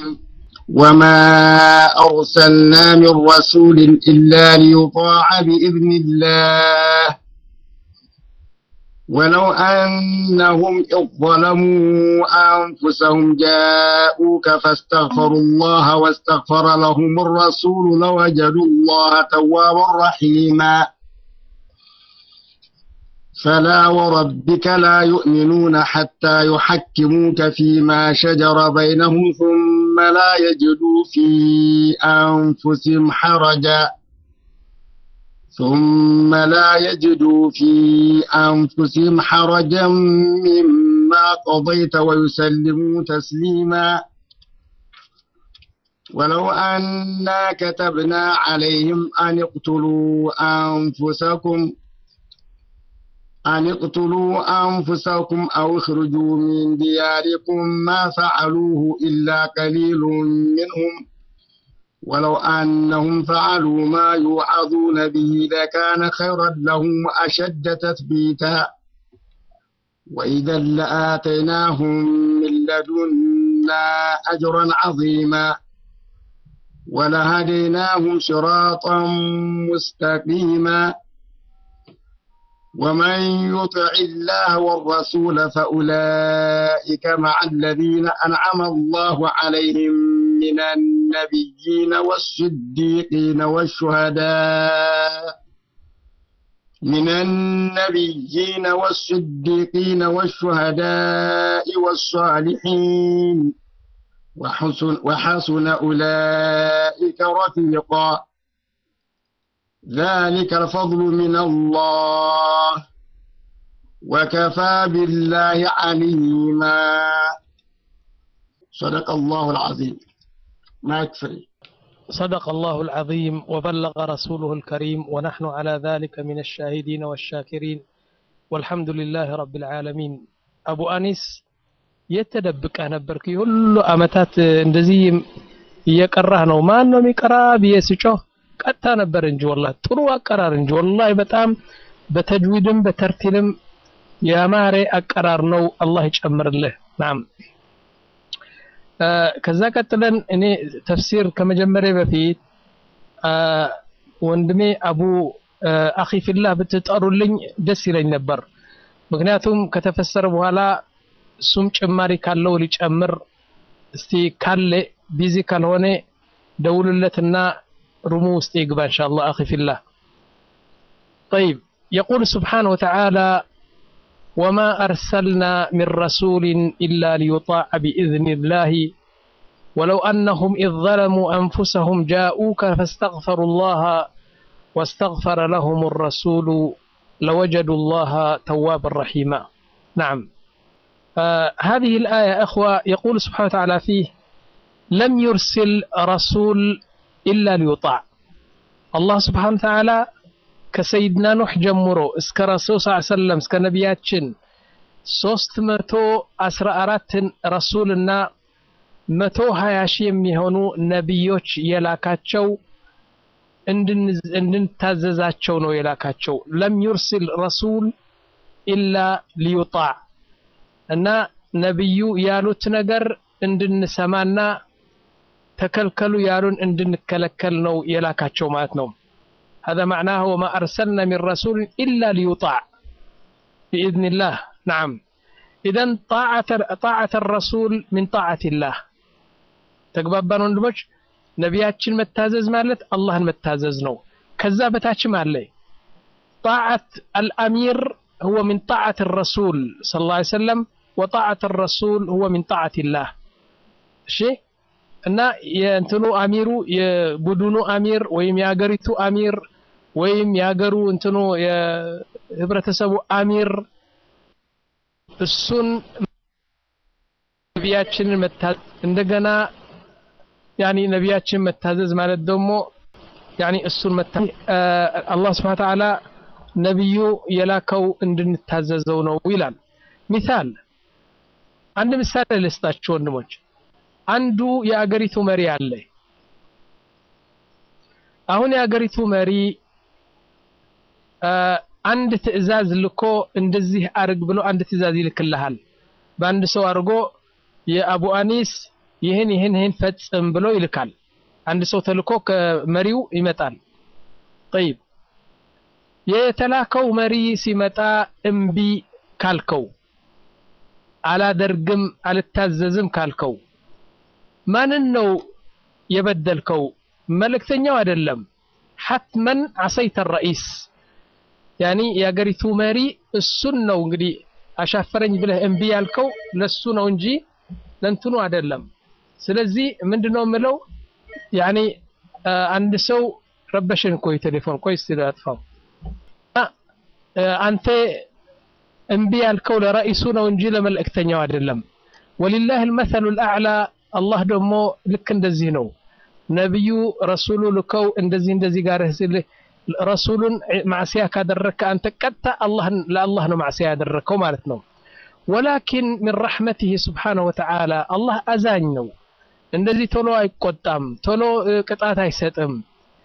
عليهم وما أرسلنا من رسول إلا ليطاع بإذن الله ولو أنهم إذ ظلموا أنفسهم جاءوك فاستغفروا الله واستغفر لهم الرسول لوجدوا الله توابا رحيما فلا وربك لا يؤمنون حتى يحكموك فيما شجر بينهم ثم لا يجدوا في أنفسهم حرجا ثم لا يجدوا في أنفسهم حرجا مما قضيت ويسلموا تسليما ولو أنا كتبنا عليهم أن اقتلوا أنفسكم أن اقتلوا أنفسكم أو اخرجوا من دياركم ما فعلوه إلا قليل منهم ولو أنهم فعلوا ما يوعظون به لكان خيرا لهم وأشد تثبيتا وإذا لآتيناهم من لدنا أجرا عظيما ولهديناهم صراطا مستقيما ومن يطع الله والرسول فأولئك مع الذين أنعم الله عليهم من النبيين والصديقين والشهداء من النبيين والصديقين والشهداء والصالحين وحسن, وحسن أولئك رفيقا ذلك الفضل من الله وكفى بالله عليما صدق الله العظيم ما يكفي صدق الله العظيم وبلغ رسوله الكريم ونحن على ذلك من الشاهدين والشاكرين والحمد لله رب العالمين أبو أنيس የተደብቀ ነበርክ ሁሉ አመታት እንደዚህ እየቀራህ ነው ማን ነው የሚቀራ ብዬ ስጮህ ቀጥታ ነበር እንጂ ወላሂ ጥሩ አቀራር እንጂ ወላሂ በጣም በተጅዊድም በተርቲልም ያማረ አቀራር ነው አላህ ይጨምርልህ ናም ከዛ ቀጥለን እኔ ተፍሲር ከመጀመሪያ በፊት ወንድሜ አቡ አኺ ፊላህ ብትጠሩልኝ ደስ ይለኝ ነበር ምክንያቱም ከተፈሰረ በኋላ እሱም ጭማሪ ካለው ሊጨምር እስቲ ካለ ቢዚ ካልሆነ ደውልለትና رمو استيقبا إن شاء الله أخي في الله طيب يقول سبحانه وتعالى وما أرسلنا من رسول إلا ليطاع بإذن الله ولو أنهم إذ ظلموا أنفسهم جاءوك فاستغفروا الله واستغفر لهم الرسول لوجدوا الله توابا رحيما نعم آه هذه الآية أخوة يقول سبحانه وتعالى فيه لم يرسل رسول إلا ليطاع الله سبحانه وتعالى كسيدنا نوح جمرو اسك رسول صلى الله عليه وسلم اسك نبياتشن ሶስት መቶ አስራ አራትን ረሱልና መቶ ሀያ ሺህ የሚሆኑ ነቢዮች የላካቸው እንድንታዘዛቸው ነው የላካቸው ለም ዩርሲል ረሱል ኢላ ሊዩጣዕ እና ነቢዩ ያሉት ነገር እንድንሰማና ተከልከሉ ያሉን እንድንከለከል ነው የላካቸው ማለት ነው هذا معناه وما أرسلنا من رسول إلا ليطاع بإذن الله نعم إذا طاعة طاعة الرسول من طاعة الله تقبابان ወንድሞች ነቢያችን መታዘዝ ማለት አላህን መታዘዝ ነው ከዛ በታችም አለ طاعة الأمير هو من طاعة الرسول صلى الله عليه وسلم وطاعة الرسول هو من طاعة الله شيء እና የእንትኑ አሚሩ የቡድኑ አሚር ወይም የሀገሪቱ አሚር ወይም የሀገሩ እንትኑ የህብረተሰቡ አሚር እሱን ነቢያችንን መታዘዝ እንደገና ያኒ ነቢያችን መታዘዝ ማለት ደግሞ ያኒ እሱን መታዘዝ አላህ ስብሐ ተዓላ ነቢዩ የላከው እንድንታዘዘው ነው ይላል ሚሳል አንድ ምሳሌ ልስጣችሁ ወንድሞች አንዱ የአገሪቱ መሪ አለ አሁን የአገሪቱ መሪ አንድ ትዕዛዝ ልኮ እንደዚህ አርግ ብሎ አንድ ትዕዛዝ ይልክልሃል በአንድ ሰው አድርጎ የአቡ አኒስ ይህን ይህን ይህን ፈጽም ብሎ ይልካል። አንድ ሰው ተልኮ ከመሪው ይመጣል። ጠይብ የተላከው መሪ ሲመጣ እምቢ ካልከው፣ አላደርግም አልታዘዝም ካልከው ማንን ነው የበደልከው? መልእክተኛው አይደለም። ሐትመን አሰይተ ረኢስ ያኒ የአገሪቱ መሪ እሱን ነው እንግዲህ አሻፈረኝ ብለህ እምቢ ያልከው ለሱ ነው እንጂ ለእንትኑ አይደለም። ስለዚህ ምንድነው የምለው ያኒ አንድ ሰው ረበሽን እኮ የቴሌፎን ቆይ እስቲ አጥፋው። አንተ እምቢ ያልከው ለረኢሱ ነው እንጂ ለመልእክተኛው አይደለም። ወሊላህ አልመሰሉ አልአዕላ አላህ ደግሞ ልክ እንደዚህ ነው። ነቢዩ ረሱሉ ልከው እንደዚህ እንደዚህ ጋር ረሱሉን ማዕሲያ ካደረግከ አንተ ቀጥታ ለአላህ ነው ማዕሲያ ያደረግከው ማለት ነው። ወላኪን ሚን ረሕመቲህ ስብሓነሁ ወተዓላ አላህ አዛኝ ነው። እንደዚህ ቶሎ አይቆጣም፣ ቶሎ ቅጣት አይሰጥም።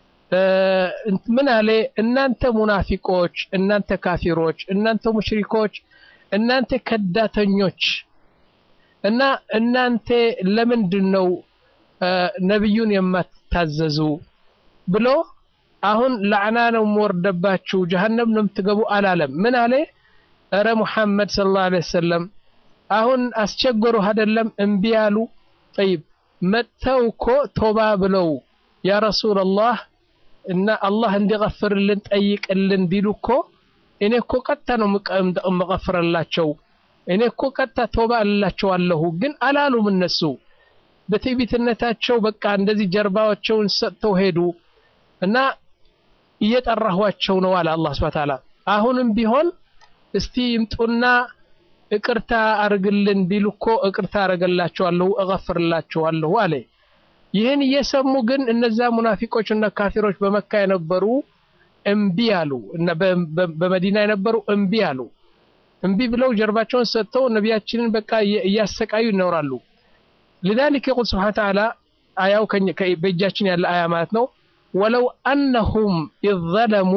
ምን አለ? እናንተ ሙናፊቆች፣ እናንተ ካፊሮች፣ እናንተ ሙሽሪኮች፣ እናንተ ከዳተኞች እና እናንተ ለምንድን ነው ነቢዩን የማትታዘዙ ብሎ አሁን ላዕና ነው የምወርደባችሁ ጀሀነም ነው የምትገቡ አላለም። ምን አለ? እረ ሙሐመድ ሰለላሁ ዐለይሂ ወሰለም አሁን አስቸገሩህ አይደለም እምቢ አሉ። ጠይብ መጥተው እኮ ቶባ ብለው ያ ረሱለላህ እና አላህ እንዲገፍርልን ጠይቅልን ቢሉ እኮ እኔ እኮ ቀጥታ ነው የምቀፍርላቸው እኔ እኮ ቀጥታ ቶባ እላቸዋለሁ። ግን አላሉም እነሱ በትዕቢትነታቸው በቃ እንደዚህ ጀርባቸውን ሰጥተው ሄዱ እና እየጠራኋቸው ነው አለ አላህ ሱብሓነሁ ወተዓላ። አሁንም ቢሆን እስቲ ይምጡና እቅርታ አርግልን ቢሉ እኮ እቅርታ አረገላቸዋለሁ እገፍርላቸዋለሁ አለ። ይህን እየሰሙ ግን እነዛ ሙናፊቆች እና ካፊሮች በመካ የነበሩ እምቢ አሉ እና በመዲና የነበሩ እምቢ አሉ። እምቢ ብለው ጀርባቸውን ሰጥተው ነቢያችንን በቃ እያሰቃዩ ይኖራሉ። لذلك يقول سبحانه وتعالى አያው በእጃችን ያለ አያ ማለት ነው ወለው አነሁም ኢዝ ዘለሙ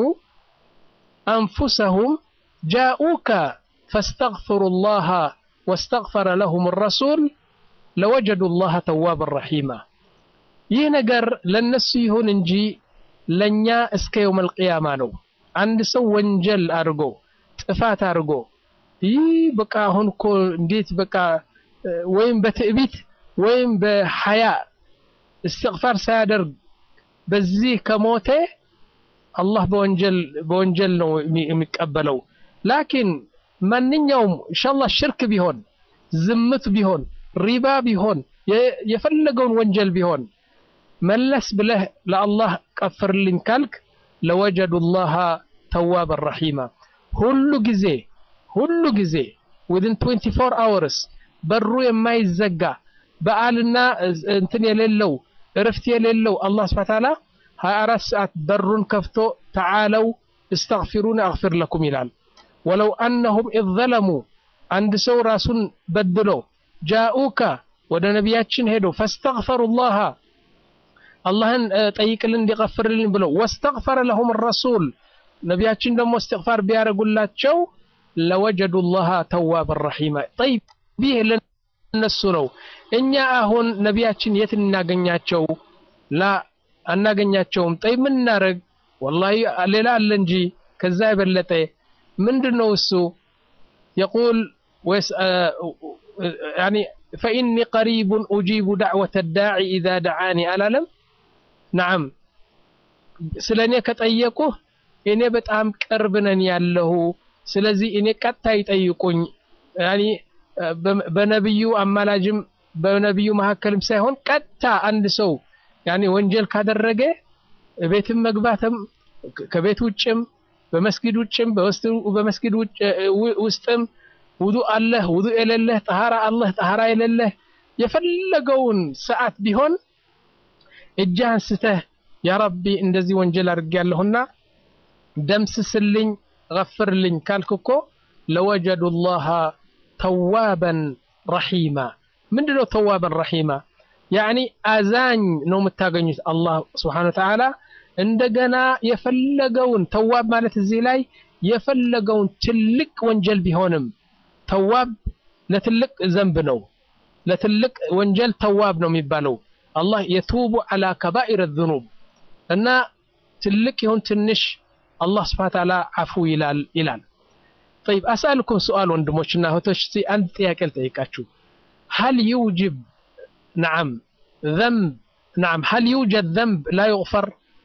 አንፉሰሁም ጃኡከ ፈስተግፈሩ ላሃ ወስተግፈረ ለሁም ረሱል ለወጀዱ ላሃ ተዋብን ረሒማ ይህ ነገር ለነሱ ይሁን እንጂ ለእኛ እስከ የውም አልቅያማ ነው አንድ ሰው ወንጀል አድርጎ ጥፋት አድርጎ ይህ በቃ አሁን እኮ እንዴት በቃ ወይም በትዕቢት ወይም በሐያ እስትግፋር ሳያደርግ በዚህ ከሞተ አላህ በወንጀል በወንጀል ነው የሚቀበለው። ላኪን ማንኛውም ኢንሻአላህ ሽርክ ቢሆን ዝምት ቢሆን ሪባ ቢሆን የፈለገውን ወንጀል ቢሆን መለስ ብለህ ለአላህ ቀፍርልኝ ካልክ ለወጀዱ ላሃ ተዋበን ረሒማ ሁሉ ጊዜ ሁሉ ጊዜ ዊዝን 24 አወርስ በሩ የማይዘጋ በዓልና እንትን የሌለው እረፍት የሌለው አላህ ስብሐ ተዓላ 24 ሰዓት በሩን ከፍቶ ተዓለው እስተግፊሩን አግፊር ለኩም ይላል። ወለው አነሁም ኢዝ ዘለሙ አንድ ሰው ራሱን በድሎ ጃኡከ ወደ ነቢያችን ሄዶ ፈስተግፈሩ ላሃ አላህን ጠይቅልን እንዲቀፍርልን ብለው ወስተግፈረ ለሁም ረሱል ነቢያችን ደግሞ እስትግፋር ቢያደርጉላቸው ለወጀዱ ላሃ ተዋብን ረሒማ ጠይብ ይህ ለነሱ ነው። እኛ አሁን ነቢያችን የት እናገኛቸው? ላ አናገኛቸውም። ጠይብ ምን እናደርግ? ወላሂ ሌላ አለ እንጂ ከዛ የበለጠ ምንድን ነው እሱ? የቁል ያኒ ፈኢኒ ቀሪቡን ኡጂቡ ዳዕወተ ዳዒ ኢዛ ደዓኒ አላለም? ነዓም ስለ እኔ ከጠየቁህ እኔ በጣም ቅርብ ነን ያለሁ ስለዚህ እኔ ቀጥታ ይጠይቁኝ ያኒ በነብዩ አማላጅም በነብዩ መካከልም ሳይሆን ቀጥታ አንድ ሰው ያኒ ወንጀል ካደረገ ቤትም መግባትም ከቤት ውጭም በመስጊድ ውጭም በመስጊድ ውስጥም ውዱእ አለህ ውዱእ የሌለህ ጠሃራ አለህ ጠሃራ የሌለህ የፈለገውን ሰዓት ቢሆን እጅህ አንስተህ ያ ረቢ እንደዚህ ወንጀል አድርጌያለሁና ደምስስልኝ ገፍርልኝ ካልክ እኮ ለወጀዱ ላሃ ተዋበን ረሒማ ምንድነው ተዋበን ረሒማ ያኒ አዛኝ ነው የምታገኙት አላህ ስብሓነሁ ወተዓላ እንደገና የፈለገውን ተዋብ ማለት እዚህ ላይ የፈለገውን ትልቅ ወንጀል ቢሆንም ተዋብ ለትልቅ ዘንብ ነው ለትልቅ ወንጀል ተዋብ ነው የሚባለው። አላህ የቱቡ አላ ከባኢር ዙኑብ እና ትልቅ ይሁን ትንሽ አላህ ስብሐ ወተዓላ አፉ ይላል ይላል። ጠይብ አስአልኩም ሱአል ወንድሞችና እህቶች፣ እስቲ አንድ ጥያቄ ልጠይቃችሁ። ሀል ዩጅብ ነዓም ዘንብ ነዓም ሀል ዩጀድ ዘንብ ላ ዩግፈር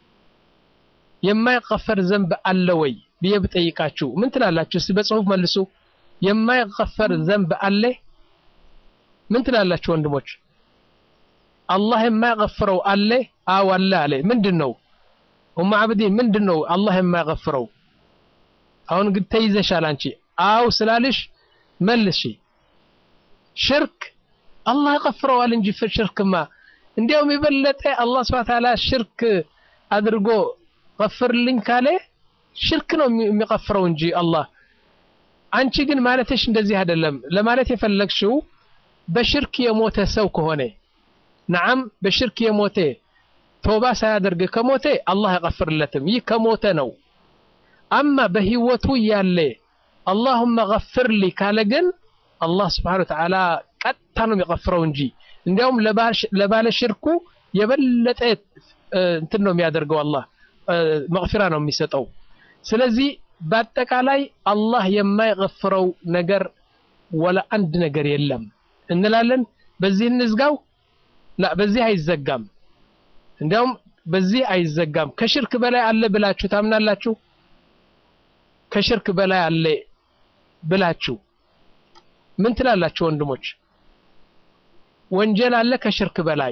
የማይቀፈር ዘንብ አለ ወይ ብዬ ብጠይቃችሁ ምን ትላላችሁ? እስቲ በጽሁፍ መልሱ። የማይቀፈር ዘንብ አለ? ምን ትላላችሁ ወንድሞች? አላህ የማይቀፍረው አለ? አዎ አለ አለ። ምንድን ነው ኡማ አብዲን ምንድን ነው አላህ የማይቀፍረው? አሁን ግን ተይዘሻል አንቺ። አው ስላልሽ መልሽ። ሽርክ አላህ ይቀፍረዋል እንጂ ሽርክማ እንዲያውም የበለጠ አላህ ሱብሓነሁ ወተዓላ ሽርክ አድርጎ ቀፍርልኝ ካለ ሽርክ ነው የሚቀፍረው እንጂ አላህ። አንቺ ግን ማለትሽ እንደዚህ አይደለም። ለማለት የፈለግሽው በሽርክ የሞተ ሰው ከሆነ ነዓም፣ በሽርክ የሞተ ተውባ ሳያደርግ ከሞተ አላህ አይቀፍርለትም። ይህ ከሞተ ነው። አማ በህይወቱ ያለ አላሁመ ገፍርሊ ካለ ግን አላህ ስብሓነሁ ወተዓላ ቀጥታ ነው የሚቀፍረው እንጂ እንዲያውም ለባለ ሽርኩ የበለጠ እንትን ነው የሚያደርገው አላህ መግፊራ ነው የሚሰጠው። ስለዚህ በአጠቃላይ አላህ የማይገፍረው ነገር ወላ አንድ ነገር የለም እንላለን። በዚህ እንዝጋው። ላ በዚህ አይዘጋም። እንዲያውም በዚህ አይዘጋም። ከሽርክ በላይ አለ ብላችሁ ታምናላችሁ? ከሽርክ በላይ አለ ብላችሁ ምን ትላላችሁ ወንድሞች? ወንጀል አለ ከሽርክ በላይ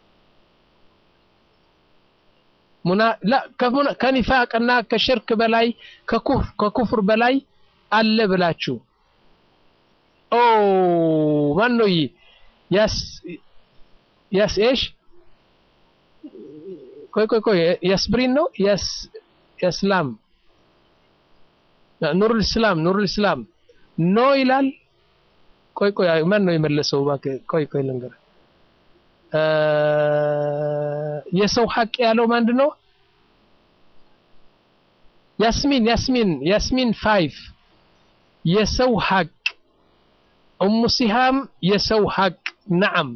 ሙና ላ ከኒፋቅና ከሽርክ በላይ ከኩፍር በላይ አለ ብላችሁ ኦ ማን ነው ያስ ያስ ኤሽ ቆይ ቆይ ቆይ ያስብሪን ነው ያስ ያስላም ኑሩል እስላም ኑሩል እስላም ኖ ይላል። ቆይ ቆይ ማን ነው የመለሰው? እባክህ ቆይ ቆይ ልንገር የሰው ሐቅ ያለው ማንድ ነው? ያስሚን ያስሚን ያስሚን ፋይቭ የሰው ሐቅ ኡሙ ሲሃም የሰው ሐቅ ነዓም።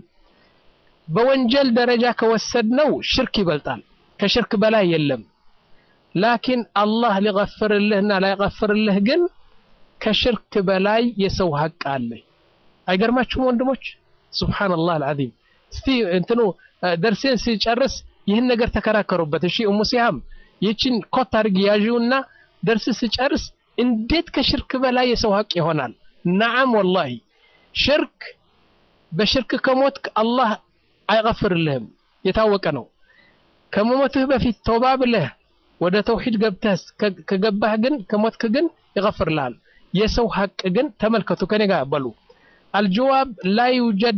በወንጀል ደረጃ ከወሰድነው ሽርክ ይበልጣል። ከሽርክ በላይ የለም። ላኪን አላህ ሊገፍርልህና ላይገፍርልህ ግን ከሽርክ በላይ የሰው ሐቅ አለ። አይገርማችሁም ወንድሞች? ሱብሃነላህ አልዓዚም። እስቲ እንትኑ ደርሴን ሲጨርስ ይህን ነገር ተከራከሩበት። እሺ ኡሙ ሲሃም ይህችን ኮት አድርጊ ያዥውና ደርስ ሲጨርስ እንዴት ከሽርክ በላይ የሰው ሐቅ ይሆናል? ነዓም ወላሂ ሽርክ በሽርክ ከሞትክ አላህ አይገፍርልህም፣ የታወቀ ነው። ከመሞትህ በፊት ተውባ ብለህ ወደ ተውሂድ ገብተህ ከገባህ ግን ከሞትክ ግን ይገፍርልሃል። የሰው ሐቅ ግን ተመልከቱ፣ ከኔ ጋር በሉ አልጀዋብ ላ ዩጀድ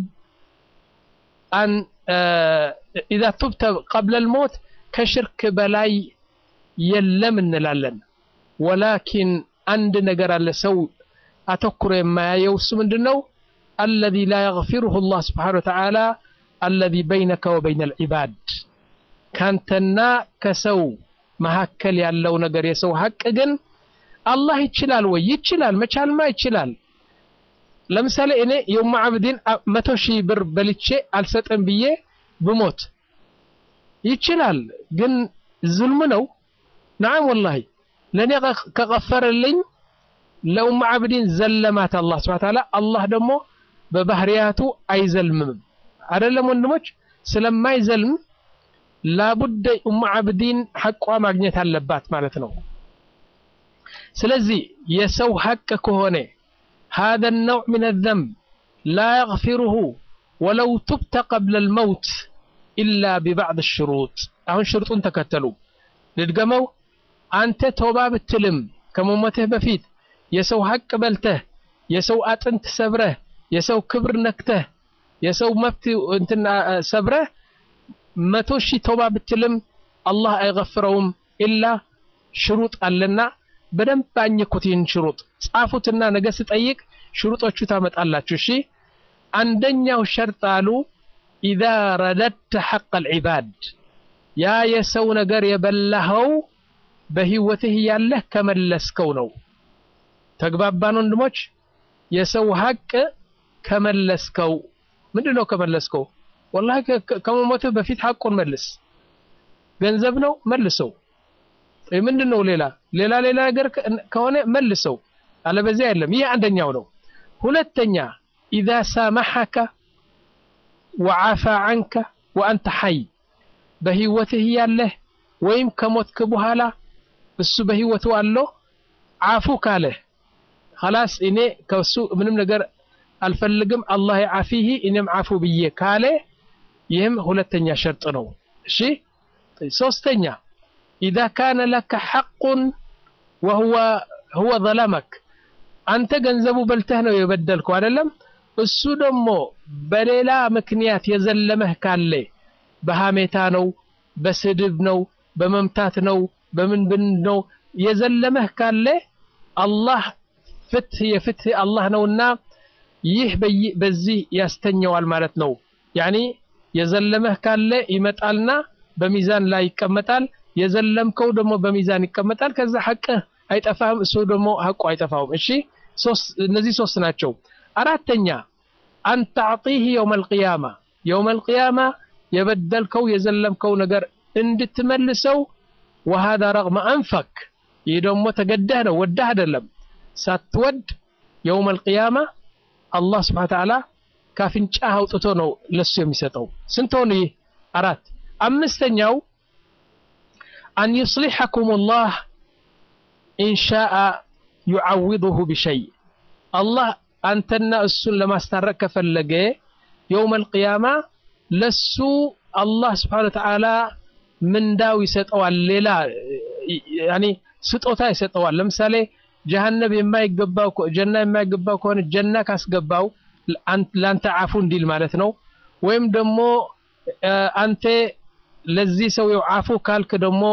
አን ኢዛ ቱብተ ቀብለ ልሞት ከሽርክ በላይ የለም እንላለን። ወላኪን አንድ ነገር አለ ሰው አተኩሮ የማያየው እሱ ምንድን ነው? አለዚ ላ የግፊሩሁ ላህ ስብሓነሁ ወተዓላ አለዚ በይነከ ወበይነ ልዒባድ ካንተና ከሰው መካከል ያለው ነገር የሰው ሐቅ ግን አላህ ይችላል ወይ? ይችላል። መቻልማ ይችላል። ለምሳሌ እኔ የኡማ አብዲን መቶ ሺህ ብር በልቼ አልሰጥም ብዬ ብሞት ይችላል፣ ግን ዝልም ነው። ነዓም ወላሂ ለእኔ ከቀፈረልኝ ለኡማ አብዲን ዘለማት አላህ ስብሐ ወተዓላ። አላህ ደግሞ በባህሪያቱ አይዘልምም። አይደለም ወንድሞች? ስለማይዘልም ላቡደ ኡማ አብዲን ሐቋ ማግኘት አለባት ማለት ነው። ስለዚህ የሰው ሐቅ ከሆነ هذا النوع من الذنب لا يغفره ولو تبت قبل الموت إلا ببعض الشروط አሁን ሽርጡን ተከተሉ ልድገመው አንተ ተውባ ብትልም ከመሞትህ በፊት የሰው ሐቅ በልተህ የሰው አጥንት ሰብረህ የሰው ክብር ነክተህ የሰው መብት እንትና ሰብረህ መቶ ሺህ ተውባ ብትልም አላህ አይገፍረውም ኢላ ሽሩጥ አለና በደንብ አኝኩት። ይህን ሽሩጥ ጻፉትና ነገ ስጠይቅ ሽሩጦቹ ታመጣላችሁ። እሺ አንደኛው ሸርጥ አሉ ኢዛ ረደድተ ሐቅ አልዒባድ ያ የሰው ነገር የበላኸው በህይወትህ ያለህ ከመለስከው ነው። ተግባባን ወንድሞች? የሰው ሐቅ ከመለስከው ምንድን ነው ከመለስከው? ወላሂ ከመሞትህ በፊት ሐቁን መልስ። ገንዘብ ነው መልሰው። ምንድን ነው ሌላ ሌላ ሌላ ነገር ከሆነ መልሰው፣ አለበዚያ የለም። ይህ አንደኛው ነው። ሁለተኛ ኢዛ ሳመሐከ ወዓፋ ዐንከ ወአንተ ሐይ በህይወትህ ያለህ ወይም ከሞትክ በኋላ እሱ በህይወቱ አለው ዓፉ ካለህ ኸላስ እኔ ከሱ ምንም ነገር አልፈልግም አላህ የዓፊህ እኔም ዓፉ ብዬ ካለ ይህም ሁለተኛ ሸርጥ ነው። እሺ ሶስተኛ ኢዛ ካነ ለከ ሐቁን ወሁወ ሁወ ዘለመክ አንተ ገንዘቡ በልተህ ነው የበደልከው አይደለም። እሱ ደግሞ በሌላ ምክንያት የዘለመህ ካለ በሐሜታ ነው፣ በስድብ ነው፣ በመምታት ነው፣ በምን ብን ነው የዘለመህ ካለ አላህ ፍትህ የፍትህ አላህ ነውና ይህ በዚህ ያስተኘዋል ማለት ነው። ያኒ የዘለመህ ካለ ይመጣልና በሚዛን ላይ ይቀመጣል። የዘለምከው ደግሞ በሚዛን ይቀመጣል። ከዛ ሐቅህ አይጠፋም፣ እሱ ደግሞ ሐቁ አይጠፋውም። እሺ እነዚህ ሶስት ናቸው። አራተኛ አንተ አዕጢህ የውመል ቂያማ የውመል ቂያማ የበደልከው የዘለምከው ነገር እንድትመልሰው ወሃዳ ረግመ አንፈክ ይህ ደግሞ ተገደህ ነው ወዳህ አይደለም ሳትወድ የውመል ቂያማ አላህ ስብሐነ ወተዓላ ካፍንጫህ አውጥቶ ነው ለሱ የሚሰጠው ስንት ሆኑ ይህ አራት አምስተኛው አን ዩስሊሐኩም ላህ ኢንሻአ ዩዓውድሁ ቢሸይ አላህ አንተና እሱን ለማስታረቅ ከፈለገ የውመል ቂያማ ለሱ አላህ ስብሐነ ወተዓላ ምንዳው ይሰጠዋል። ሌላ ያኒ ስጦታ ይሰጠዋል። ለምሳሌ ጀሃነብ የማይገባው ጀና የማይገባው ከሆነ ጀና ካስገባው ለአንተ አፉ እንዲል ማለት ነው። ወይም ደግሞ አንተ ለዚህ ሰው አፉ ካልክ ደግሞ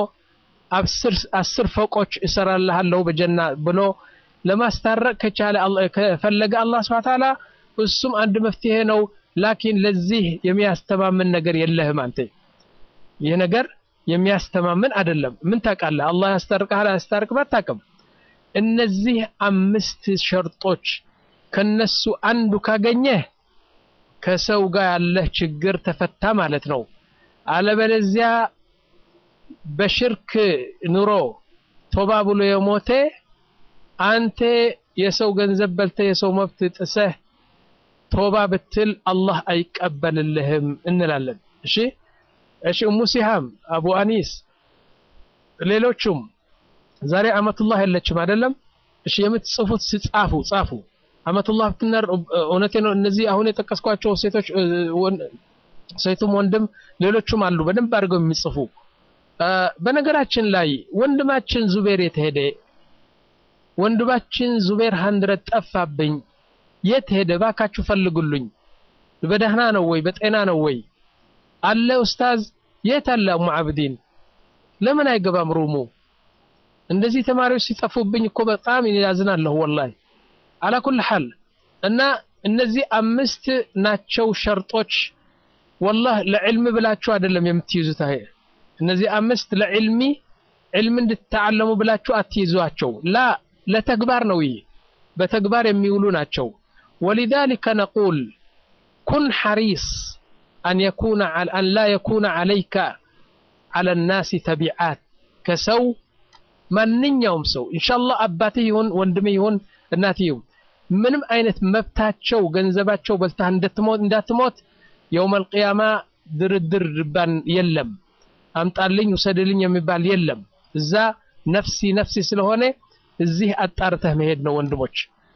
አስር ፎቆች እሰራልሃለሁ በጀና ብሎ ለማስታረቅ ከቻለ ከፈለገ አላህ ስብሐነ ወተዓላ እሱም አንድ መፍትሄ ነው። ላኪን ለዚህ የሚያስተማምን ነገር የለህም አንተ ይህ ነገር የሚያስተማምን አይደለም። ምን ታውቃለህ? አላህ ያስታርቅሃል አያስታርቅም አታውቅም። እነዚህ አምስት ሸርጦች ከነሱ አንዱ ካገኘህ ከሰው ጋር ያለህ ችግር ተፈታ ማለት ነው። አለበለዚያ በሽርክ ኑሮ ቶባ ብሎ የሞተ አንተ የሰው ገንዘብ በልተህ የሰው መብት ጥሰህ ቶባ ብትል አላህ አይቀበልልህም እንላለን። እሺ እሺ እሙ ሲሃም አቡ አኒስ ሌሎቹም ዛሬ አመቱላህ የለችም አይደለም። እሺ የምትጽፉት ስጻፉ ጻፉ። አመቱላህ ብትነር እውነቴ ነው። እነዚህ አሁን የጠቀስኳቸው ሴቶች ሴቱም ወንድም ሌሎቹም አሉ በደንብ አድርገው የሚጽፉ። በነገራችን ላይ ወንድማችን ዙቤር የተሄደ ወንድማችን ዙቤር ሀንድረት ጠፋብኝ። የት ሄደ? ባካችሁ ፈልጉልኝ። በደህና ነው ወይ? በጤና ነው ወይ? አለ ኡስታዝ የት አለ አሙ አብዲን ለምን አይገባም ሩሙ እንደዚህ ተማሪዎች ሲጠፉብኝ እኮ በጣም ያዝናለሁ ወላሂ አላ ኩል ሐል እና እነዚህ አምስት ናቸው ሸርጦች ወላህ ለዕልም ብላችሁ አይደለም የምትይዙት ይሄ እነዚህ አምስት ለዕልሚ ዕልም እንድትተዓለሙ ብላችሁ አትይዟቸው ላ ለተግባር ነው ይህ በተግባር የሚውሉ ናቸው ወሊዛሊከ ነቁል ኩን ሐሪስ أن يكون أن لا يكون عليك على الناس تبعات كسو ማንኛውም ሰው ኢንሻአላህ አባትህ ይሁን ወንድምህ ይሁን እናትህ ይሁን ምንም አይነት መብታቸው ገንዘባቸው በልተህ እንዳትሞት እንዳትሞት የውመል ቂያማ ድርድር ድባን የለም አምጣልኝ ውሰድልኝ የሚባል የለም እዛ ነፍሲ ነፍሲ ስለሆነ እዚህ አጣርተህ መሄድ ነው ወንድሞች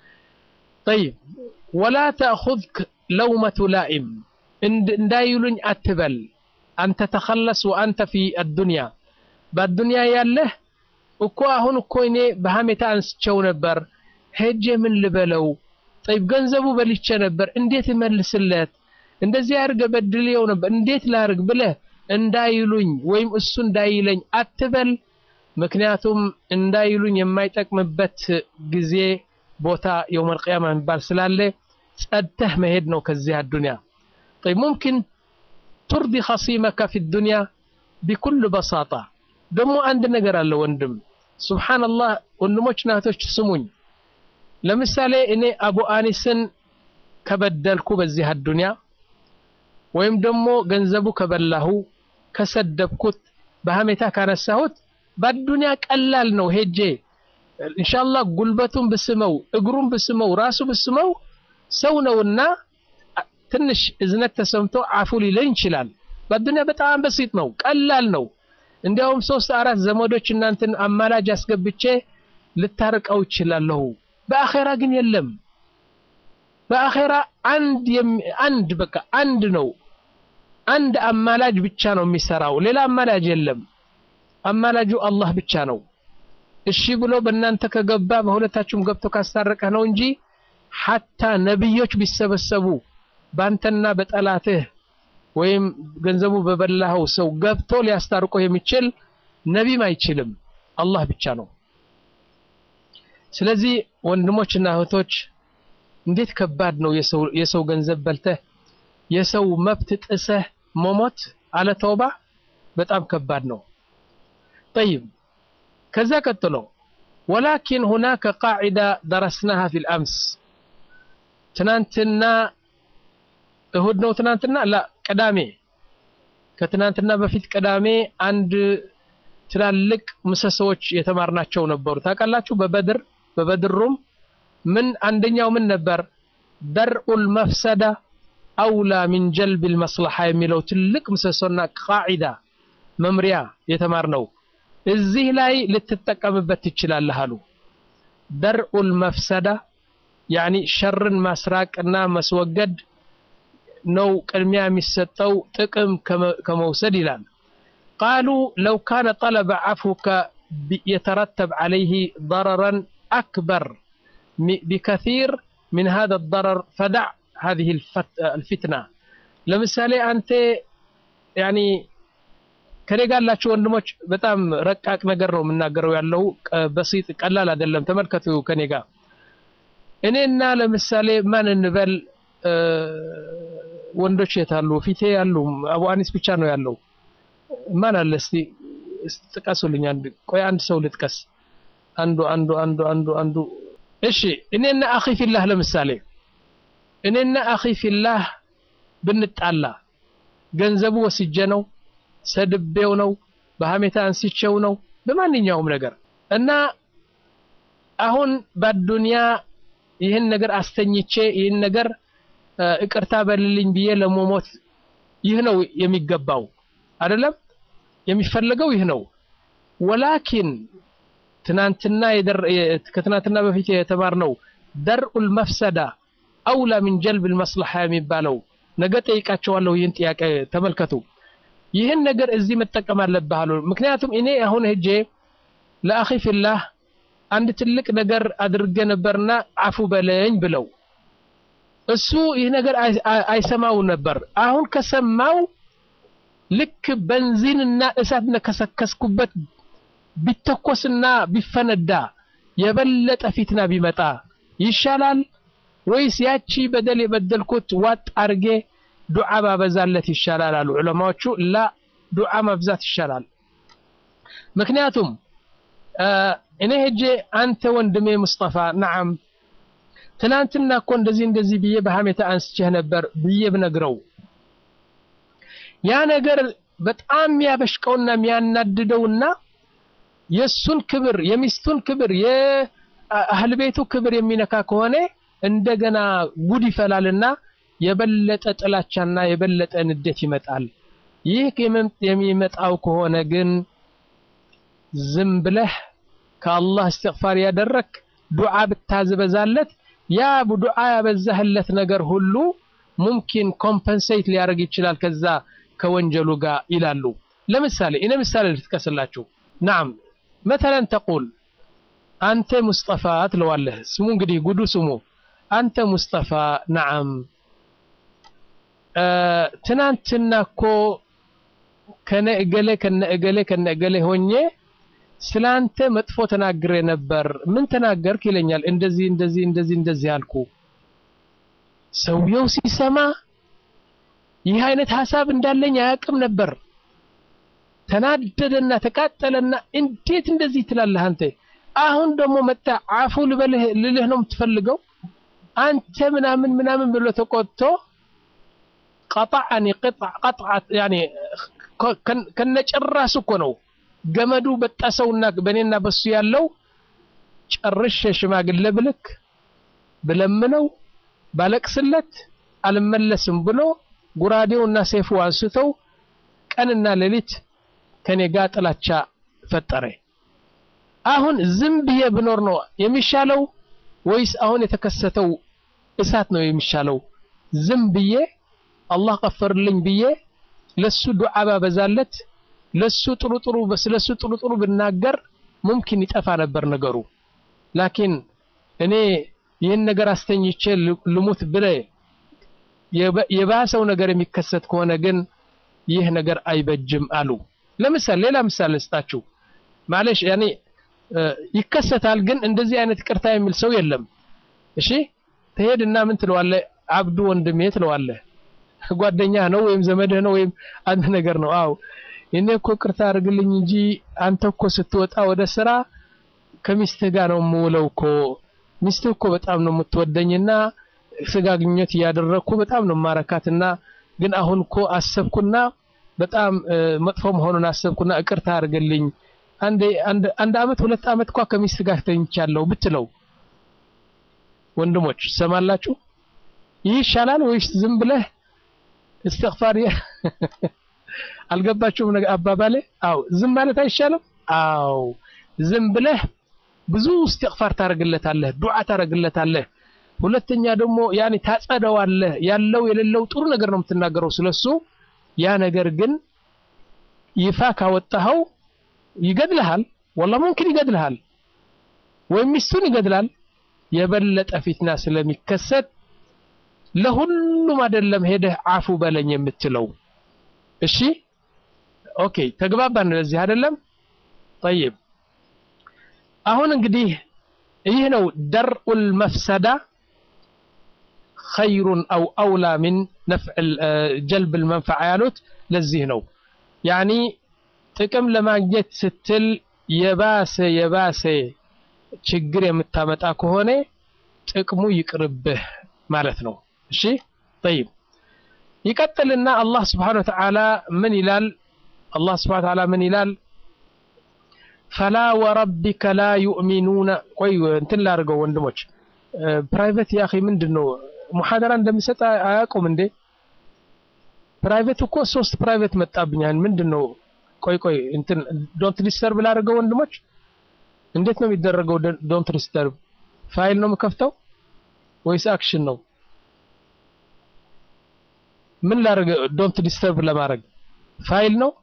طيب ولا تأخذك لومة لائم እንዳይሉኝ አትበል አንተ ተኸለስ ወአንተ ፊ አዱንያ በአዱንያ ያለህ እኮ አሁን እኮ እኔ በሐሜታ አንስቸው ነበር ሄጄ ምን ልበለው ጠይብ ገንዘቡ በልቼ ነበር እንዴት እመልስለት እንደዚህ አድርገ በድልየው ነበር እንዴት ላርግ ብለህ እንዳይሉኝ ወይም እሱ እንዳይለኝ አትበል ምክንያቱም እንዳይሉኝ የማይጠቅምበት ጊዜ ቦታ የውመል ቂያማ የሚባል ስላለ ጸድተህ መሄድ ነው ከዚህ አዱንያ طيب ممكن ترضي خصيمك في الدنيا بكل بساطة ደግሞ አንድ ነገር አለ ወንድም ሱብሃንአላህ ወንድሞች ናቶች ስሙኝ ለምሳሌ እኔ አቡ አኒስን ከበደልኩ በዚህ አዱንያ ወይም ደግሞ ገንዘቡ ከበላሁ ከሰደብኩት በሀሜታ ካነሳሁት በአዱንያ ቀላል ነው ሄጄ ኢንሻአላህ ጉልበቱን ብስመው እግሩን ብስመው ራሱ ብስመው ሰው ነውና ትንሽ እዝነት ተሰምቶ አፉ ሊለኝ ይችላል። በአዱንያ በጣም በሲጥ ነው፣ ቀላል ነው። እንዲያውም ሶስት አራት ዘመዶች እናንተን አማላጅ አስገብቼ ልታርቀው ይችላለሁ። በአኼራ ግን የለም። በአኼራ አንድ አንድ በቃ አንድ ነው። አንድ አማላጅ ብቻ ነው የሚሰራው፣ ሌላ አማላጅ የለም። አማላጁ አላህ ብቻ ነው። እሺ ብሎ በእናንተ ከገባ በሁለታችሁም ገብቶ ካስታረቀህ ነው እንጂ ሐታ ነብዮች ቢሰበሰቡ ባንተና በጠላትህ ወይም ገንዘቡ በበላኸው ሰው ገብቶ ሊያስታርቆ የሚችል ነቢም አይችልም፣ አላህ ብቻ ነው። ስለዚህ ወንድሞችና እህቶች እንዴት ከባድ ነው የሰው ገንዘብ በልተህ የሰው መብት ጥሰህ መሞት አለ ተውባ በጣም ከባድ ነው። ጠይብ ከዛ ቀጥሎ ወላኪን ሁናከ ቃዒዳ ደረስናሃ ፊል አምስ ትናንትና እሁድ ነው ትናንትና ላ ቅዳሜ ከትናንትና በፊት ቅዳሜ አንድ ትላልቅ ምሰሶዎች የተማርናቸው ነበሩ ታውቃላችሁ በበድር በበድሩም ምን አንደኛው ምን ነበር ደርኡል መፍሰዳ አውላ ሚን ጀልቢል መስለሓ የሚለው ትልቅ ምሰሶና ቃዒዳ መምሪያ የተማርነው እዚህ ላይ ልትጠቀምበት ትችላለህ አሉ ደርኡል መፍሰዳ ያኒ ሸርን ማስራቅና መስወገድ ነው ቅድሚያ የሚሰጠው ጥቅም ከመውሰድ ይላል ቃሉ ለው ካነ ጠለበ ዓፍወከ የተረተብ ዓለይህ ضረራን አክበር ቢከሲር ምን ሃذا الضرر ፈዳዕ هذه الفتنة ለምሳሌ አንተ ያኒ ከኔ ጋር ያላችሁ ወንድሞች በጣም ረቃቅ ነገር ነው የምናገረው ያለው በሲጥ ቀላል አይደለም ተመልከቱ ከኔ ጋር እኔና ለምሳሌ ማን እንበል ወንዶች የታሉ ፊቴ ያሉ አቡ አኒስ ብቻ ነው ያለው ማን አለ እስቲ ጥቀሱልኝ አንድ ቆይ አንድ ሰው ልጥቀስ አንዱ አንዱ አንዱ አንዱ አንዱ እሺ እኔና አኺ ፊላህ ለምሳሌ እኔና አኺ ፊላህ ብንጣላ ገንዘቡ ወስጄ ነው ሰድቤው ነው በሀሜታ አንስቼው ነው በማንኛውም ነገር እና አሁን በአዱንያ ይህን ነገር አስተኝቼ ይህን ነገር እቅርታ በልልኝ ብዬ ለመሞት ይህ ነው የሚገባው አይደለም የሚፈለገው ይህ ነው ወላኪን ትናንትና ከትናንትና በፊት የተማርነው ደርኡል መፍሰዳ አውላ ሚን ጀልብል መስለሓ የሚባለው ነገ ጠይቃቸዋለሁ ይህን ጥያቄ ተመልከቱ ይህን ነገር እዚህ መጠቀም አለብህ አሉ ምክንያቱም እኔ አሁን ሄጄ ለአኺ ፊላህ አንድ ትልቅ ነገር አድርጌ ነበርና አፉ በለኝ ብለው እሱ ይህ ነገር አይሰማው ነበር አሁን ከሰማው ልክ በንዚንና እሳት ነከሰከስኩበት ቢተኮስና ቢፈነዳ የበለጠ ፊትና ቢመጣ ይሻላል ወይስ ያቺ በደል የበደልኩት ዋጥ አርጌ ዱዓ ባበዛለት ይሻላል አሉ ዑለማዎቹ ላ ዱዓ ማብዛት ይሻላል ምክንያቱም እኔ ሄጄ አንተ ወንድሜ ሙስጠፋ ነዓም ትናንትና እኮ እንደዚህ እንደዚህ ብዬ በሀሜታ አንስቼህ ነበር ብዬ ብነግረው ያ ነገር በጣም የሚያበሽቀውና የሚያናድደውና የሱን ክብር የሚስቱን ክብር የአህል ቤቱ ክብር የሚነካ ከሆነ እንደገና ጉድ ይፈላልና የበለጠ ጥላቻና የበለጠ ንዴት ይመጣል ይህ የሚመጣው ከሆነ ግን ዝም ብለህ ከአላህ እስትግፋር ያደረክ ዱዓ ብታዝበዛለት ያ ዱዓ ያበዛህለት ነገር ሁሉ ሙምኪን ኮምፐንሴት ሊያደርግ ይችላል ከዛ ከወንጀሉ ጋር ይላሉ ለምሳሌ እኔ ምሳሌ ልትቀስላችሁ ናም መተለን ተቁል አንተ ሙስጠፋ ትለዋለህ ስሙ እንግዲህ ጉዱ ስሙ አንተ ሙስጠፋ ናዓም ትናንትና እኮ ከነ እገሌ ከነ እገሌ ከነ እገሌ ሆኜ ስላንተ መጥፎ ተናግሬ ነበር ምን ተናገርክ ይለኛል እንደዚህ እንደዚህ እንደዚህ እንደዚህ አልኩ ሰውየው ሲሰማ ይህ አይነት ሀሳብ እንዳለኝ አያውቅም ነበር ተናደደና ተቃጠለና እንዴት እንደዚህ ትላለህ አንተ አሁን ደግሞ መጣ አፉ ልበልህ ልልህ ነው የምትፈልገው አንተ ምናምን ምናምን ብሎ ተቆጥቶ ቀጣዐኒ ቀጥዐት ያኔ ከነጭራሱ እኮ ነው ገመዱ በጠሰውና በእኔና በሱ ያለው ጨርሼ ሽማግሌ ብልክ ብለምነው ባለቅስለት አልመለስም ብሎ ጉራዴውና ሰይፉ አንስተው ቀንና ሌሊት ከኔ ጋር ጥላቻ ፈጠረ። አሁን ዝም ብዬ ብኖር ነው የሚሻለው ወይስ አሁን የተከሰተው እሳት ነው የሚሻለው? ዝም ብዬ አላህ ቀፈርልኝ ብዬ ለሱ ዱዓ ባበዛለት ለሱ ጥሩ ጥሩ ስለሱ ጥሩ ጥሩ ብናገር ሙምኪን ይጠፋ ነበር ነገሩ። ላኪን እኔ ይህን ነገር አስተኝቼ ልሙት ብለ የባሰው ነገር የሚከሰት ከሆነ ግን ይህ ነገር አይበጅም አሉ። ለምሳሌ ሌላ ምሳሌ ልስጣችሁ። ማለሽ ያኔ ይከሰታል፣ ግን እንደዚህ አይነት ቅርታ የሚል ሰው የለም። እሺ ትሄድና ምን ትለዋለህ? አብዱ ወንድሜ ትለዋለህ። ጓደኛ ነው ወይም ዘመድህ ነው ወይም አንድ ነገር ነው። አው እኔ እኮ ቅርታ አድርግልኝ እንጂ አንተ እኮ ስትወጣ ወደ ስራ ከሚስትህ ጋር ነው የምውለው እኮ ሚስትህ እኮ በጣም ነው የምትወደኝና ስጋ ግንኙነት እያደረግኩ በጣም ነው ማረካትና ግን አሁን እኮ አሰብኩና በጣም መጥፎ መሆኑን አሰብኩና እቅርታ አድርግልኝ አንድ አንድ አመት ሁለት አመት እንኳ ከሚስት ጋር ተኝቻለሁ ብትለው ወንድሞች ሰማላችሁ ይህ ይሻላል ወይስ ዝም ብለህ እስትግፋር አልገባችሁም ነገር አባባሌ አው ዝም ማለት አይሻልም አው ዝም ብለህ ብዙ እስትግፋር ታደርግለታለህ ዱዓ ታደርግለታለህ ሁለተኛ ደግሞ ያኔ ታጸደዋለህ ያለው የሌለው ጥሩ ነገር ነው የምትናገረው ስለሱ ያ ነገር ግን ይፋ ካወጣኸው ይገድልሃል ወላ ሙምኪን ይገድልሃል ወይም ሚስቱን ይገድላል የበለጠ ፊትና ስለሚከሰት ለሁሉም አይደለም ሄደህ አፉ በለኝ የምትለው እሺ ኦኬ ተግባባን ለዚህ አይደለም طيب አሁን እንግዲህ ይህ ነው ደርኡል መፍሰዳ ኸይሩን አው አውላ ሚን ነፍዕ ጀልብ ልመንፈዓ ያሉት ለዚህ ነው ያኒ ጥቅም ለማግኘት ስትል የባሰ የባሰ ችግር የምታመጣ ከሆነ ጥቅሙ ይቅርብህ ማለት ነው እሺ طيب ይቀጥልና አላህ ስብሓን ወተዓላ ምን ይላል አላህ ስብሓን ወተዓላ ምን ይላል ፈላ ወረቢከ ላ ዩእሚኑነ ቆይ እንትን ላድርገው ወንድሞች ፕራይቬት ያ ምንድን ነው ሙሐደራ እንደሚሰጥ አያውቁም እንዴ ፕራይቬት እኮ ሶስት ፕራይቬት መጣብኛል ምንድን ነው ቆይ ቆይ እንትን ዶንት ዲስተርብ ላድርገው ወንድሞች እንዴት ነው የሚደረገው ዶንት ዲስተርብ ፋይል ነው የምከፍተው ወይስ አክሽን ነው ምን ላድርግ ዶንት ዲስተርብ ለማድረግ ፋይል ነው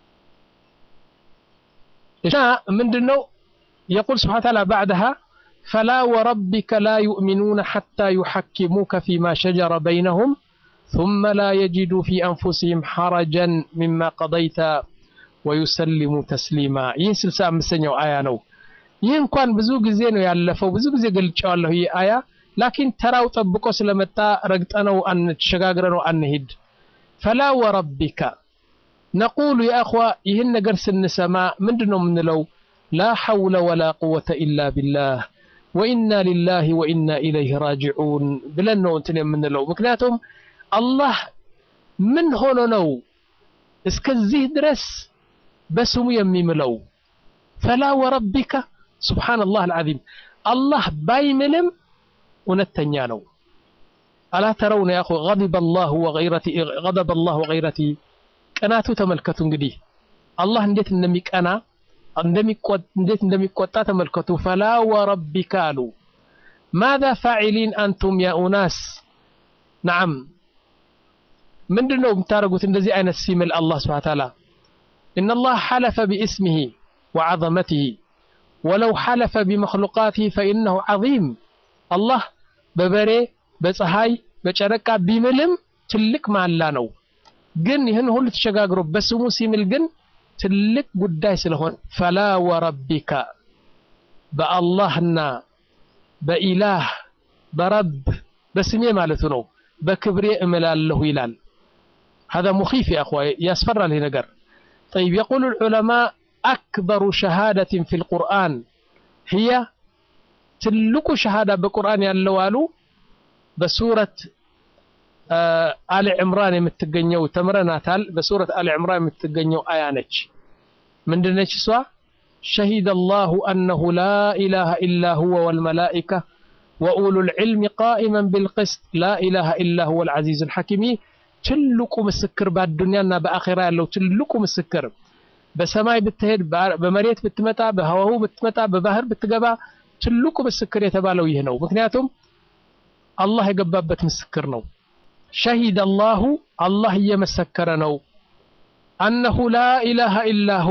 እሻ ምንድነው يقول سبحانه وتعالى بعدها فلا وربك لا يؤمنون حتى يحكموك فيما شجر بينهم ثم لا يجدوا في أنفسهم حرجا مما قضيت ويسلموا تسليما ይህ ስልሳ አምስተኛው አያ ነው ይህ እንኳን ብዙ ጊዜ ነው ያለፈው ብዙ ጊዜ ገልጫዋለሁ ይህ አያ ላኪን ተራው ጠብቆ ስለመጣ ረግጠነው ተሸጋግረነው አንሂድ ፈላ ወረቢካ ነቁሉ የአኽዋ ይህን ነገር ስንሰማ ምንድን ነው የምንለው ላ ሐውለ ወላ ቁወተ ኢላ ቢላህ ወኢና ሊላህ ወኢና ኢለይህ ራጅዑን ብለን ነው እንትን የምንለው ምክንያቱም አላህ ምን ሆኖ ነው እስከዚህ ድረስ በስሙ የሚምለው ፈላ ወረቢካ ስብሓንላህ አልዓዚም አላህ ባይምልም እውነተኛ ነው አላ ተረውነ ያኹ ገضب الله وغيرته غضب الله وغيرته ቅናቱ ተመልከቱ እንግዲህ አላህ እንዴት እንደሚቀና እንዴት እንደሚቆጣ ተመልከቱ ፈላ ወረቢካ አሉ ማذا ፋዒሊን አንቱም ያ ኡናስ ነዓም ምንድን ነው የምታደርጉት እንደዚህ አይነት ሲምል አላህ ስብሓን ታላ إن الله حلف باسمه وعظمته ولو حلف بمخلوقاته فإنه عظيم الله በበሬ በፀሐይ በጨረቃ ቢምልም ትልቅ ማላ ነው ግን ይህን ሁሉ ተሸጋግሮ በስሙ ሲምል ግን ትልቅ ጉዳይ ስለሆነ ፈላ ወረቢካ በአላህና በኢላህ በረብ በስሜ ማለቱ ነው በክብሬ እምላለሁ ይላል هذا مخيف يا أخوة يسفر له نقر طيب يقول العلماء أكبر شهادة في القرآن هي تلك شهادة بقرآن يالوالو بسورة አሊ ዕምራን የምትገኘው ተምረናታል። በሱረት አሊ ዕምራን የምትገኘው አያ ነች። ምንድነች እሷ? ሸሂደ አላሁ አነሁ ላ ኢላሃ ኢላ ሁወ ወልመላኢካ ወኡሉል ዒልሚ ቃኢመን ቢልቅስት ላ ኢላሃ ኢላ ሁወ ልዓዚዙል ሐኪም። ትልቁ ምስክር በአዱንያና በአኼራ ያለው ትልቁ ምስክር በሰማይ ብትሄድ፣ በመሬት ብትመጣ፣ በህዋው ብትመጣ፣ በባህር ብትገባ ትልቁ ምስክር የተባለው ይህ ነው። ምክንያቱም አላህ የገባበት ምስክር ነው። ሸሂደ አላሁ አላህ እየመሰከረ ነው። አነሁ ላ ኢላሃ ኢላሁ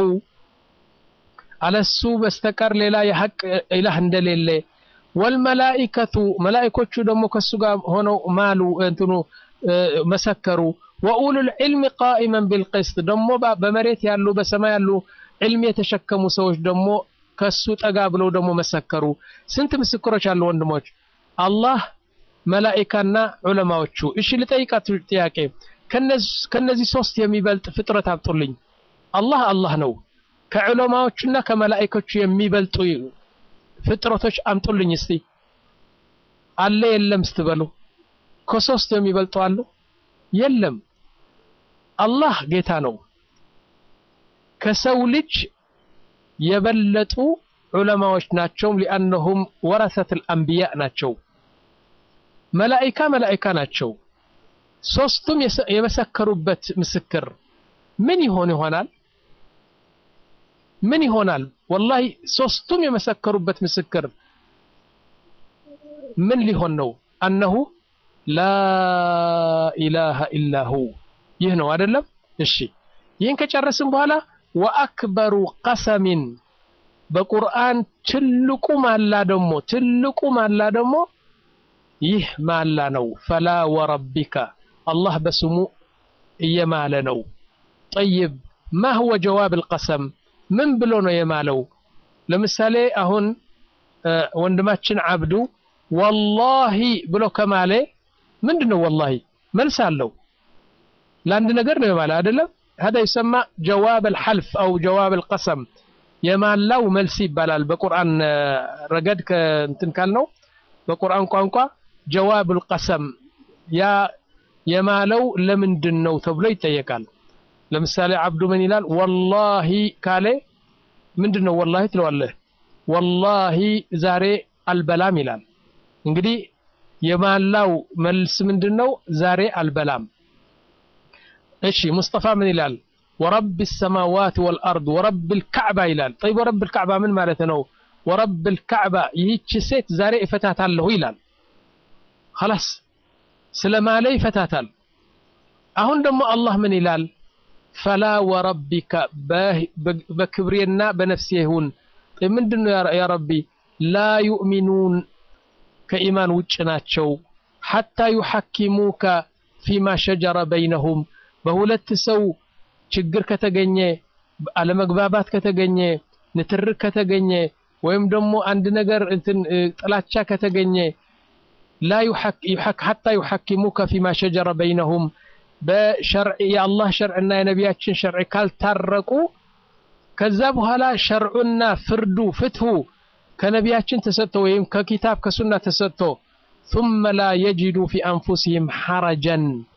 አለሱ በስተቀር ሌላ የሐቅ ኢላህ እንደሌለ ወልመላኢከቱ መላኢኮቹ ደግሞ ከሱ ጋር ሆነው ማሉ እንትኑ መሰከሩ። ወኡሉል ዒልሚ ቃኢመን ቢልቅስት ደግሞ በመሬት ያሉ በሰማይ ያሉ ዒልም የተሸከሙ ሰዎች ደግሞ ከሱ ጠጋ ብለው ደግሞ መሰከሩ። ስንት ምስክሮች አሉ ወንድሞች? አላህ መላኢካና ዑለማዎቹ። እሺ ልጠይቃችሁ ጥያቄ፣ ከነዚህ ሶስት የሚበልጥ ፍጥረት አምጡልኝ። አላህ አላህ ነው። ከዑለማዎቹና ከመላኢኮቹ የሚበልጡ ፍጥረቶች አምጡልኝ እስቲ። አለ የለም ስትበሉ ከሶስት የሚበልጡ አሉ? የለም። አላህ ጌታ ነው። ከሰው ልጅ የበለጡ ዑለማዎች ናቸው። ሊአነሁም ወረሰቱል አንቢያ ናቸው። መላኢካ መላኢካ ናቸው። ሶስቱም የመሰከሩበት ምስክር ምን ይሆን ይሆናል? ምን ይሆናል? ወላሂ ሶስቱም የመሰከሩበት ምስክር ምን ሊሆን ነው? አነሁ ላ ኢላሃ ኢላሁ ይህ ነው አይደለም? እሺ ይህን ከጨረስን በኋላ ወአክበሩ ቀሰሚን በቁርአን ትልቁ ማላ ደግሞ ትልቁ ማላ ደግሞ ይህ ማላ ነው። ፈላ ወረቢካ አላህ በስሙ እየማለ ነው። ጠይብ ማ ሁወ ጀዋብ አልቀሰም ምን ብሎ ነው የማለው? ለምሳሌ አሁን ወንድማችን አብዱ ወላሂ ብሎ ከማለ ምንድን ነው ወላሂ መልስ አለው። ለአንድ ነገር ነው የማለ አይደለም። هذا يسمى جواب الحلف أو جواب القسم የማላው መልስ ይባላል። በቁርአን ረገድ ከእንትን ካልነው በቁርአን ቋንቋ ጀዋቡል ቀሰም ያ የማለው ለምንድን ነው ተብሎ ይጠየቃል። ለምሳሌ አብዱ ምን ይላል? ወላሂ ካለ ምንድን ነው ወላሂ ትለዋለህ። ወላሂ ዛሬ አልበላም ይላል። እንግዲህ የማላው መልስ ምንድን ነው? ዛሬ አልበላም። እሺ ሙስጠፋ ምን ይላል? ወረብ ሰማዋት ወልአርድ ወረብ ልካዕባ ይላል። ጠይብ ወረብ ልካዕባ ምን ማለት ነው? ወረብ ልካዕባ ይህች ሴት ዛሬ እፈታታለሁ ይላል። ኸላስ ስለ ማለ ይፈታታል። አሁን ደግሞ አላህ ምን ይላል? ፈላ ወረቢካ በክብሬና በነፍሴ ይሁን ምንድን ነው ያ ረቢ ላ ዩእሚኑን ከኢማን ውጭ ናቸው ሐታ ዩሐኪሙከ ፊማ ሸጀረ በይነሁም በሁለት ሰው ችግር ከተገኘ አለመግባባት ከተገኘ ንትርክ ከተገኘ ወይም ደግሞ አንድ ነገር እንትን ጥላቻ ከተገኘ ላ ሐታ ዩሐኪሙከ ፊማ ሸጀረ በይነሁም በሸርዕ የአላህ ሸርዕና የነቢያችን ሸርዕ ካልታረቁ ከዛ በኋላ ሸርዑና ፍርዱ ፍትሁ ከነቢያችን ተሰጥቶ ወይም ከኪታብ ከሱና ተሰጥቶ ثم لا يجدوا في أنفسهم حرجا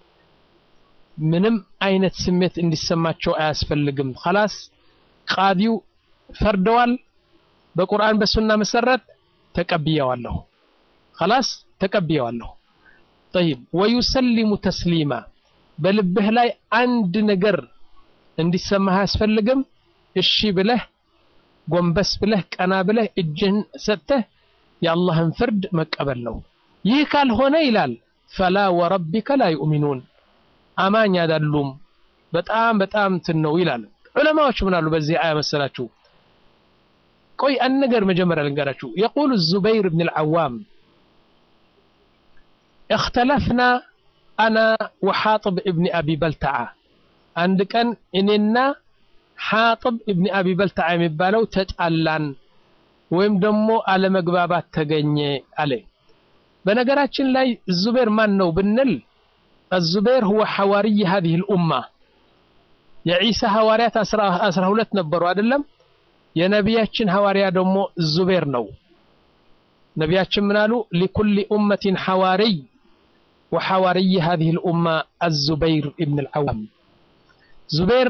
ምንም አይነት ስሜት እንዲሰማቸው አያስፈልግም። خلاص ቃዲው ፈርደዋል። በቁርአን በሱና መሰረት ተቀብየዋለሁ። خلاص ተቀብየዋለሁ። طيب ويسلم تسليما በልብህ ላይ አንድ ነገር እንዲሰማህ አያስፈልግም። እሺ ብለህ ጎንበስ ብለህ ቀና ብለህ እጅህን ሰጥተህ የአላህን ፍርድ መቀበል ነው። ይህ ካልሆነ ይላል ፈላ ወረቢከ ላ ዩእሚኑን አማኝ አይደሉም። በጣም በጣም እንትን ነው ይላል። ዑለማዎች ምን አሉ በዚህ አያ መሰላችሁ? ቆይ አንድ ነገር መጀመሪያ ልንገራችሁ። የቁሉ ዙበይር ብን ልዓዋም እክተለፍና አና ወሓጥብ እብኒ አቢ በልተዓ አንድ ቀን እኔና ሓጥብ እብኒ አቢ በልተዓ የሚባለው ተጣላን ወይም ደግሞ አለመግባባት ተገኘ አለ። በነገራችን ላይ ዙቤር ማን ነው ብንል الزبير هو حواري هذه الأمة የዒሳ ሐዋርያት አስራ ሁለት ነበሩ አይደለም የነቢያችን ሐዋርያ ደግሞ ዙቤር ነው ነቢያችን ምን አሉ ሊኩሊ ኡመቲን ሐዋርይ وحواري هذه الأمة الزبير ابن العوام زبير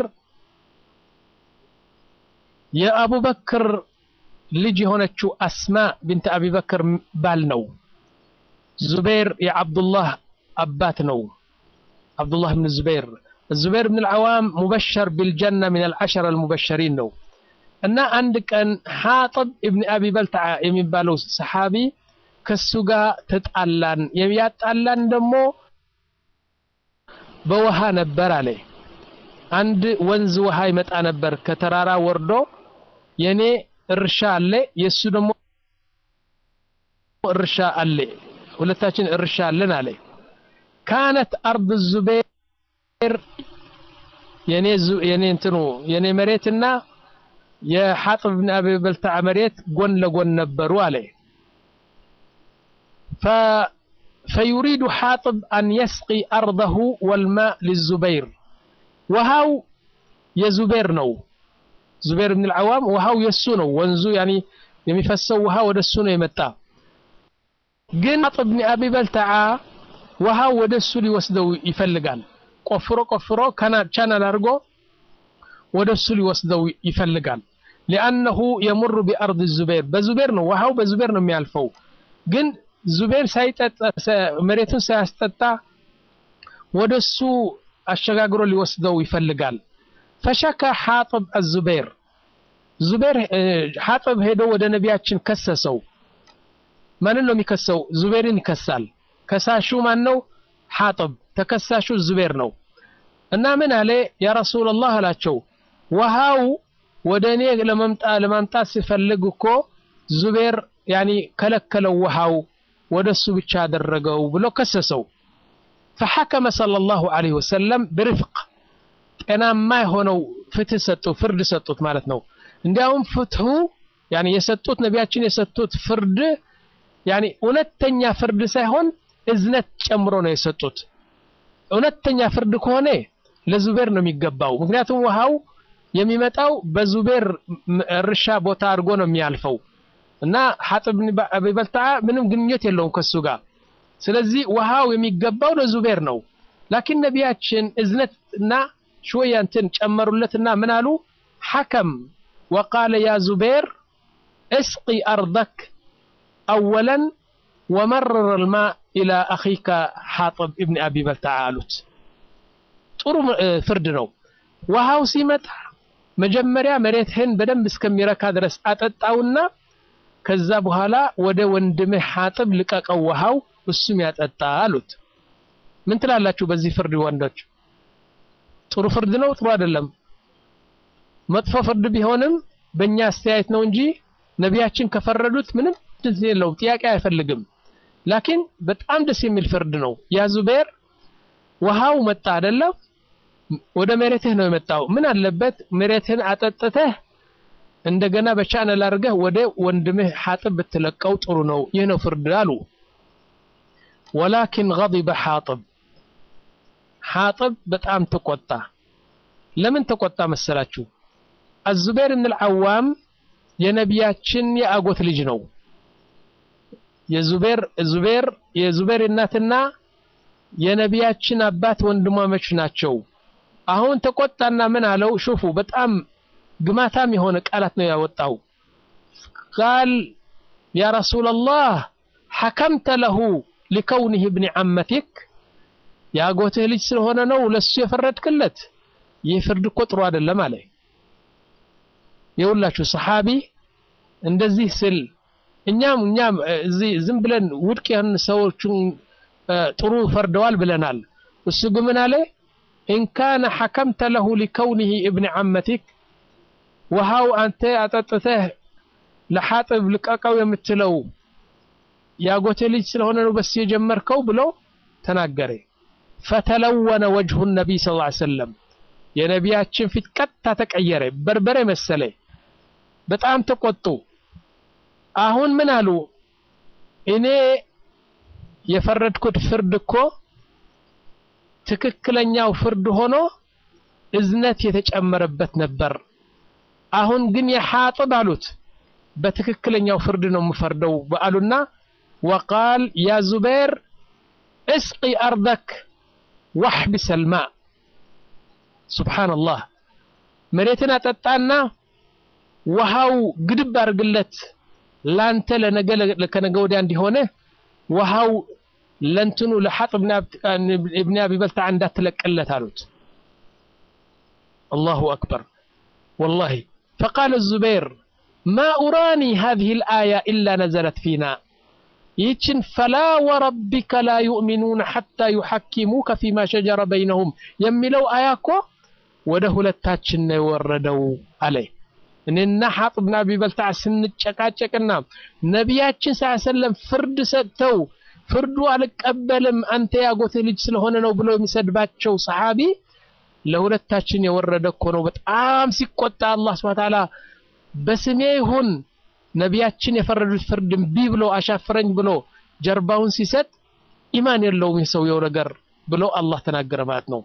يا أبو بكر لجي هنا أسماء بنت أبي بكر بالنو زبير يا عبد الله أباتنو عبد الله بن الزبير الزبير بن العوام مبشر بالجنة من العشرة المبشرين نو እና አንድ ቀን ሐጥብ ኢብን አቢ በልተዓ የሚባለው ሰሓቢ ከሱ ጋር ተጣላን። የሚያጣላን ደግሞ በውሃ ነበር አለ። አንድ ወንዝ ውሃ ይመጣ ነበር ከተራራ ወርዶ፣ የኔ እርሻ አለ፣ የሱ ደግሞ እርሻ አለ፣ ሁለታችን እርሻ አለን አለ። ካነት አርድ ዙቤር የኔ የኔ እንትኑ የኔ መሬትና የሐጥብ ብን አቢ በልተዓ መሬት ጎን ለጎን ነበሩ አለ። ፈዩሪዱ ሓጥብ አን የስቂ አርደሁ ወልማእ ሊዙበይር ውሃው የዙቤር ነው። ዙቤር ብን ልዓዋም ውሃው የሱ ነው። ወንዙ ያኒ የሚፈሰው ውሃ ወደ እሱ ነው የመጣ። ግን ሓጥብ ብን አቢ በልተዓ ውሃው ወደ እሱ ሊወስደው ይፈልጋል። ቆፍሮ ቆፍሮ ቻናል አድርጎ ወደ እሱ ሊወስደው ይፈልጋል። ሊአነሁ የሙሩ ቢአርድ ዙቤር በዙቤር ነው ውሃው በዙቤር ነው የሚያልፈው። ግን ዙቤር ሳይጠጣ መሬቱን ሳያስጠጣ ወደ እሱ አሸጋግሮ ሊወስደው ይፈልጋል። ፈሸካ ሓጥብ አዙቤር ዙቤር ሓጥብ ሄዶ ወደ ነቢያችን ከሰሰው። ማንን ነው የሚከሰው? ዙቤርን ይከሳል። ከሳሹ ማን ነው? ሓጥብ። ተከሳሹ ዙቤር ነው። እና ምን አለ ያ ረሱላላህ አላቸው ውሃው ወደ እኔ ለማምጣት ሲፈልግ እኮ ዙቤር ያኒ ከለከለው ውሃው ወደ እሱ ብቻ አደረገው ብሎ ከሰሰው። ፈሐከመ ሰለላሁ ዐለይሂ ወሰለም ብርፍቅ ጤናማ የሆነው ፍትህ ሰጡ፣ ፍርድ ሰጡት ማለት ነው። እንዲያውም ፍትሁ ያኒ የሰጡት ነቢያችን የሰጡት ፍርድ ያኒ እውነተኛ ፍርድ ሳይሆን እዝነት ጨምሮ ነው የሰጡት። እውነተኛ ፍርድ ከሆነ ለዙቤር ነው የሚገባው። ምክንያቱም ውሃው የሚመጣው በዙቤር እርሻ ቦታ አድርጎ ነው የሚያልፈው እና ሐጥብ አቢ በልተዓ ምንም ግንኙነት የለውም ከሱ ጋር። ስለዚህ ውሃው የሚገባው ለዙቤር ነው። ላኪን ነቢያችን እዝነት እና ሽወያ እንትን ጨመሩለትና ምን አሉ? ሐከም ወቃለ ያ ዙቤር እስቂ አርደክ አወለን ወመረረ ልማ ኢላ አኺከ ሐጥብ ኢብን አቢ በልተዓ አሉት። ጥሩ ፍርድ ነው። ውሃው ሲመጣ መጀመሪያ መሬትህን በደንብ እስከሚረካ ድረስ አጠጣውና ከዛ በኋላ ወደ ወንድምህ ሐጥብ ልቀቀው ውሃው እሱም ያጠጣ አሉት። ምን ትላላችሁ በዚህ ፍርድ ወንዶች? ጥሩ ፍርድ ነው? ጥሩ አይደለም? መጥፎ ፍርድ ቢሆንም በእኛ አስተያየት ነው እንጂ ነቢያችን ከፈረዱት ምንም ደስ የለውም፣ ጥያቄ አይፈልግም። ላኪን በጣም ደስ የሚል ፍርድ ነው። ያ ዙቤር ውሃው መጣ አይደለም ወደ መሬትህ ነው የመጣው። ምን አለበት መሬትህን አጠጥተህ እንደገና በቻነል አድርገህ ወደ ወንድምህ ሐጥብ ብትለቀው ጥሩ ነው። ይህ ነው ፍርድ አሉ። ወላኪን ገضበ ሐጥብ ሐጥብ በጣም ተቆጣ። ለምን ተቆጣ መሰላችሁ? አዙቤር ብን ልዓዋም የነቢያችን የአጎት ልጅ ነው። የዙቤር ዙቤር የዙቤር እናትና የነቢያችን አባት ወንድማሞች ናቸው። አሁን ተቆጣና ምን አለው? ሹፉ በጣም ግማታም የሆነ ቃላት ነው ያወጣው። ቃል ያ ረሱላላህ ሐከምተ ለሁ ሊከውኒህ ብኒ ዓመቲክ የአጎትህ ልጅ ስለሆነ ነው ለሱ የፈረድክለት። ይህ ፍርድ እኮ ጥሩ አይደለም አለ። የሁላችሁ ሰሓቢ እንደዚህ ስል እኛም እኛም እዚህ ዝም ብለን ውድቅ የሆኑ ሰዎችን ጥሩ ፈርደዋል ብለናል። እሱ ግን ምን አለ? ኢንካነ ሐከምተ ለሁ ሊከውኒህ እብኒ ዓመቲክ ውሃው አንተ አጠጥተህ ለሐጥብ ልቀቀው የምትለው የአጎቴ ልጅ ስለሆነ ነው በስ የጀመርከው ብሎ ተናገረ። ፈተለወነ ወጅሁ ነቢይ ስ ላ ሰለም የነቢያችን ፊት ቀጥታ ተቀየረ፣ በርበሬ መሰለ። በጣም ተቆጡ። አሁን ምን አሉ? እኔ የፈረድኩት ፍርድ እኮ ትክክለኛው ፍርድ ሆኖ እዝነት የተጨመረበት ነበር። አሁን ግን የሐጥብ አሉት በትክክለኛው ፍርድ ነው የምፈርደው አሉና ወቃል ያ ዙቤር እስቂ አርደክ ዋሕቢስ አልማ ሱብሓነላህ መሬትን አጠጣና ውሃው ግድብ አድርግለት ላንተ ለነገ ከነገ ወዲያ እንዲሆነ ውሃው ለንትኑ ለሐጥ እብን አቢ በልተዓ እንዳትለቅለት አሉት አላሁ አክበር ወላሂ ፈቃለ ዙበይር ማ ኡራኒ ሃዚህ ልአያ ኢላ ነዘለት ፊና ይህችን ፈላ ወረቢከ ላ ዩእሚኑነ ሐታ ዩሐኪሙከ ፊማ ሸጀረ በይነሁም የሚለው አያ እኮ ወደ ሁለታችን ነው የወረደው አለ እኔና ሐጥ ብን አቢ በልተዓ ስንጨቃጨቅና ነቢያችን ስ ሰለም ፍርድ ሰጥተው ፍርዱ አልቀበልም አንተ ያጎትህ ልጅ ስለሆነ ነው ብሎ የሚሰድባቸው ሰሓቢ ለሁለታችን የወረደ እኮ ነው በጣም ሲቆጣ አላህ ስብሐ ተዓላ በስሜ ይሁን ነቢያችን የፈረዱት ፍርድ እምቢ ብሎ አሻፍረኝ ብሎ ጀርባውን ሲሰጥ ኢማን የለውም የሰውየው ነገር ብሎ አላህ ተናገረ ማለት ነው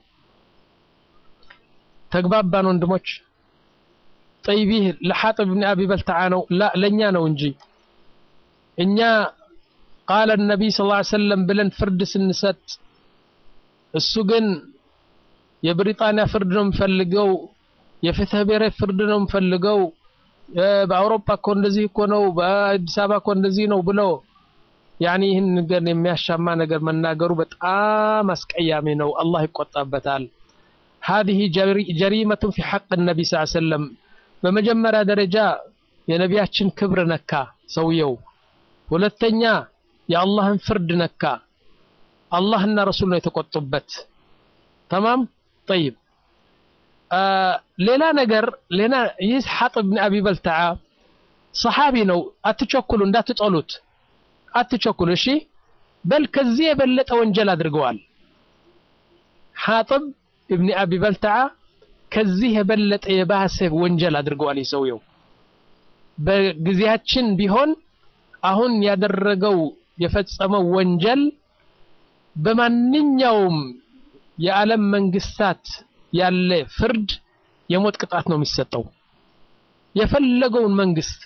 ተግባባን ወንድሞች ጠይብ ይህ ለሓጥብ ብን አቢ በልተዓ ነው ላ ለእኛ ነው እንጂ እኛ ቃለ ነቢይ ስ ሰለም ብለን ፍርድ ስንሰጥ እሱ ግን የብሪጣንያ ፍርድ ነው የምፈልገው የፍትህ ብሔራዊ ፍርድ ነው የምፈልገው በአውሮፓ እኮ እንደዚህ እኮ ነው በአዲስ አበባ እኮ እንደዚህ ነው ብሎ ያኒ ይህን ነገር የሚያሻማ ነገር መናገሩ በጣም አስቀያሚ ነው አላህ ይቆጣበታል هذه جريمة في حق النبي صلى الله عليه وسلم በመጀመሪያ ደረጃ የነቢያችን ክብር ነካ ሰውየው ሁለተኛ የአላህን ፍርድ ነካ አላህና ረሱል ነው የተቆጡበት ተማም ጠይብ ሌላ ነገር ሌላ ይህ ሐጥብ ብን አቢ በልተዓ ሰሓቢ ነው አትቸኩሉ እንዳትጠሉት አትቸኩሉ እሺ በል ከዚህ የበለጠ ወንጀል አድርገዋል ሐጥብ እብኒ አቢ በልተዓ ከዚህ የበለጠ የባሰ ወንጀል አድርገዋል ሰውየው በጊዜያችን ቢሆን አሁን ያደረገው የፈጸመው ወንጀል በማንኛውም የዓለም መንግስታት ያለ ፍርድ የሞት ቅጣት ነው የሚሰጠው የፈለገውን መንግስት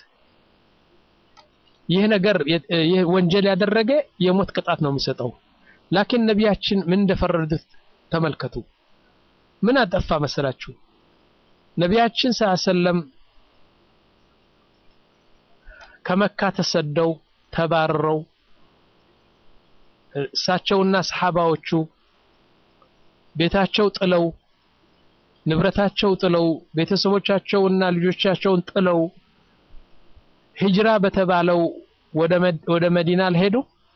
ይህ ነገር ይህ ወንጀል ያደረገ የሞት ቅጣት ነው የሚሰጠው ላኪን ነቢያችን ምን እንደፈረዱት ተመልከቱ ምን አጠፋ መሰላችሁ ነቢያችን ሰለም ከመካ ተሰደው ተባረው እሳቸውና ሰሓባዎቹ ቤታቸው ጥለው ንብረታቸው ጥለው ቤተሰቦቻቸውና ልጆቻቸውን ጥለው ሂጅራ በተባለው ወደ መዲና አልሄዱ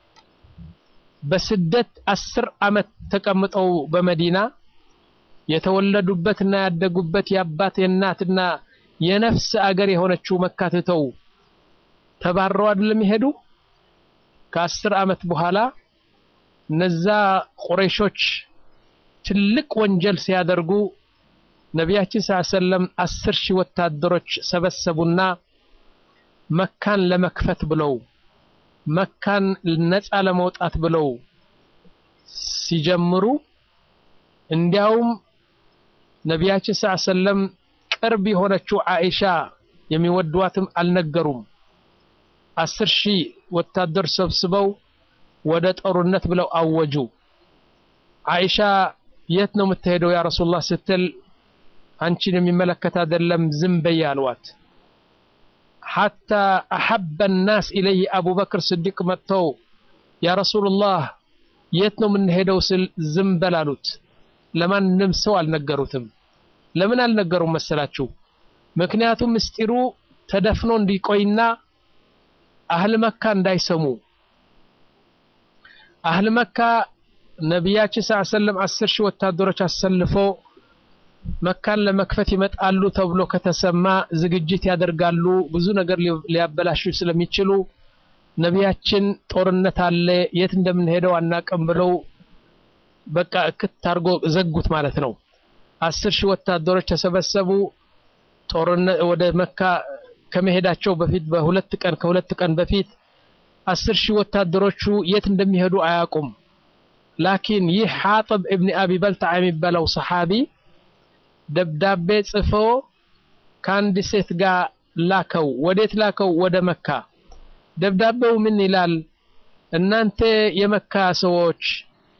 በስደት አስር አመት ተቀምጠው በመዲና የተወለዱበትና ያደጉበት የአባት የእናትና የነፍስ አገር የሆነችው መካ ትተው ተባረው አይደለም ይሄዱ ከአስር አመት በኋላ እነዛ ቁረይሾች ትልቅ ወንጀል ሲያደርጉ ነቢያችን ስ ሰለም አስር ሺህ ወታደሮች ሰበሰቡና መካን ለመክፈት ብለው መካን ነፃ ለመውጣት ብለው ሲጀምሩ እንዲያውም ነቢያችን ስ ሰለም ቅርብ የሆነችው አይሻ የሚወዷትም አልነገሩም አስር ሺህ ወታደር ሰብስበው ወደ ጦርነት ብለው አወጁ አይሻ የት ነው የምትሄደው ያ ረሱላህ ስትል አንቺን የሚመለከት አይደለም ዝም በይ አልዋት ሐታ አሐበ ናስ ኢለይህ አቡበክር ስዲቅ መጥተው ያ ረሱሉላህ የት ነው የምንሄደው ስል ዝም በል አሉት ለማንም ሰው አልነገሩትም ለምን አልነገሩም መሰላችሁ ምክንያቱም ምስጢሩ ተደፍኖ እንዲቆይና አህል መካ እንዳይሰሙ አህል መካ ነቢያችን ስ ሰለም አስር ሺህ ወታደሮች አሰልፎ መካን ለመክፈት ይመጣሉ ተብሎ ከተሰማ ዝግጅት ያደርጋሉ ብዙ ነገር ሊያበላሹ ስለሚችሉ ነቢያችን ጦርነት አለ የት እንደምንሄደው አናቅም ብለው በቃ እክት አድርጎ ዘጉት ማለት ነው አስር ሺህ ወታደሮች ተሰበሰቡ ጦርነት ወደ መካ ከመሄዳቸው በፊት በሁለት ቀን ከሁለት ቀን በፊት አስር ሺህ ወታደሮቹ የት እንደሚሄዱ አያውቁም ላኪን ይህ ሐጥብ እብኒ አቢ በልተዓ የሚባለው ሰሓቢ ደብዳቤ ጽፎ ከአንድ ሴት ጋር ላከው ወዴት ላከው ወደ መካ ደብዳቤው ምን ይላል እናንተ የመካ ሰዎች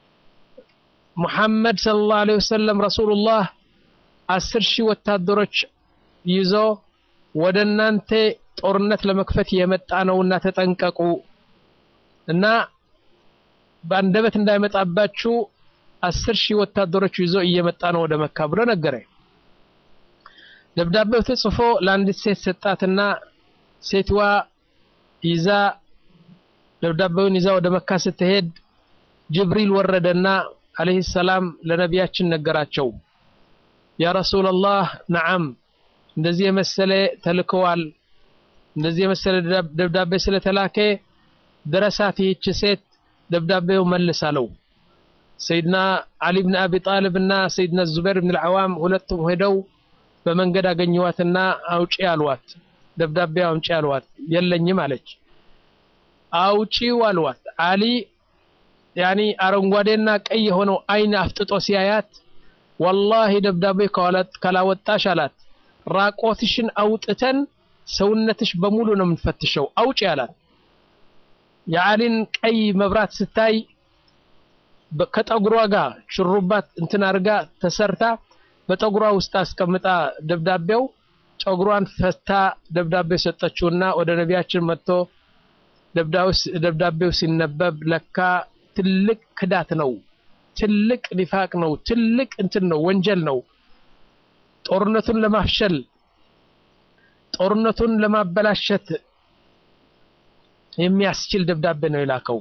ሙሐመድ ሰለላሁ ዐለይሂ ወሰለም ረሱሉላህ አስር ሺህ ወታደሮች ይዞ ወደ እናንተ ጦርነት ለመክፈት የመጣ ነውና ተጠንቀቁ እና በአንደበት እንዳይመጣባችሁ አስር ሺህ ወታደሮች ይዞ እየመጣ ነው ወደ መካ ብሎ ነገረ። ደብዳቤው ተጽፎ ለአንዲት ሴት ሰጣትና ሴትዋ ይዛ ደብዳቤውን ይዛ ወደ መካ ስትሄድ ጅብሪል ወረደና አለይሂ ሰላም ለነቢያችን ነገራቸው። ያ ረሱላላህ ነዓም እንደዚህ የመሰለ ተልከዋል፣ እንደዚህ የመሰለ ደብዳቤ ስለተላከ ድረሳት ይህች ሴት ደብዳቤው መልስ አለው። ሰይድና አሊ ብን አቢ ጣልብ እና ሰይድና ዙበይር ብን ልዓዋም ሁለቱም ሄደው በመንገድ አገኘዋትና አውጪ አልዋት፣ ደብዳቤ አውጪ አልዋት። የለኝም አለች። አውጪው አልዋት። አሊ ያኒ አረንጓዴና ቀይ የሆነው አይን አፍጥጦ ሲያያት ወላሂ ደብዳቤ ካላወጣሽ አላት ራቆትሽን አውጥተን ሰውነትሽ በሙሉ ነው የምንፈትሸው፣ አውጪ አላት። የአሊን ቀይ መብራት ስታይ ከጠጉሯ ጋር ሽሩባት እንትን አድርጋ ተሰርታ በጠጉሯ ውስጥ አስቀምጣ ደብዳቤው ጠጉሯን ፈታ ደብዳቤ ሰጠችውና ወደ ነቢያችን መጥቶ ደብዳቤው ሲነበብ ለካ ትልቅ ክዳት ነው፣ ትልቅ ኒፋቅ ነው፣ ትልቅ እንትን ነው፣ ወንጀል ነው። ጦርነቱን ለማፍሸል ጦርነቱን ለማበላሸት የሚያስችል ደብዳቤ ነው የላከው።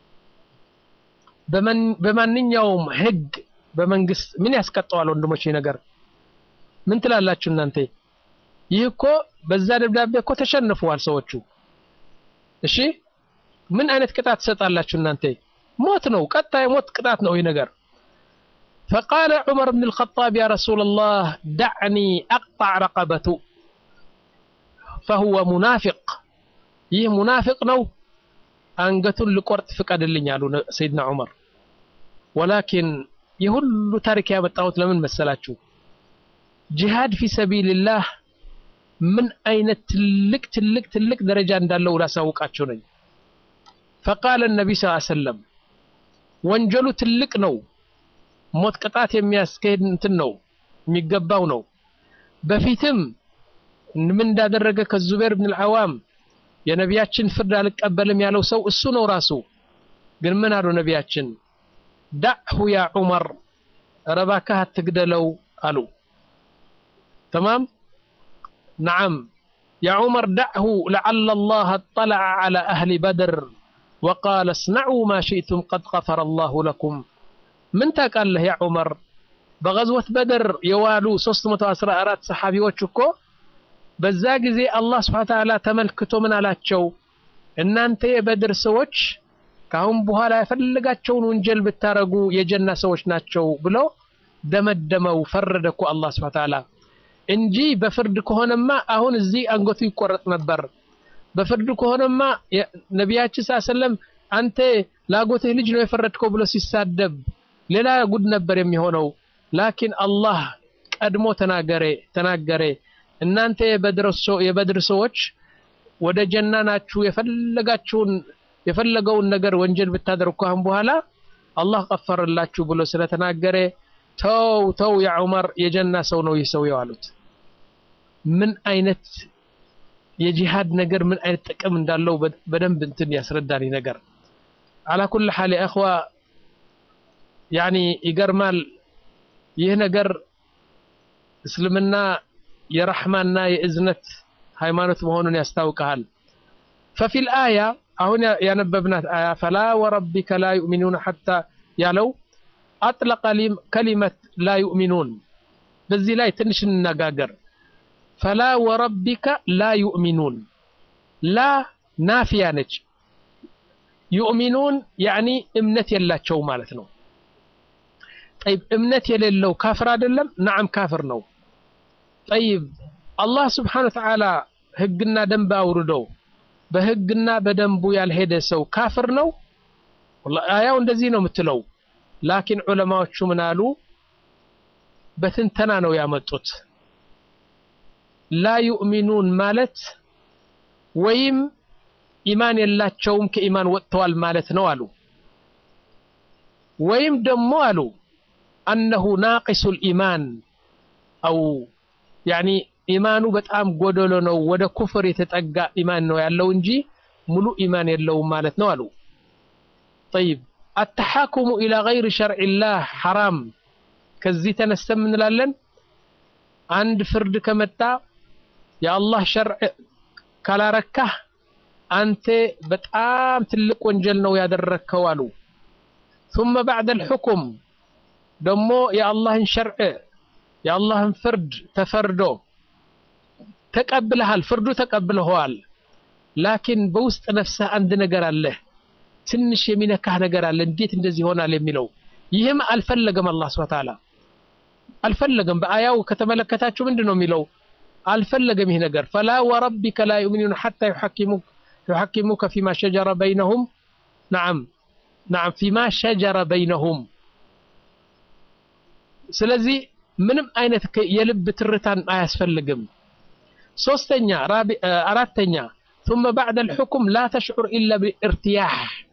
በማንኛውም ህግ በመንግስት ምን ያስቀጠዋል? ወንድሞች ነገር ምን ትላላችሁ እናንተ? ይህ እኮ በዛ ደብዳቤ እኮ ተሸንፈዋል ሰዎቹ። እሺ ምን አይነት ቅጣት ትሰጣላችሁ እናንተ? ሞት ነው፣ ቀጣ የሞት ቅጣት ነው ይህ ነገር። ፈቃለ ዑመር ብን ልኸጣብ ያ ረሱላላህ ዳዕኒ አቅጣዕ ረቀበቱ ፈሁወ ሙናፊቅ ይህ ሙናፊቅ ነው፣ አንገቱን ልቆርጥ ፍቀድልኝ አሉ ሰይድና ዑመር። ወላኪን የሁሉ ታሪክ ያመጣሁት ለምን መሰላችሁ? ጂሃድ ፊ ሰቢልላህ ምን አይነት ትልቅ ትልቅ ትልቅ ደረጃ እንዳለው ላሳውቃችሁ ነኝ። ፈቃለ ነቢ ስ ሰለም ወንጀሉ ትልቅ ነው፣ ሞት ቅጣት የሚያስካሄድ እንትን ነው የሚገባው ነው። በፊትም ምን እንዳደረገ ከዙቤር ብን ልዓዋም የነቢያችን ፍርድ አልቀበልም ያለው ሰው እሱ ነው ራሱ። ግን ምን አሉ ነቢያችን? ዳዕሁ ያ ዑመር ኧረ እባክህ አትግደለው አሉ። ተማም ነዓም ያ ዑመር ዳዕሁ ለዓለ ላህ አጠለዐ ዐላ አህሊ በድር ወቃለ እስነዑ ማ ሽእቱም ቀድ ገፈረ ላሁ ለኩም። ምን ታውቃለህ ያ ዑመር በገዝወት በድር የዋሉ 314 ሰሓቢዎች እኮ በዛ ጊዜ አላህ ስብሐ ወተዓላ ተመልክቶ ምን አላቸው? እናንተ የበድር ሰዎች ከአሁን በኋላ የፈለጋቸውን ወንጀል ብታረጉ የጀና ሰዎች ናቸው ብሎ ደመደመው። ፈረደ እኮ አላህ ስብሐ ወተዓላ እንጂ በፍርድ ከሆነማ አሁን እዚህ አንገቱ ይቆረጥ ነበር። በፍርድ ከሆነማ ነቢያችን ሰለላሁ ዐለይሂ ወሰለም አንተ ላጎትህ ልጅ ነው የፈረድከው ብሎ ሲሳደብ ሌላ ጉድ ነበር የሚሆነው። ላኪን አላህ ቀድሞ ተናገረ ተናገረ እናንተ የበድር ሰዎች ወደ ጀና ናችሁ፣ የፈለጋችሁን የፈለገውን ነገር ወንጀል ብታደርጉ ካሁን በኋላ አላህ ቀፈረላችሁ ብሎ ስለተናገረ ተው ተው ያ ዑመር የጀና ሰው ነው ይህ ሰው አሉት። ምን አይነት የጂሃድ ነገር ምን አይነት ጥቅም እንዳለው በደንብ እንትን ያስረዳን ነገር። አላ ኩል ሐል ያ እኽዋ ያኒ ይገርማል። ይህ ነገር እስልምና የረሕማና የእዝነት ሃይማኖት መሆኑን ያስታውቀሃል። ፈፊል አያ አሁን ያነበብናት አያ ፈላ ወረቢከ ላ ዩእሚኑን ሐታ ያለው አጥለቀ ከሊመት ላ ዩእሚኑን። በዚህ ላይ ትንሽ እንነጋገር። ፈላ ወረቢከ ላ ዩእሚኑን ላ ናፊያ ነች። ዩእሚኑን ያዕኒ እምነት የላቸው ማለት ነው። ጠይብ እምነት የሌለው ካፍር አይደለም? ነዓም ካፍር ነው። ጠይብ አላህ ስብሓነሁ ወተዓላ ህግና ደንብ አውርዶ በህግና በደንቡ ያልሄደ ሰው ካፍር ነው? አያው እንደዚህ ነው የምትለው። ላኪን ዑለማዎቹ ምን አሉ? በትንተና ነው ያመጡት። ላ ዩእሚኑን ማለት ወይም ኢማን የላቸውም ከኢማን ወጥተዋል ማለት ነው አሉ። ወይም ደግሞ አሉ አነሁ ናቂሱ ልኢማን አው ያኒ ኢማኑ በጣም ጎደሎ ነው፣ ወደ ኩፍር የተጠጋ ኢማን ነው ያለው እንጂ ሙሉ ኢማን የለውም ማለት ነው አሉ። ጠይብ አተሓኩሙ ኢላ ገይሪ ሸርዒላህ ሐራም። ከዚህ ተነስተን እንላለን አንድ ፍርድ ከመጣ የአላህ ሸርዕ ካላረካህ አንተ በጣም ትልቅ ወንጀል ነው ያደረግከው አሉ። ثم بعد الحكم ደግሞ የአላህን ሸርዕ የአላህን ፍርድ ተፈርዶ ተቀብለሃል፣ ፍርዱ ተቀብለኸዋል። ላኪን በውስጥ ነፍስህ አንድ ነገር አለህ፣ ትንሽ የሚነካህ ነገር አለ። እንዴት እንደዚህ ይሆናል የሚለው ይህም አልፈለገም። አላህ ሱብሓነሁ ወተዓላ አልፈለገም። በአያው ከተመለከታችሁ ምንድን ነው የሚለው? አልፈለገም ይህ ነገር ፈላ ወረቢከ ላ ዩእሚኑን ሐታ ዩሐኪሙከ ፊማ ሸጀረ በይነሁም ነዓም ነዓም ፊማ ሸጀረ በይነሁም። ስለዚህ ምንም አይነት የልብ ትርታን አያስፈልግም። ሶስተኛ አራተኛ ثم بعد الحكم لا تشعر إلا بالارتياح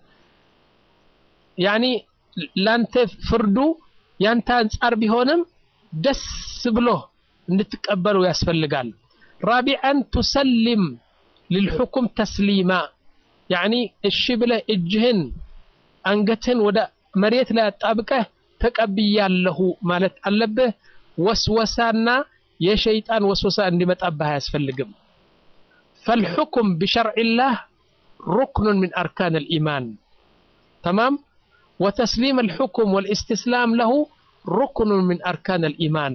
يعني ላንተ ፍርዱ ያንተ አንጻር ቢሆንም ደስ ብሎ እንድትቀበሉ ያስፈልጋል። ራቢዐን ቱሰሊም ልልሑኩም ተስሊማ ያኒ እሺ ብለህ እጅህን አንገትህን ወደ መሬት ላይ አጣብቀህ ተቀብያለሁ ማለት አለብህ። ወስወሳና የሸይጣን ወስወሳ እንዲመጣብህ አያስፈልግም። ፈልሑኩም ቢሸርዒላህ ሩክኑን ሚን አርካን ልኢማን ተማም وتسليم الحكم والاستسلام له ركن من أركان الإيمان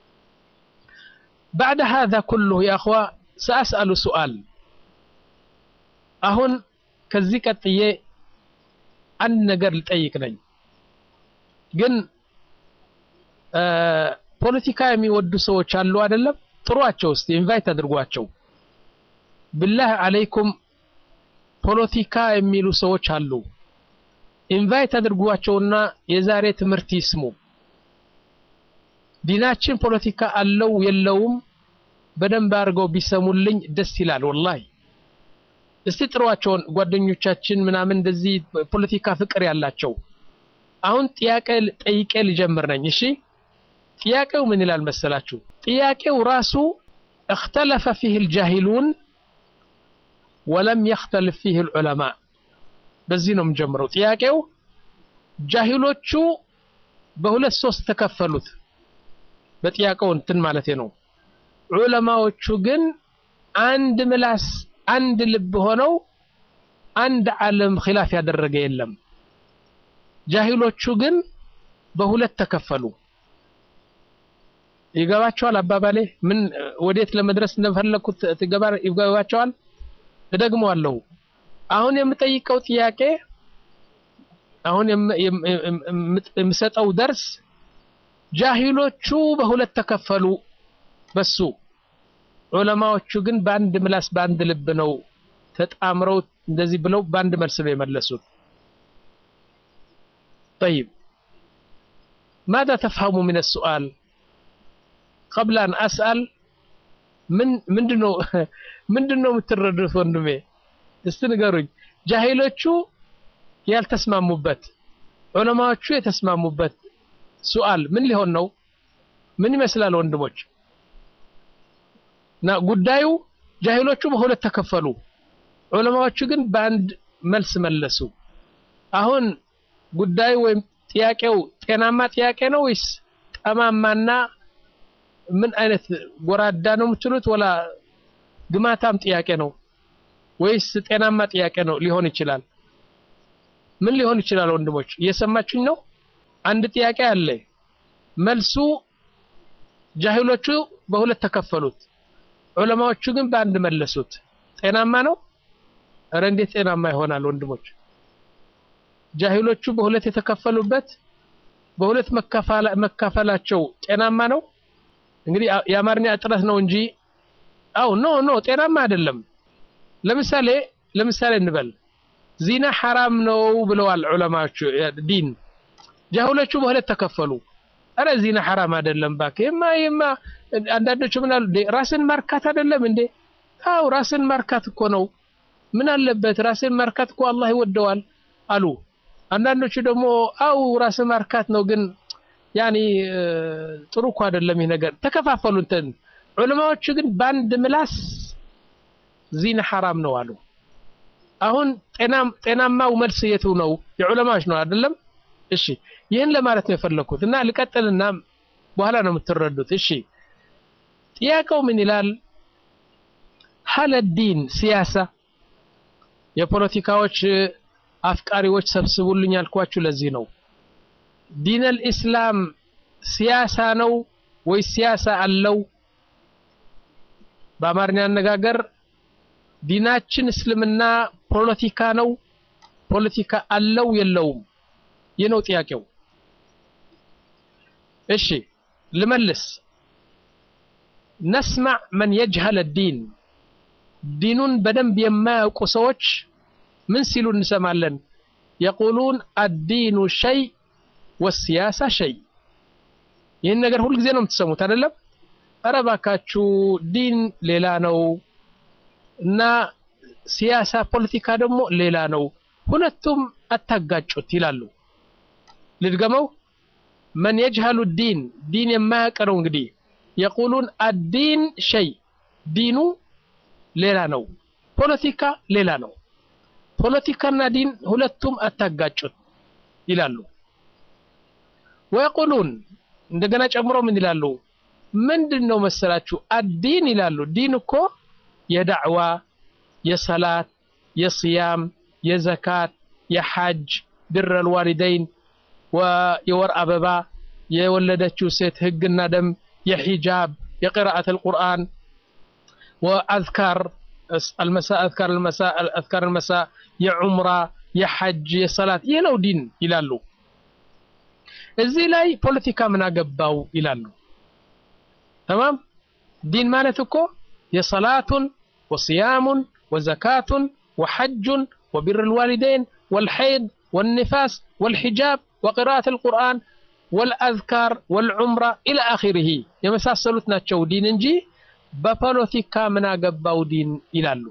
بعد هذا كله يا أخوة سأسأل سؤال أهون كذيك تيه أن نقر لتأيكني ግን ፖለቲካ የሚወዱ ሰዎች አሉ አይደለም? ጥሯቸው እስቲ ኢንቫይት አድርጓቸው። ብላህ አለይኩም ፖለቲካ የሚሉ ሰዎች አሉ። ኢንቫይት አድርጓቸውና የዛሬ ትምህርት ይስሙ። ዲናችን ፖለቲካ አለው የለውም በደንብ አድርገው ቢሰሙልኝ ደስ ይላል። ወላሂ እስቲ ጥሯቸውን ጓደኞቻችን ምናምን እንደዚህ ፖለቲካ ፍቅር ያላቸው። አሁን ጥያቄ ጠይቄ ልጀምር ነኝ። እሺ ጥያቄው ምን ይላል መሰላችሁ? ጥያቄው ራሱ እክተለፈ ፊህ ልጃሂሉን ወለም የክተልፍ ፊህ ልዑለማ በዚህ ነው የምጀምረው። ጥያቄው ጃሂሎቹ በሁለት ሶስት ተከፈሉት። በጥያቄው እንትን ማለት ነው። ዑለማዎቹ ግን አንድ ምላስ አንድ ልብ ሆነው አንድ ዓለም ኺላፍ ያደረገ የለም። ጃሂሎቹ ግን በሁለት ተከፈሉ። ይገባቸዋል አባባሌ? ምን ወዴት ለመድረስ እንደፈለኩት ትገባ ይገባቸዋል? እደግመዋለሁ። አሁን የምጠይቀው ጥያቄ አሁን የምሰጠው ደርስ ጃሂሎቹ በሁለት ተከፈሉ በሱ ዑለማዎቹ ግን በአንድ ምላስ በአንድ ልብ ነው ተጣምረው እንደዚህ ብለው በአንድ መልስ ነው የመለሱት። طيب ماذا تفهم من السؤال قبل أن أسأل من ምንድነው ምንድነው የምትረዱት ወንድሜ? እስቲ ንገሩኝ። ጃሂሎቹ ያልተስማሙበት ዑለማዎቹ የተስማሙበት ሱአል ምን ሊሆን ነው? ምን ይመስላል ወንድሞች? እና ጉዳዩ ጃሂሎቹ በሁለት ተከፈሉ፣ ዑለማዎቹ ግን በአንድ መልስ መለሱ። አሁን ጉዳዩ ወይም ጥያቄው ጤናማ ጥያቄ ነው ወይስ ጠማማና ምን አይነት ጎራዳ ነው የምትሉት? ወላ ግማታም ጥያቄ ነው ወይስ ጤናማ ጥያቄ ነው ሊሆን ይችላል? ምን ሊሆን ይችላል? ወንድሞች እየሰማችሁኝ ነው? አንድ ጥያቄ አለ። መልሱ ጃሂሎቹ በሁለት ተከፈሉት፣ ዑለማዎቹ ግን በአንድ መለሱት። ጤናማ ነው? እረ እንዴት ጤናማ ይሆናል ወንድሞች? ጃሂሎቹ በሁለት የተከፈሉበት በሁለት መካፈላቸው ጤናማ ነው? እንግዲህ የአማርኛ እጥረት ነው እንጂ አው ኖ ኖ ጤናማ አይደለም። ለምሳሌ ለምሳሌ እንበል ዚና ሐራም ነው ብለዋል ዑለማዎቹ ዲን። ጃሁሎቹ በሁለት ተከፈሉ። አረ ዚና ሐራም አይደለም እባክህ የማ የማ አንዳንዶቹ ምን አሉ ራስን ማርካት አይደለም እንዴ? አው ራስን ማርካት እኮ ነው። ምን አለበት ራስን ማርካት እኮ አላህ ይወደዋል አሉ። አንዳንዶቹ ደግሞ አው ራስን ማርካት ነው ግን ያኒ ጥሩ እኮ አይደለም ይህ ነገር ተከፋፈሉ እንትን ዑለማዎቹ ግን በአንድ ምላስ ዚና ሐራም ነው አሉ አሁን ጤናማው መልስ የቱ ነው የዑለማዎች ነው አይደለም እሺ ይህን ለማለት ነው የፈለኩት እና ልቀጥልና በኋላ ነው የምትረዱት እሺ ጥያቄው ምን ይላል ሀለ ዲን ሲያሳ የፖለቲካዎች አፍቃሪዎች ሰብስቡልኝ ያልኳችሁ ለዚህ ነው ዲን አልኢስላም ሲያሳ ነው ወይ ሲያሳ አለው በአማርኛ አነጋገር ዲናችን እስልምና ፖለቲካ ነው ፖለቲካ አለው የለውም ይህ ነው ጥያቄው እሺ ልመልስ ነስማዕ መን የጅሀል ዲን ዲኑን በደንብ የማያውቁ ሰዎች ምን ሲሉ እንሰማለን የቁሉን አዲኑ ሸይ ወሲያሳ ሸይ ይህን ነገር ሁልጊዜ ነው የምትሰሙት አይደለም ኧረ እባካችሁ ዲን ሌላ ነው እና ሲያሳ ፖለቲካ ደግሞ ሌላ ነው ሁለቱም አታጋጩት ይላሉ ልድገመው መን የጅሀሉ ዲን ዲን የማያውቅ ነው እንግዲህ የቁሉን አዲን ሸይ ዲኑ ሌላ ነው ፖለቲካ ሌላ ነው ፖለቲካና ዲን ሁለቱም አታጋጩት ይላሉ ወየቁሉን እንደገና ጨምሮ ምን ይላሉ ምንድን ነው መሰላችሁ አዲን ይላሉ ዲን እኮ የዳዕዋ የሰላት የስያም የዘካት የሐጅ ብር አልዋሊደይን የወር አበባ የወለደችው ሴት ህግና ደም የሒጃብ የቅራአት አልቁርአን ወአዝካር المساء أذكار المساء أذكار المساء يا عمرة يا حج يا صلاة ይህ ነው ዲን ይላሉ እዚህ ላይ ፖለቲካ ምን አገባው ይላሉ ተማም ዲን ማለት እኮ የሰላቱን ወስያሙን ወዘካቱን ወሐጁን وبر الوالدين والحيض والنفاس والحجاب وقراءة القرآن والأذكار والعمرة إلى آخره يمساسلوت ناتشو دين እንጂ በፖለቲካ ምን አገባው ዲን ይላሉ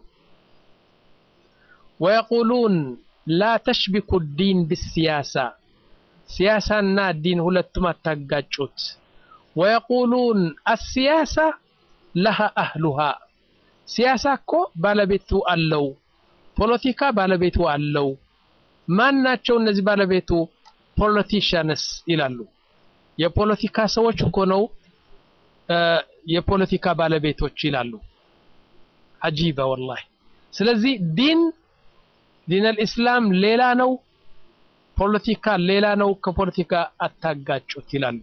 ወየቁሉን ላ ተሽቢኩ ዲን ብሲያሳ ሲያሳና ዲን ሁለቱም አታጋጩት ወየቁሉን አሲያሳ ለሃ አህሉሃ ሲያሳ እኮ ባለቤቱ አለው ፖለቲካ ባለቤቱ አለው ማን ናቸው እነዚህ ባለቤቱ ፖለቲሽያንስ ይላሉ የፖለቲካ ሰዎች እኮ ነው የፖለቲካ ባለቤቶች ይላሉ አጂባ ወላሂ ስለዚህ ዲን ዲን አልኢስላም ሌላ ነው ፖለቲካ ሌላ ነው ከፖለቲካ አታጋጩት ይላሉ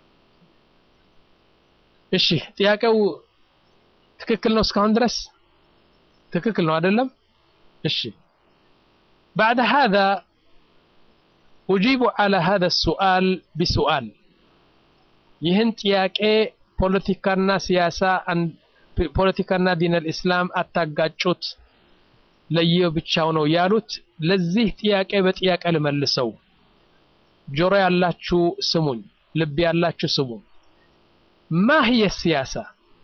እሺ ጥያቄው ትክክል ነው እስካሁን ድረስ ትክክል ነው አይደለም እሺ بعد هذا أجيب على هذا السؤال بسؤال ይህን ጥያቄ ፖለቲካና ሲያሳ ፖለቲካና ዲን አልኢስላም አታጋጩት ለየው ብቻው ነው ያሉት ለዚህ ጥያቄ በጥያቄ ልመልሰው ጆሮ ያላችሁ ስሙኝ ልብ ያላችሁ ስሙኝ ማ هي السياسة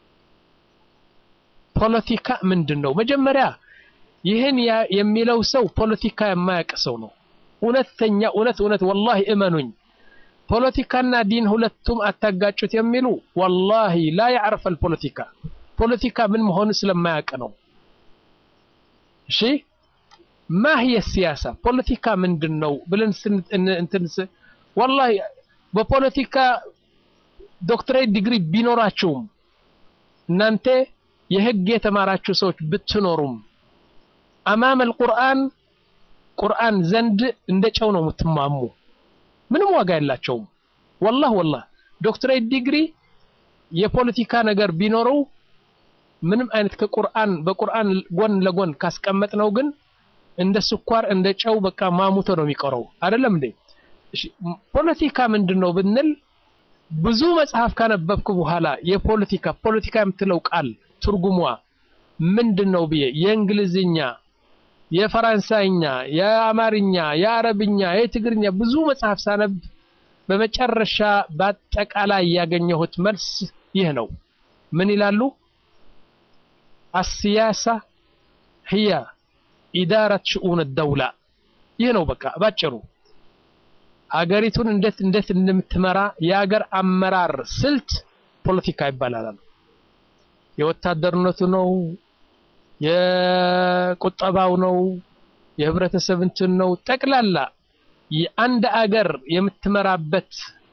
ፖለቲካ ምንድን ነው መጀመሪያ ይህን የሚለው ሰው ፖለቲካ የማያውቅ ሰው ነው እውነተኛ እውነት እውነት ወላሂ እመኑኝ ፖለቲካና ዲን ሁለቱም አታጋጩት የሚሉ ወላሂ ላ ያዕረፍ አልፖለቲካ ፖለቲካ ምን መሆኑ ስለማያውቅ ነው እሺ ማ هي السياسة ፖለቲካ ምንድን ነው ብለን እንትን ወላሂ በፖለቲካ ዶክትሬት ዲግሪ ቢኖራችሁም እናንተ የህግ የተማራችሁ ሰዎች ብትኖሩም አማም አልቁርአን ቁርአን ዘንድ እንደ ጨው ነው የምትማሙ ምንም ዋጋ የላቸውም ወላህ ወላህ ዶክትሬት ዲግሪ የፖለቲካ ነገር ቢኖረው ምንም አይነት ከቁርአን በቁርአን ጎን ለጎን ካስቀመጥ ነው ግን እንደ ስኳር እንደ ጨው በቃ ማሙቶ ነው የሚቀረው አይደለም እንዴ ፖለቲካ ምንድን ነው ብንል ብዙ መጽሐፍ ካነበብኩ በኋላ የፖለቲካ ፖለቲካ የምትለው ቃል ትርጉሟ ምንድን ነው ብዬ የእንግሊዝኛ የፈራንሳይኛ የአማርኛ የአረብኛ የትግርኛ ብዙ መጽሐፍ ሳነብ በመጨረሻ በአጠቃላይ ያገኘሁት መልስ ይህ ነው ምን ይላሉ አስያሳ ህያ ኢዳረት ሽኡን ደውላ ይህ ነው በቃ ባጭሩ ሀገሪቱን እንዴት እንዴት እንደምትመራ የሀገር አመራር ስልት ፖለቲካ ይባላል። የወታደርነቱ ነው፣ የቁጠባው ነው፣ የህብረተሰብ እንትን ነው። ጠቅላላ የአንድ አገር የምትመራበት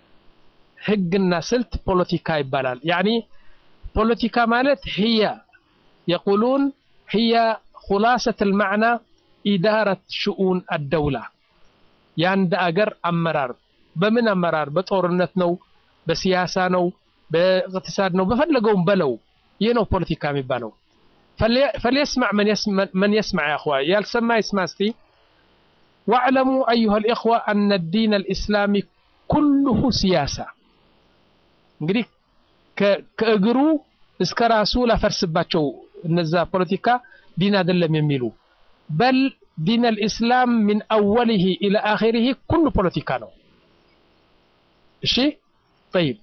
ህግና ስልት ፖለቲካ ይባላል። ያኒ ፖለቲካ ማለት ህያ የቁሉን ህያ ሁላሰት ልማዕና ኢዳረት ሽኡን አደውላ የአንድ አገር አመራር በምን አመራር? በጦርነት ነው፣ በሲያሳ ነው፣ በእቅትሳድ ነው፣ በፈለገውም በለው። ይህ ነው ፖለቲካ የሚባለው። ፈልየስማዕ መን የስማዕ ያ እኽዋ፣ ያልሰማ ይስማ እስቲ። ዋዕለሙ አዩሃ ልእኽዋ አነ ዲን ልእስላሚ ኩልሁ ሲያሳ። እንግዲህ ከእግሩ እስከ ራሱ ላፈርስባቸው እነዛ ፖለቲካ ዲን አይደለም የሚሉ በል ዲን አልኢስላም ሚን አወሊሂ ኢላ አኺሪሂ ኩሉ ፖለቲካ ነው። እሺ ጠይብ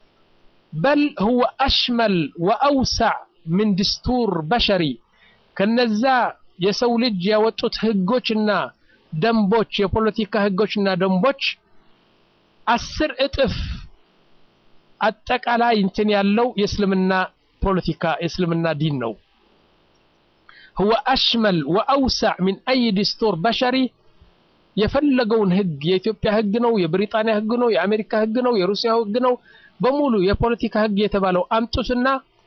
በል ሁወ አሽመል ወአውሳዕ ምን ድስቱር በሸሪ ከነዛ የሰው ልጅ ያወጡት ህጎችና ደንቦች የፖለቲካ ህጎችና ደንቦች አስር እጥፍ አጠቃላይ እንትን ያለው የእስልምና ፖለቲካ የእስልምና ዲን ነው። هو أشمل وأوسع من أي دستور بشري የፈለገውን ህግ የኢትዮጵያ ህግ ነው፣ የብሪጣንያ ህግ ነው፣ የአሜሪካ ህግ ነው፣ የሩሲያ ህግ ነው፣ በሙሉ የፖለቲካ ህግ የተባለው አምጡትና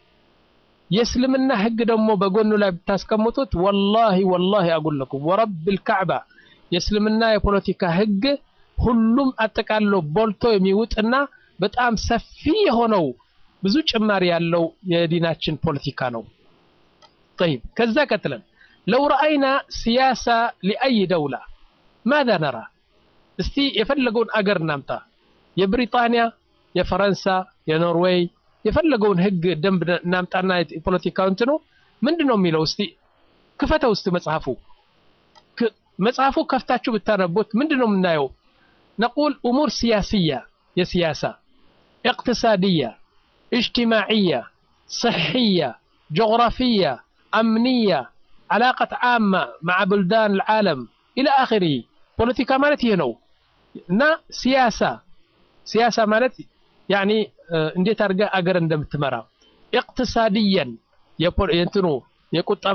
የእስልምና ህግ ደግሞ በጎኑ ላይ ብታስቀምጡት ወላሂ ወላሂ አጉለኩም ወረብል ካዕባ የእስልምና የፖለቲካ ህግ ሁሉም አጠቃሎ ቦልቶ የሚውጥና በጣም ሰፊ የሆነው ብዙ ጭማሪ ያለው የዲናችን ፖለቲካ ነው። طيب ከዛ ቀጥለን ለው ረአይና ሲያሳ ሊአይ ደውላ ማዛ ነራ እስቲ የፈለገውን አገር እናምጣ የብሪጣንያ የፈረንሳ የኖርዌይ የፈለገውን ህግ ደንብ እናምጣና የፖለቲካው እንትኑ ምንድን ነው የሚለው እስቲ ክፈተው እስቲ መጽሐፉ መጽሐፉ ከፍታችሁ ብታነቡት ምንድን ነው የምናየው ነቁል እሙር ሲያስያ የሲያሳ اقتصادية اجتماعية صحية جغرافية أمنية علاقة عامة مع بلدان العالم إلى آخره بوليتيكا مالت هنا نا سياسة سياسة مالت يعني እንዴት አድርገህ አገር እንደምትመራ اقتصاديا የእንትኑ የቁጠባ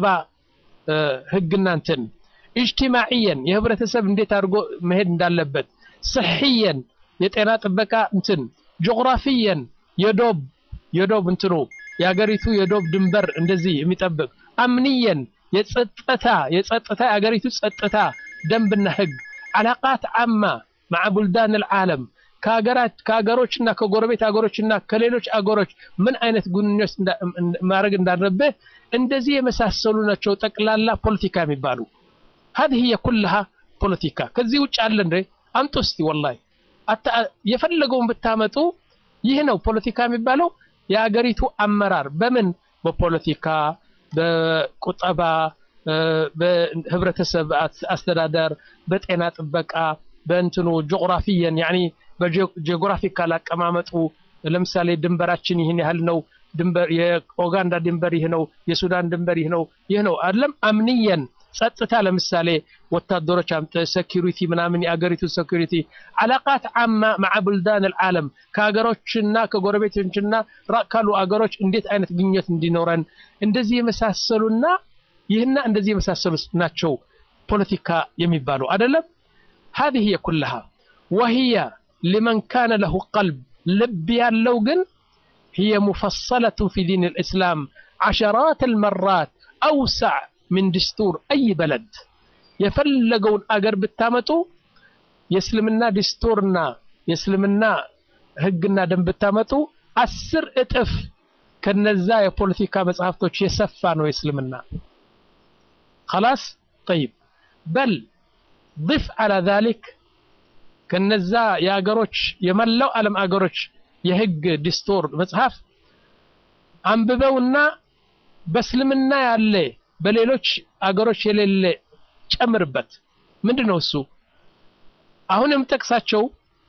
ህግና እንትን اجتماعيا የህብረተሰብ እንዴት አድርጎ መሄድ እንዳለበት صحيا የጤና ጥበቃ እንትን ጂኦግራፊየን የዶብ የዶብ እንትኑ የሀገሪቱ የዶብ ድንበር እንደዚህ የሚጠብቅ አምንየን የጸጥታ የጸጥታ የሀገሪቱ ጸጥታ ደንብና ህግ አላቃት አማ ማዓ ቡልዳን ልዓለም ከሀገሮችና ከጎረቤት ሀገሮችና ከሌሎች አገሮች ምን አይነት ግንኙነት ማድረግ እንዳለብህ እንደዚህ የመሳሰሉ ናቸው ጠቅላላ ፖለቲካ የሚባሉ هذه هي كلها ፖለቲካ ከዚህ ውጭ አለ እንደ አምጡ እስቲ ወላሂ የፈለገውን ብታመጡ ይህ ነው ፖለቲካ የሚባለው የአገሪቱ አመራር በምን በፖለቲካ በቁጠባ በህብረተሰብ አስተዳደር በጤና ጥበቃ በእንትኑ ጂኦግራፊየን ያኒ በጂኦግራፊካል አቀማመጡ ለምሳሌ ድንበራችን ይህን ያህል ነው ድንበር የኡጋንዳ ድንበር ይህ ነው የሱዳን ድንበር ይህ ነው ይህ ነው አይደለም አምንየን ጸጥታ ለምሳሌ ወታደሮች አምጥ ሴኩሪቲ ምናምን የአገሪቱ ሴኩሪቲ አላቃት አማ ማዓ ቡልዳን ልዓለም ከሀገሮችና ከጎረቤቶችና ራቅ ካሉ አገሮች እንዴት አይነት ግንኙነት እንዲኖረን እንደዚህ የመሳሰሉና ይህና እንደዚህ የመሳሰሉ ናቸው ፖለቲካ የሚባሉ አይደለም هذه هي كلها وهي لمن كان له قلب ልብ ያለው ግን هي مفصلة في دين الإسلام عشرات المرات أوسع من دستور أي بلد የፈለገውን አገር ብታመጡ የእስልምና ዲስቶርና የእስልምና ህግና ደንብ ብታመጡ አስር እጥፍ ከነዛ የፖለቲካ መጽሐፍቶች የሰፋ ነው የእስልምና خلاص طيب بل ضف على ذلك ከነዛ የአገሮች የመላው ዓለም አገሮች የህግ ዲስቶር መጽሐፍ አንብበውና በእስልምና ያለ በሌሎች አገሮች የሌለ ጨምርበት ምንድን ነው እሱ አሁን የምጠቅሳቸው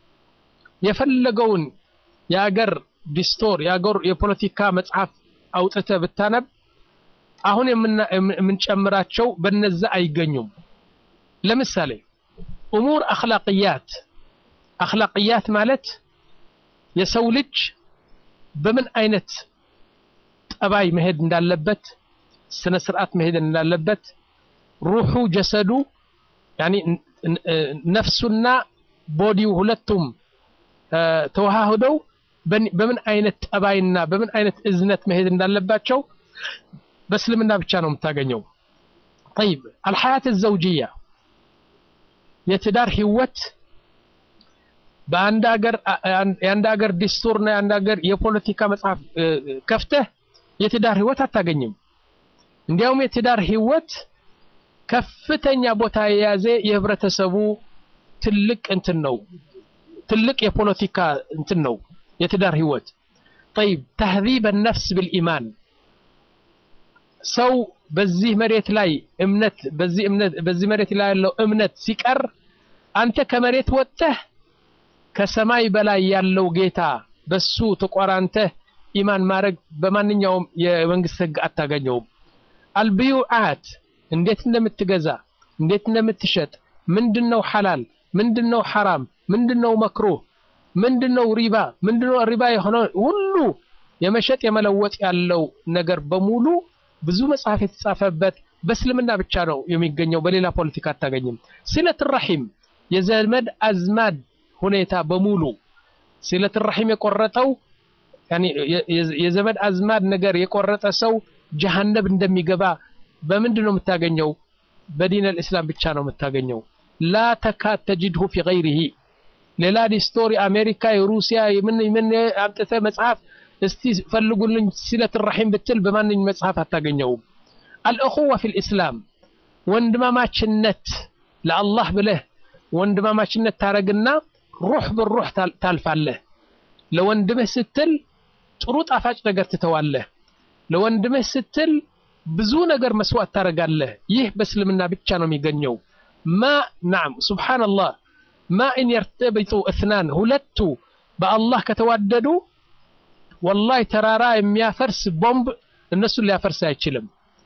የፈለገውን የአገር ዲስቶር የአገር የፖለቲካ መጽሐፍ አውጥተ ብታነብ አሁን የምንጨምራቸው በነዛ አይገኙም ለምሳሌ እሙር አክላቅያት አኽላቅያት ማለት የሰው ልጅ በምን አይነት ጠባይ መሄድ እንዳለበት ስነ ስርዓት መሄድ እንዳለበት ሩሑ ጀሰዱ ያኒ ነፍሱና ቦዲው ሁለቱም ተዋህደው በምን አይነት ጠባይና በምን አይነት እዝነት መሄድ እንዳለባቸው በእስልምና ብቻ ነው የምታገኘው። ጠይብ አልሐያት ዘውጅያ የትዳር ህይወት በአንድ ሀገር የአንድ ሀገር ዲስቱርና የአንድ ሀገር የፖለቲካ መጽሐፍ ከፍተህ የትዳር ህይወት አታገኝም። እንዲያውም የትዳር ህይወት ከፍተኛ ቦታ የያዘ የህብረተሰቡ ትልቅ እንትን ነው። ትልቅ የፖለቲካ እንትን ነው የትዳር ህይወት። ጠይብ ተህዚብ ነፍስ ብልኢማን ሰው በዚህ መሬት ላይ እምነት በዚህ እምነት በዚህ መሬት ላይ ያለው እምነት ሲቀር አንተ ከመሬት ወጥተህ ከሰማይ በላይ ያለው ጌታ በሱ ተቆራንተህ ኢማን ማድረግ በማንኛውም የመንግስት ህግ አታገኘውም። አልብዩዓት እንዴት እንደምትገዛ እንዴት እንደምትሸጥ ምንድነው ሐላል ምንድነው ሐራም ምንድነው መክሩህ ምንድነው ሪባ ምንድነው ሪባ የሆነ ሁሉ የመሸጥ የመለወጥ ያለው ነገር በሙሉ ብዙ መጽሐፍ የተጻፈበት በእስልምና ብቻ ነው የሚገኘው። በሌላ ፖለቲካ አታገኝም። ሲለት ረሒም የዘመድ አዝማድ ሁኔታ በሙሉ ሲለት ረሒም የቆረጠው የዘመድ አዝማድ ነገር የቆረጠ ሰው ጀሃነብ እንደሚገባ በምንድን ነው የምታገኘው? በዲን አልእስላም ብቻ ነው የምታገኘው። ላ ተካድ ተጅድሁ ፊ ገይሪሂ ሌላ ዲስቶሪ አሜሪካ፣ የሩሲያ የምን ምን አምጥተህ መጽሐፍ እስቲ ፈልጉልኝ ሲለት ረሒም ብትል በማንኝ መጽሐፍ አታገኘውም። አልእኹዋ ፊል ኢስላም ወንድማማችነት ለአላህ ብለህ ወንድማማችነት ታረግና ሩህ ብሩህ ታልፋለህ። ለወንድምህ ስትል ጥሩ ጣፋጭ ነገር ትተዋለህ። ለወንድምህ ስትል ብዙ ነገር መስዋዕት ታረጋለህ። ይህ በእስልምና ብቻ ነው የሚገኘው። ማ ናም ሱብሓነላህ ማ ኢን የርተቢጡ እትናን ሁለቱ በአላህ ከተዋደዱ ወላሂ ተራራ የሚያፈርስ ቦምብ እነሱን ሊያፈርስ አይችልም።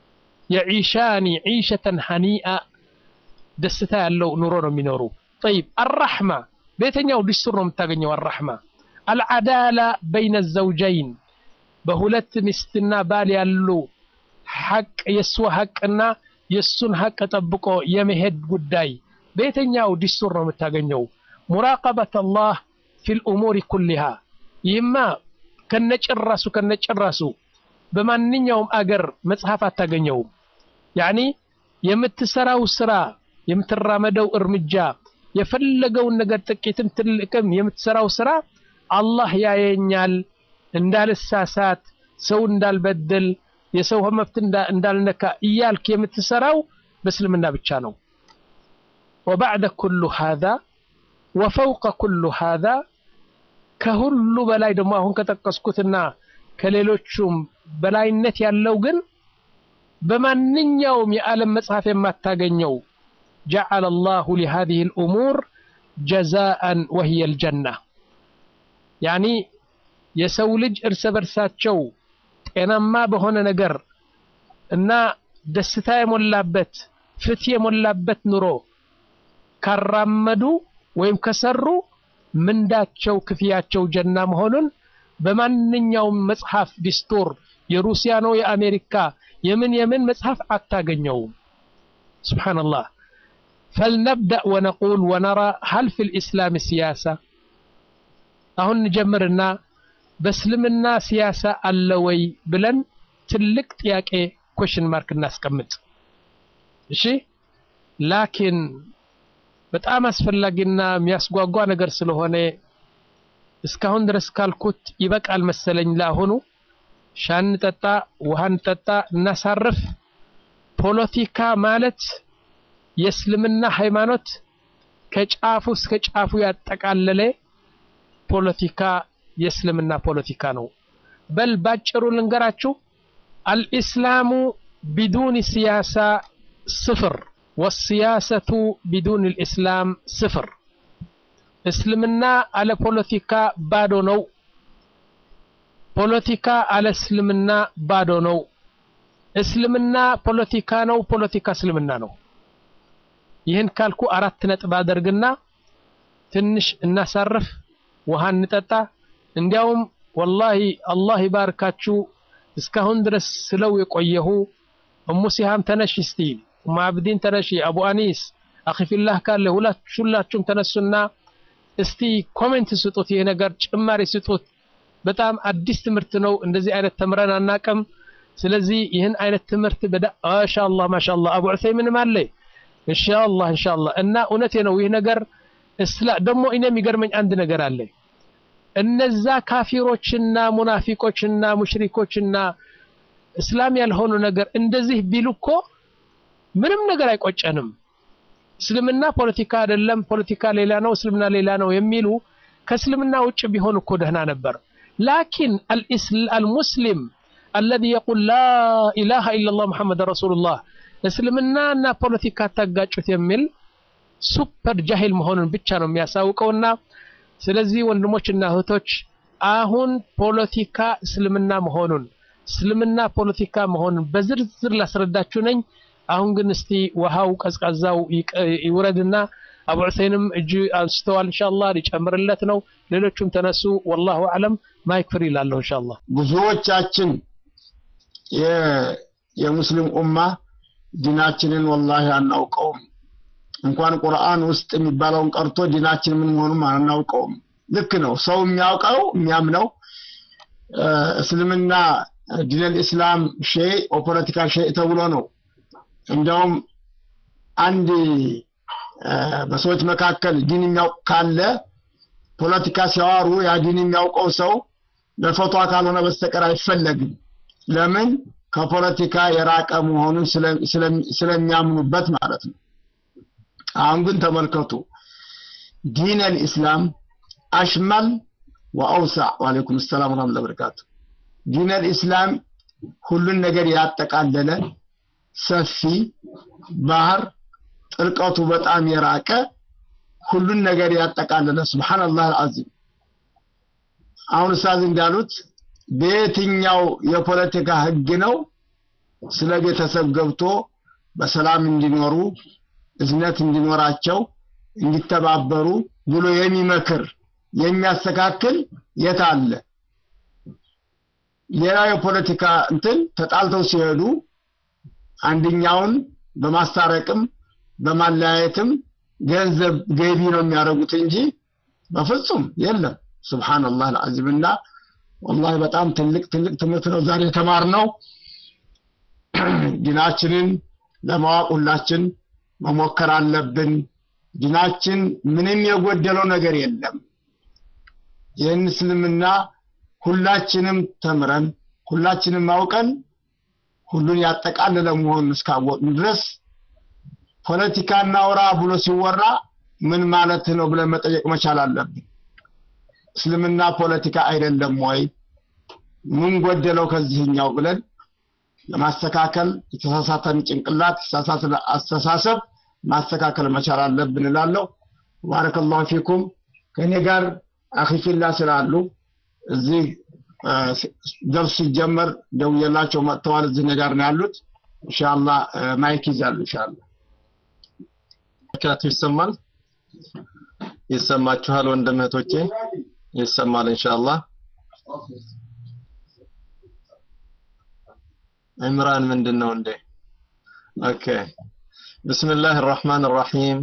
የዒሻኒ ዒሸተን ሐኒአ ደስታ ያለው ኑሮ ነው የሚኖሩ። ጠይብ አራሕማ በየትኛው ዲስቱር ነው የምታገኘው? አራሕማ አልዓዳላ በይነ ዘውጀይን በሁለት ሚስትና ባል ያሉ ሐቅ የእሱ ሐቅና የእሱን ሐቅ ጠብቆ የመሄድ ጉዳይ በየትኛው ዲስቱር ነው የምታገኘው? ሙራቀበት አላህ ፊል ኡሙሪ ኩሊሃ ይህማ ከነጭራሱ ከነጭራሱ በማንኛውም አገር መጽሐፍ አታገኘውም። ያኒ የምትሰራው ስራ የምትራመደው እርምጃ የፈለገውን ነገር ጥቂትም ትልቅም የምትሰራው ስራ አላህ ያየኛል፣ እንዳልሳሳት፣ ሰው እንዳልበድል፣ የሰው መብት እንዳልነካ እያልክ የምትሰራው በእስልምና ብቻ ነው። ወባዕደ ኩሉ ሃዛ ወፈውቀ ኩሉ ሃዛ ከሁሉ በላይ ደግሞ አሁን ከጠቀስኩትና ከሌሎቹም በላይነት ያለው ግን በማንኛውም የዓለም መጽሐፍ የማታገኘው ጀዐለ አላሁ ሊሃዚሂ ልእሙር ጀዛአን ወህየ ልጀና ያኒ የሰው ልጅ እርስ በርሳቸው ጤናማ በሆነ ነገር እና ደስታ የሞላበት ፍትህ የሞላበት ኑሮ ካራመዱ ወይም ከሰሩ ምንዳቸው ክፍያቸው ጀና መሆኑን በማንኛውም መጽሐፍ ዲስቶር የሩሲያ ነው የአሜሪካ የምን የምን መጽሐፍ አታገኘውም። ሱብሓነላህ ፈልነብደእ ወነቁል ወነራ ሀል ፊ ልእስላም ሲያሳ አሁን እንጀምርና በእስልምና ሲያሳ አለ ወይ ብለን ትልቅ ጥያቄ ኮሽን ማርክ እናስቀምጥ። እሺ ላኪን በጣም አስፈላጊና የሚያስጓጓ ነገር ስለሆነ እስካሁን ድረስ ካልኩት ይበቃል መሰለኝ። ለአሁኑ ሻን ጠጣ፣ ውሃን ጠጣ፣ እናሳርፍ። ፖለቲካ ማለት የእስልምና ሃይማኖት ከጫፉ እስከ ጫፉ ያጠቃለለ ፖለቲካ የእስልምና ፖለቲካ ነው። በል ባጭሩ ልንገራችሁ፣ አልኢስላሙ ቢዱን ሲያሳ ስፍር ወሲያሰቱ ቢዱን ልእስላም ስፍር። እስልምና አለ ፖለቲካ ባዶ ነው። ፖለቲካ አለ እስልምና ባዶ ነው። እስልምና ፖለቲካ ነው። ፖለቲካ እስልምና ነው። ይህን ካልኩ አራት ነጥብ አደርግና ትንሽ እናሳርፍ፣ ውሃ እንጠጣ። እንዲያውም ወላሂ አላህ ይባርካችሁ እስካሁን ድረስ ስለው የቆየሁ እሙ ሲሃም ተነሽ እስቲ፣ እሙ አብዲን ተነሺ፣ አቡ አኒስ አኺፊላህ ካለ ሁላችሁም ተነሱና እስቲ ኮሜንት ስጡት፣ ይሄ ነገር ጭማሪ ስጡት። በጣም አዲስ ትምህርት ነው። እንደዚህ አይነት ተምረን አናቅም። ስለዚህ ይህን አይነት ትምህርት በዳ ማሻአላህ ማሻአላህ አቡ ዑሰይምንም አለ ኢንሻአላህ ኢንሻአላህ። እና እውነቴ ነው ይህ ነገር እስላ ደግሞ እኔ የሚገርመኝ አንድ ነገር አለ። እነዛ ካፊሮችና ሙናፊቆችና ሙሽሪኮችና እስላም ያልሆኑ ነገር እንደዚህ ቢሉ እኮ ምንም ነገር አይቆጨንም። እስልምና ፖለቲካ አይደለም፣ ፖለቲካ ሌላ ነው፣ እስልምና ሌላ ነው የሚሉ ከእስልምና ውጭ ቢሆን እኮ ደህና ነበር። ላኪን አልሙስሊም አለዚ የቁል ላ ኢላሃ ኢለላህ ሙሐመድ ረሱሉላህ እስልምናና ፖለቲካ ታጋጩት የሚል ሱፐር ጃሂል መሆኑን ብቻ ነው የሚያሳውቀውና ስለዚህ ወንድሞችና እህቶች አሁን ፖለቲካ እስልምና መሆኑን እስልምና ፖለቲካ መሆኑን በዝርዝር ላስረዳችሁ ነኝ። አሁን ግን እስቲ ውሃው ቀዝቃዛው ይውረድና አቡ ዑሰይንም እጅ አንስተዋል። ኢንሻአላህ ሊጨምርለት ነው። ሌሎቹም ተነሱ። ወላሁ አለም ማይክ ፍሪ ይላለሁ። ኢንሻአላህ ብዙዎቻችን የሙስሊም ኡማ ዲናችንን ወላሂ አናውቀውም። እንኳን ቁርአን ውስጥ የሚባለውን ቀርቶ ዲናችን ምን መሆኑን አናውቀውም። ልክ ነው። ሰው የሚያውቀው የሚያምነው እስልምና ዲነል ኢስላም ሸይ ፖለቲካ ሸይ ተብሎ ነው። እንዲያውም አንድ በሰዎች መካከል ዲን የሚያውቅ ካለ ፖለቲካ ሲያዋሩ ያ ዲን የሚያውቀው ሰው ለፈቷ ካልሆነ በስተቀር አይፈለግም። ለምን? ከፖለቲካ የራቀ መሆኑን ስለሚያምኑበት ማለት ነው። አሁን ግን ተመልከቱ ዲን አልኢስላም አሽመል ወአውሳዕ ወአለይኩም ሰላም ወራህመቱላሂ ወበረካቱ ዲን አልኢስላም ሁሉን ነገር ያጠቃለለ ሰፊ ባህር ጥልቀቱ በጣም የራቀ ሁሉን ነገር ያጠቃለለ ሱብሃንአላህ አልዓዚም አሁን ኡስታዝ እንዳሉት በየትኛው የፖለቲካ ህግ ነው ስለ ቤተሰብ ገብቶ በሰላም እንዲኖሩ እዝነት እንዲኖራቸው እንዲተባበሩ ብሎ የሚመክር የሚያስተካክል የት አለ? ሌላ የፖለቲካ እንትን ተጣልተው ሲሄዱ አንደኛውን በማስታረቅም በማለያየትም ገንዘብ ገቢ ነው የሚያደርጉት እንጂ በፍጹም የለም። ሱብሃንአላህ አልዓዚም እና ወላሂ በጣም ትልቅ ትልቅ ትምህርት ነው ዛሬ የተማርነው። ዲናችንን ለማወቅ ሁላችን መሞከር አለብን። ዲናችን ምንም የጎደለው ነገር የለም። ይህን እስልምና ሁላችንም ተምረን ሁላችንም አውቀን ሁሉን ያጠቃለለ መሆኑን እስካወቅን ድረስ ፖለቲካ እናውራ ብሎ ሲወራ ምን ማለት ነው ብለን መጠየቅ መቻል አለብን። እስልምና ፖለቲካ አይደለም ወይ? ምን ጎደለው ከዚህኛው ብለን ለማስተካከል የተሳሳተን ጭንቅላት የተሳሳተ አስተሳሰብ ማስተካከል መቻል አለብን እላለሁ። ባረከላሁ ፊኩም። ከእኔ ጋር አኺፊላ ስላሉ እዚህ ደርስ ሲጀመር ደውዬላቸው መጥተዋል። እዚህ እኔ ጋር ነው ያሉት። ኢንሻአላህ ማይክ ይዛሉ። ኢንሻአላህ ካቱ ይሰማል ይሰማችኋል? ወንድም እህቶቼ ይሰማል ኢንሻአላህ። عمران من دنون دي اوكي بسم الله الرحمن الرحيم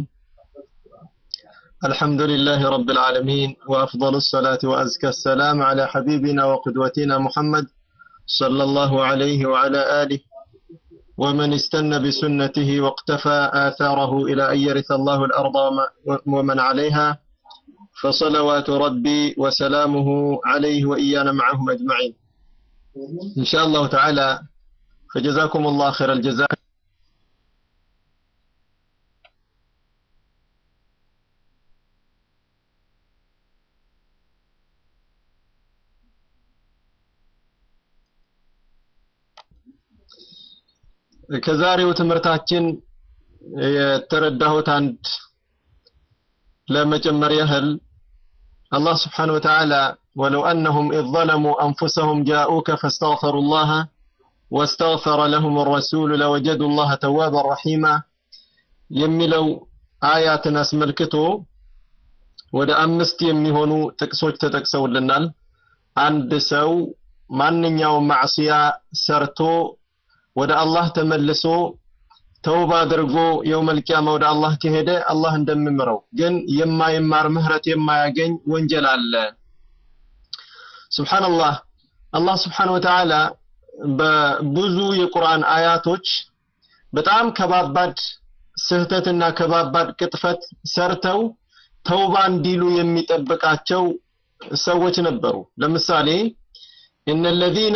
الحمد لله رب العالمين وافضل الصلاه وازكى السلام على حبيبنا وقدوتنا محمد صلى الله عليه وعلى اله ومن استنى بسنته واقتفى اثاره الى ان يرث الله الارض ومن عليها فصلوات ربي وسلامه عليه وايانا معهم اجمعين ان شاء الله تعالى فجزاكم الله خير الجزاء ከዛሬው ትምህርታችን የተረዳሁት አንድ ለመጨመር ያህል አላህ ስብሓን ወተዓላ ወለው አነሁም ኢዝ ظለሙ አንፉሰሁም ጃኡከ ፈስተግፈሩ ላህ واستغفر لهم الرسول لوجدوا الله توابا رحيما يملوا آيات أسملكتو ወደ አምስት የሚሆኑ ጥቅሶች ተጠቅሰውልናል። አንድ ሰው ማንኛውም ማዕሲያ ሰርቶ ወደ አላህ ተመልሶ ተውባ አድርጎ የውመል ቂያማ ወደ አላህ ከሄደ አላህ እንደሚምረው፣ ግን የማይማር ምህረት የማያገኝ ወንጀል አለ። ሱብሃንአላህ አላህ ስብሓነሁ ወተዓላ በብዙ የቁርአን አያቶች በጣም ከባባድ ስህተትና ከባባድ ቅጥፈት ሰርተው ተውባ እንዲሉ የሚጠብቃቸው ሰዎች ነበሩ። ለምሳሌ እነ ለዚነ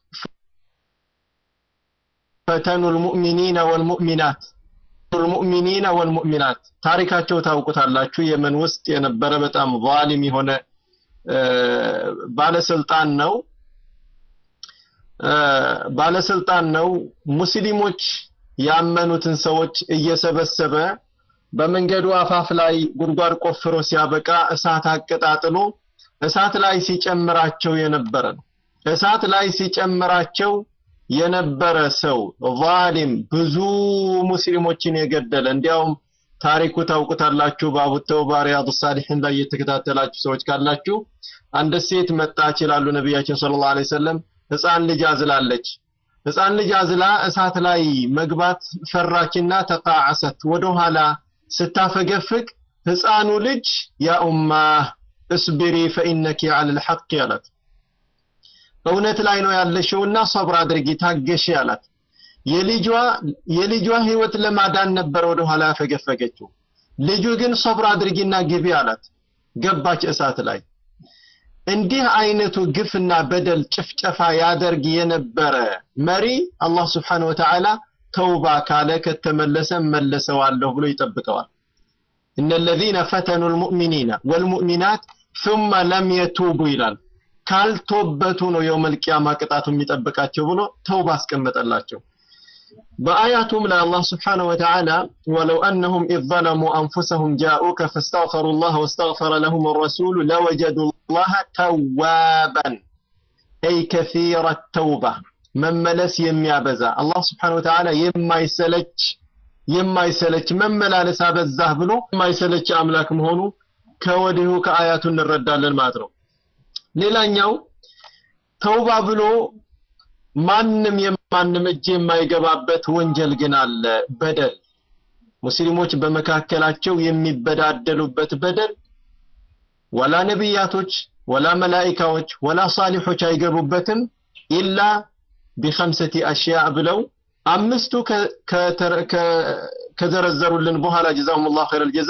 ፈተኑ ልሙእሚኒነ ወልሙእሚናት ልሙእሚኒነ ወልሙእሚናት ታሪካቸው ታውቁታላችሁ። የመን ውስጥ የነበረ በጣም ዛሊም የሆነ ባለስልጣን ነው ባለስልጣን ነው። ሙስሊሞች ያመኑትን ሰዎች እየሰበሰበ በመንገዱ አፋፍ ላይ ጉድጓድ ቆፍሮ ሲያበቃ እሳት አቀጣጥሎ እሳት ላይ ሲጨምራቸው የነበረ ነው። እሳት ላይ ሲጨምራቸው የነበረ ሰው ዛሊም ብዙ ሙስሊሞችን የገደለ እንዲያውም ታሪኩ ታውቁታላችሁ። በአቡ ተውባ ሪያዱ ሳሊሒን ላይ የተከታተላችሁ ሰዎች ካላችሁ አንድ ሴት መጣች ይላሉ ነቢያችን ሰለላሁ ዐለይሂ ወሰለም ህፃን ልጅ አዝላለች። ህፃን ልጅ አዝላ እሳት ላይ መግባት ፈራችና ተቃዓሰት ወደኋላ ስታፈገፍግ ህፃኑ ልጅ ያ ኡማ እስቢሪ ፈኢነኪ ዐለል ሐቅ አላት። እውነት ላይ ነው ያለሽውና ሰብር አድርጊ ታገሺ አላት። የልጇ የልጇ ህይወት ለማዳን ነበር ወደኋላ ያፈገፈገችው። ልጁ ግን ሰብር አድርጊና ግቢ አላት። ገባች እሳት ላይ። እንዲህ አይነቱ ግፍና በደል ጭፍጨፋ ያደርግ የነበረ መሪ አላህ ስብሓነሁ ወተዓላ ተውባ ካለ ከተመለሰ መለሰዋለሁ ብሎ ይጠብቀዋል። እነ ለዚነ ፈተኑ ልሙእሚኒነ ወልሙእሚናት ثم ለም የቱቡ ይላል። ካልቶበቱ ነው የውመል ቂያማ ቅጣቱ የሚጠብቃቸው ብሎ ተውባ አስቀመጠላቸው። በአያቱም ላይ አላህ ስብሓነሁ ወተዓላ ወለው አነሁም ኢዝ ዘለሙ አንፉሰሁም ጃኡከ ፈስተግፈሩ ላህ ወስተግፈረ ለሁም ረሱሉ ለወጀዱ ላህ ተዋባን አይ ከሲረ ተውባ መመለስ የሚያበዛ አላህ ስብሓነሁ ወተዓላ የማይሰለች የማይሰለች መመላለስ አበዛህ ብሎ የማይሰለች አምላክ መሆኑ ከወዲሁ ከአያቱ እንረዳለን ማለት ነው። ሌላኛው ተውባ ብሎ ማንም የማንም እጅ የማይገባበት ወንጀል ግን አለ። በደል ሙስሊሞች በመካከላቸው የሚበዳደሉበት በደል ወላ ነቢያቶች ወላ መላኢካዎች ወላ ሳሊሖች አይገቡበትም ኢላ ቢኸምሰቲ አሽያ ብለው አምስቱ ከዘረዘሩልን በኋላ ጀዛሁም ላሁ ኸይረል ጀዛ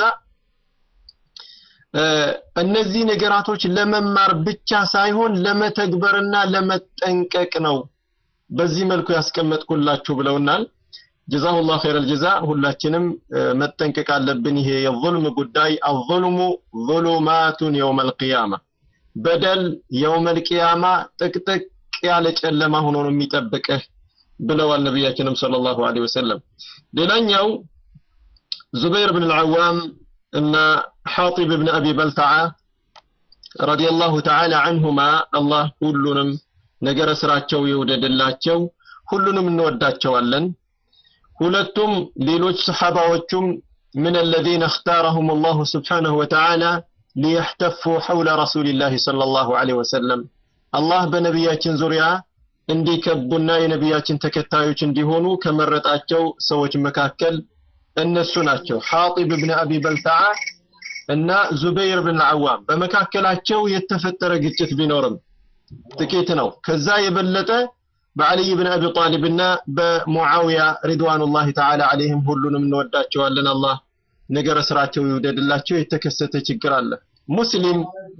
እነዚህ ነገራቶች ለመማር ብቻ ሳይሆን ለመተግበርና ለመጠንቀቅ ነው በዚህ መልኩ ያስቀመጥኩላችሁ ብለውናል። ጀዛሁላህ ኸይረል ጀዛ። ሁላችንም መጠንቀቅ አለብን። ይሄ የዙልም ጉዳይ አዙልሙ ዙሉማቱን የውመል ቂያማ በደል የውመል ቂያማ ጥቅጥቅ ያለ ጨለማ ሆኖ ነው የሚጠብቅህ ብለዋል ነቢያችንም ሰለላሁ ዐለይሂ ወሰለም። ሌላኛው ዙበይር ብን አልዓዋም እና ሐጢብ ብን አቢ በልተዓ ረዲየላሁ ተዓላ አንሁማ አላህ ሁሉንም ነገረ ስራቸው ይውደድላቸው፣ ሁሉንም እንወዳቸዋለን። ሁለቱም ሌሎች ሰሓባዎቹም ምን አለዚነ እኽታረሁም አላሁ ስብሓነሁ ወተዓላ ሊየሕተፉ ሐውለ ረሱሊላሂ ሰለላሁ ዐለይሂ ወሰለም አላህ በነቢያችን ዙሪያ እንዲከቡና የነቢያችን ተከታዮች እንዲሆኑ ከመረጣቸው ሰዎች መካከል እነሱ ናቸው። ሐጢብ ብን አቢ በልተዓ እና ዙበይር ብን አዋም በመካከላቸው የተፈጠረ ግጭት ቢኖርም ጥቂት ነው። ከዛ የበለጠ በዓልይ ብን አቢ ጣሊብ እና በሙዓዊያ ሪድዋኑላሂ ተዓላ ዐለይሂም ሁሉንም እንወዳቸዋለን። አላህ ነገረ ስራቸው ይውደድላቸው። የተከሰተ ችግር አለ። ሙስሊም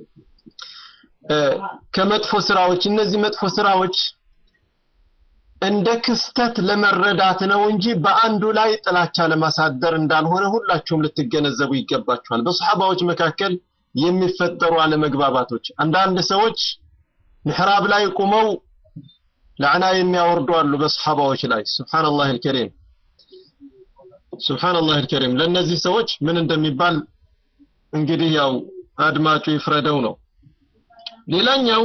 ከመጥፎ ስራዎች እነዚህ መጥፎ ስራዎች እንደ ክስተት ለመረዳት ነው እንጂ በአንዱ ላይ ጥላቻ ለማሳደር እንዳልሆነ ሁላችሁም ልትገነዘቡ ይገባችኋል። በሰሓባዎች መካከል የሚፈጠሩ አለመግባባቶች አንዳንድ ሰዎች ምሕራብ ላይ ቁመው ለዕና የሚያወርዱ አሉ በሰሓባዎች ላይ ሱብሓነላህ አልከሪም ሱብሓነላህ አልከሪም ለእነዚህ ሰዎች ምን እንደሚባል እንግዲህ ያው አድማጩ ይፍረደው ነው ሌላኛው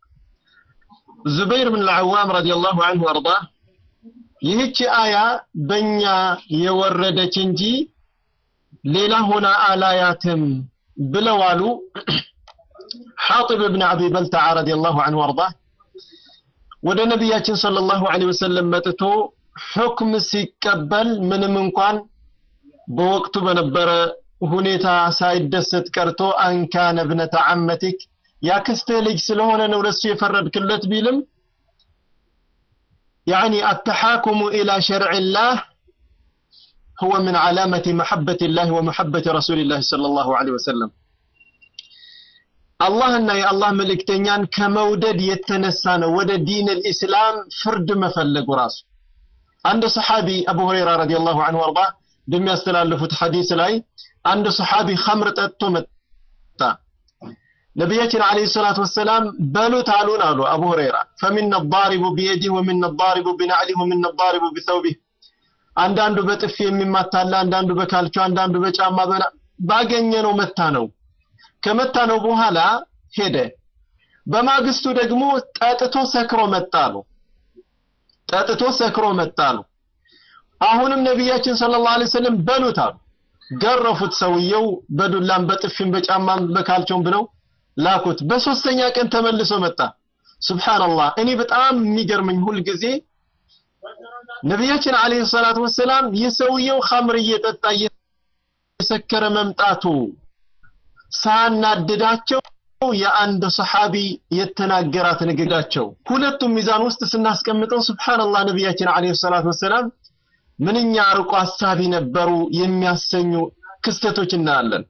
ዙበይር ብን አልዓዋም ረዲየላሁ ዐንሁ አርዳ ይህች አያ በእኛ የወረደች እንጂ ሌላ ሆና አላያትም ብለዋሉ ሐጢብ ብን አቢ በልተዓ ረዲየላሁ ዐንሁ ወአርዳ ወደ ነቢያችን ሰለላሁ ዐለይሂ ወሰለም መጥቶ ሁክም ሲቀበል ምንም እንኳን በወቅቱ በነበረ ሁኔታ ሳይደሰት ቀርቶ አንካነ ብነተ ዐመቲክ ያክስትህ ልጅ ስለሆነ ነው ለሱ የፈረድክለት ቢልም يعني التحاكم إلى شرع الله هو من علامة محبة الله ومحبة رسول الله صلى الله عليه وسلم الله أن يا الله ملك تنيان كمودد يتنسان ود دين الإسلام فرد مفلق راس عند صحابي أبو هريرة رضي الله عنه وارضاه دم يستلالفت حديث لاي عند صحابي خمر تتمت ነቢያችን አለይሂ ሰላቱ ወሰላም በሉት አሉን አሉ አቡ ሁረይራ ፈሚነ ዳሪቡ ቢየዲህ ወሚነ ዳሪቡ ቢናዕሊህ ወሚነ ዳሪቡ ቢሰውቢህ አንዳንዱ በጥፊ የሚማታለ አንዳንዱ በካልቾ አንዳንዱ በጫማ በላ ባገኘ ነው መታ ነው ከመታ ነው በኋላ ሄደ በማግስቱ ደግሞ ጠጥቶ ሰክሮ መጣ ነው ጠጥቶ ሰክሮ መጣ ነው አሁንም ነቢያችን ሰለላሁ ዐለይሂ ወሰለም በሉት አሉ ገረፉት ሰውየው በዱላም በጥፊም በጫማም በካልቾም ብለው ላኩት በሶስተኛ ቀን ተመልሶ መጣ ሱብሃንአላህ እኔ በጣም የሚገርመኝ ሁል ጊዜ ነቢያችን አለይሂ ሰላቱ ወሰላም የሰውየው ኸምር እየጠጣ እየሰከረ መምጣቱ ሳናድዳቸው የአንድ ሰሐቢ የተናገራት ንግዳቸው ሁለቱም ሚዛን ውስጥ ስናስቀምጠው ሱብሃንአላህ ነቢያችን አለይሂ ሰላቱ ወሰላም ምንኛ አርቆ አሳቢ ነበሩ የሚያሰኙ ክስተቶች እናያለን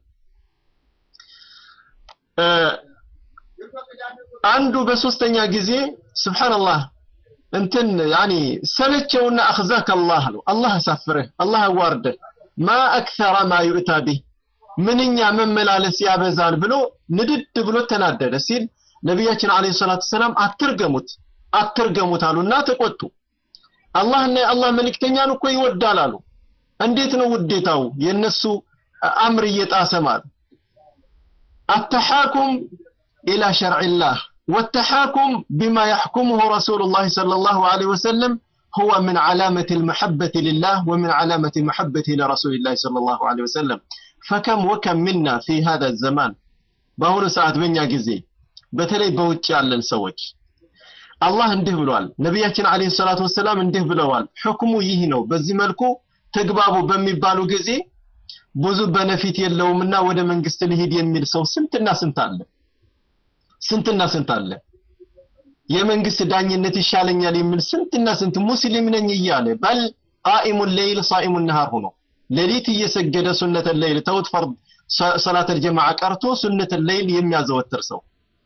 አንዱ በሶስተኛ ጊዜ ስብሓንላህ እንትን ያኒ ሰለቸውና አኽዛከ አላህ ነው አላህ አሳፍርህ አላህ አዋርደህ ማ አክተረ ማ ዩእታ ቢህ ምንኛ መመላለስ ያበዛል ብሎ ንድድ ብሎ ተናደደ ሲል ነቢያችን አለይሂ ሰላቱ ሰላም አትርገሙት አትርገሙት አሉና ተቆጡ አላህና የአላህ መልእክተኛን እኮ ይወዳል አሉ እንዴት ነው ውዴታው የነሱ አምር እየጣሰ ማለት التحاكم إلى شرع الله والتحاكم بما يحكمه رسول الله صلى الله عليه وسلم هو من علامة المحبة لله ومن علامة محبته لرسول الله صلى الله عليه وسلم فكم وكم منا في هذا الزمان بهون ساعة بنيا جزي بتلي بوجه على السوج الله እንዲህ ብሏል ነቢያችን አለይሂ ሰላቱ ወሰላም እንዲህ ብለዋል ሕክሙ ይህ ነው በዚህ መልኩ ተግባቡ በሚባሉ ጊዜ ብዙ በነፊት የለውምና ወደ መንግስት ልሂድ የሚል ሰው ስንትና ስንት አለ ስንትና ስንት አለ የመንግስት ዳኝነት ይሻለኛል የሚል ስንትና ስንት ሙስሊም ነኝ እያለ በል ቃኢሙ ሌይል ሳኢሙ ነሃር ሆኖ ሌሊት እየሰገደ ሱነተ ሌይል ተውት ፈርድ ሰላተ ጀማዓ ቀርቶ ሱነተ ሌይል የሚያዘወትር ሰው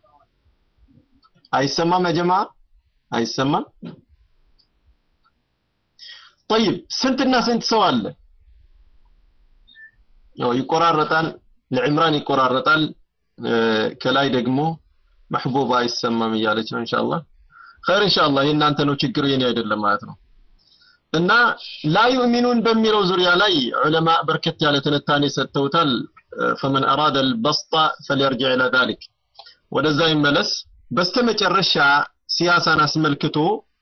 አይሰማም ያ ጀማዓ አይሰማም طيب ስንትና ስንት ሰው አለ ያው ይቆራረጣል ለዕምራን ይቆራረጣል ከላይ ደግሞ መሕቡባ አይሰማም እያለች ነው ኢንሻአላህ ኸይር ኢንሻአላህ የእናንተ ነው ችግሩ የኔ አይደለም ማለት ነው እና ላ ዩእሚኑን በሚለው ዙሪያ ላይ ዑለማ በርከት ያለ ትንታኔ ሰጥተውታል ፈመን አራደ አልበስጣ ፈልየርጅዕ ኢላ ዛሊክ ወደዛ ይመለስ በስተመጨረሻ ሲያሳን አስመልክቶ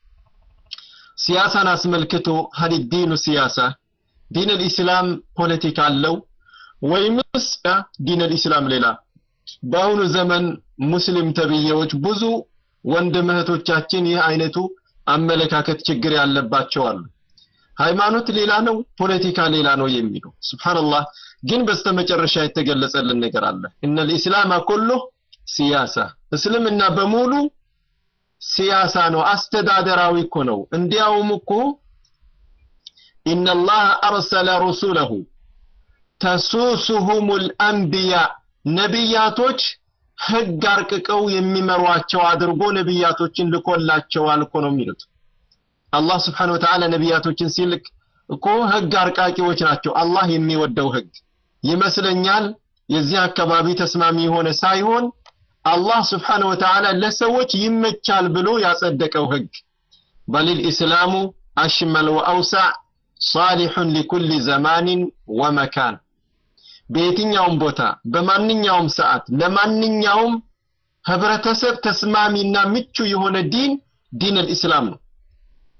ሲያሳን አስመልክቶ ሀል ዲኑ ሲያሳ ዲን አልኢስላም ፖለቲካ አለው ወይምስ ዲን አልኢስላም ሌላ በአሁኑ ዘመን ሙስሊም ተብዬዎች ብዙ ወንድም እህቶቻችን ይህ አይነቱ አመለካከት ችግር ያለባቸው አሉ ሃይማኖት ሌላ ነው ፖለቲካ ሌላ ነው የሚሉ ስብሓንላህ ግን በስተመጨረሻ የተገለጸልን ነገር አለ እነ ልኢስላም ኩሉ ሲያሳ እስልምና በሙሉ ሲያሳ ነው አስተዳደራዊ እኮ ነው እንዲያውም እኮ ኢነላህ አርሰለ ሩሱለሁ ተሱሱሁም ልአንቢያ ነቢያቶች ህግ አርቅቀው የሚመሯቸው አድርጎ ነቢያቶችን ልኮላቸዋል እኮ ነው የሚሉት አላህ ስብሓን ወተዓላ ነቢያቶችን ሲልክ እኮ ህግ አርቃቂዎች ናቸው አላህ የሚወደው ህግ ይመስለኛል የዚህ አካባቢ ተስማሚ የሆነ ሳይሆን አላህ ስብሓን ወተዓላ ለሰዎች ይመቻል ብሎ ያጸደቀው ህግ በሊል ኢስላሙ አሽመል ወአውሳዕ ሳሊሑን ሊኩል ዘማንን ወመካን በየትኛውም ቦታ በማንኛውም ሰዓት ለማንኛውም ህብረተሰብ ተስማሚና ምቹ የሆነ ዲን ዲን አልኢስላም ነው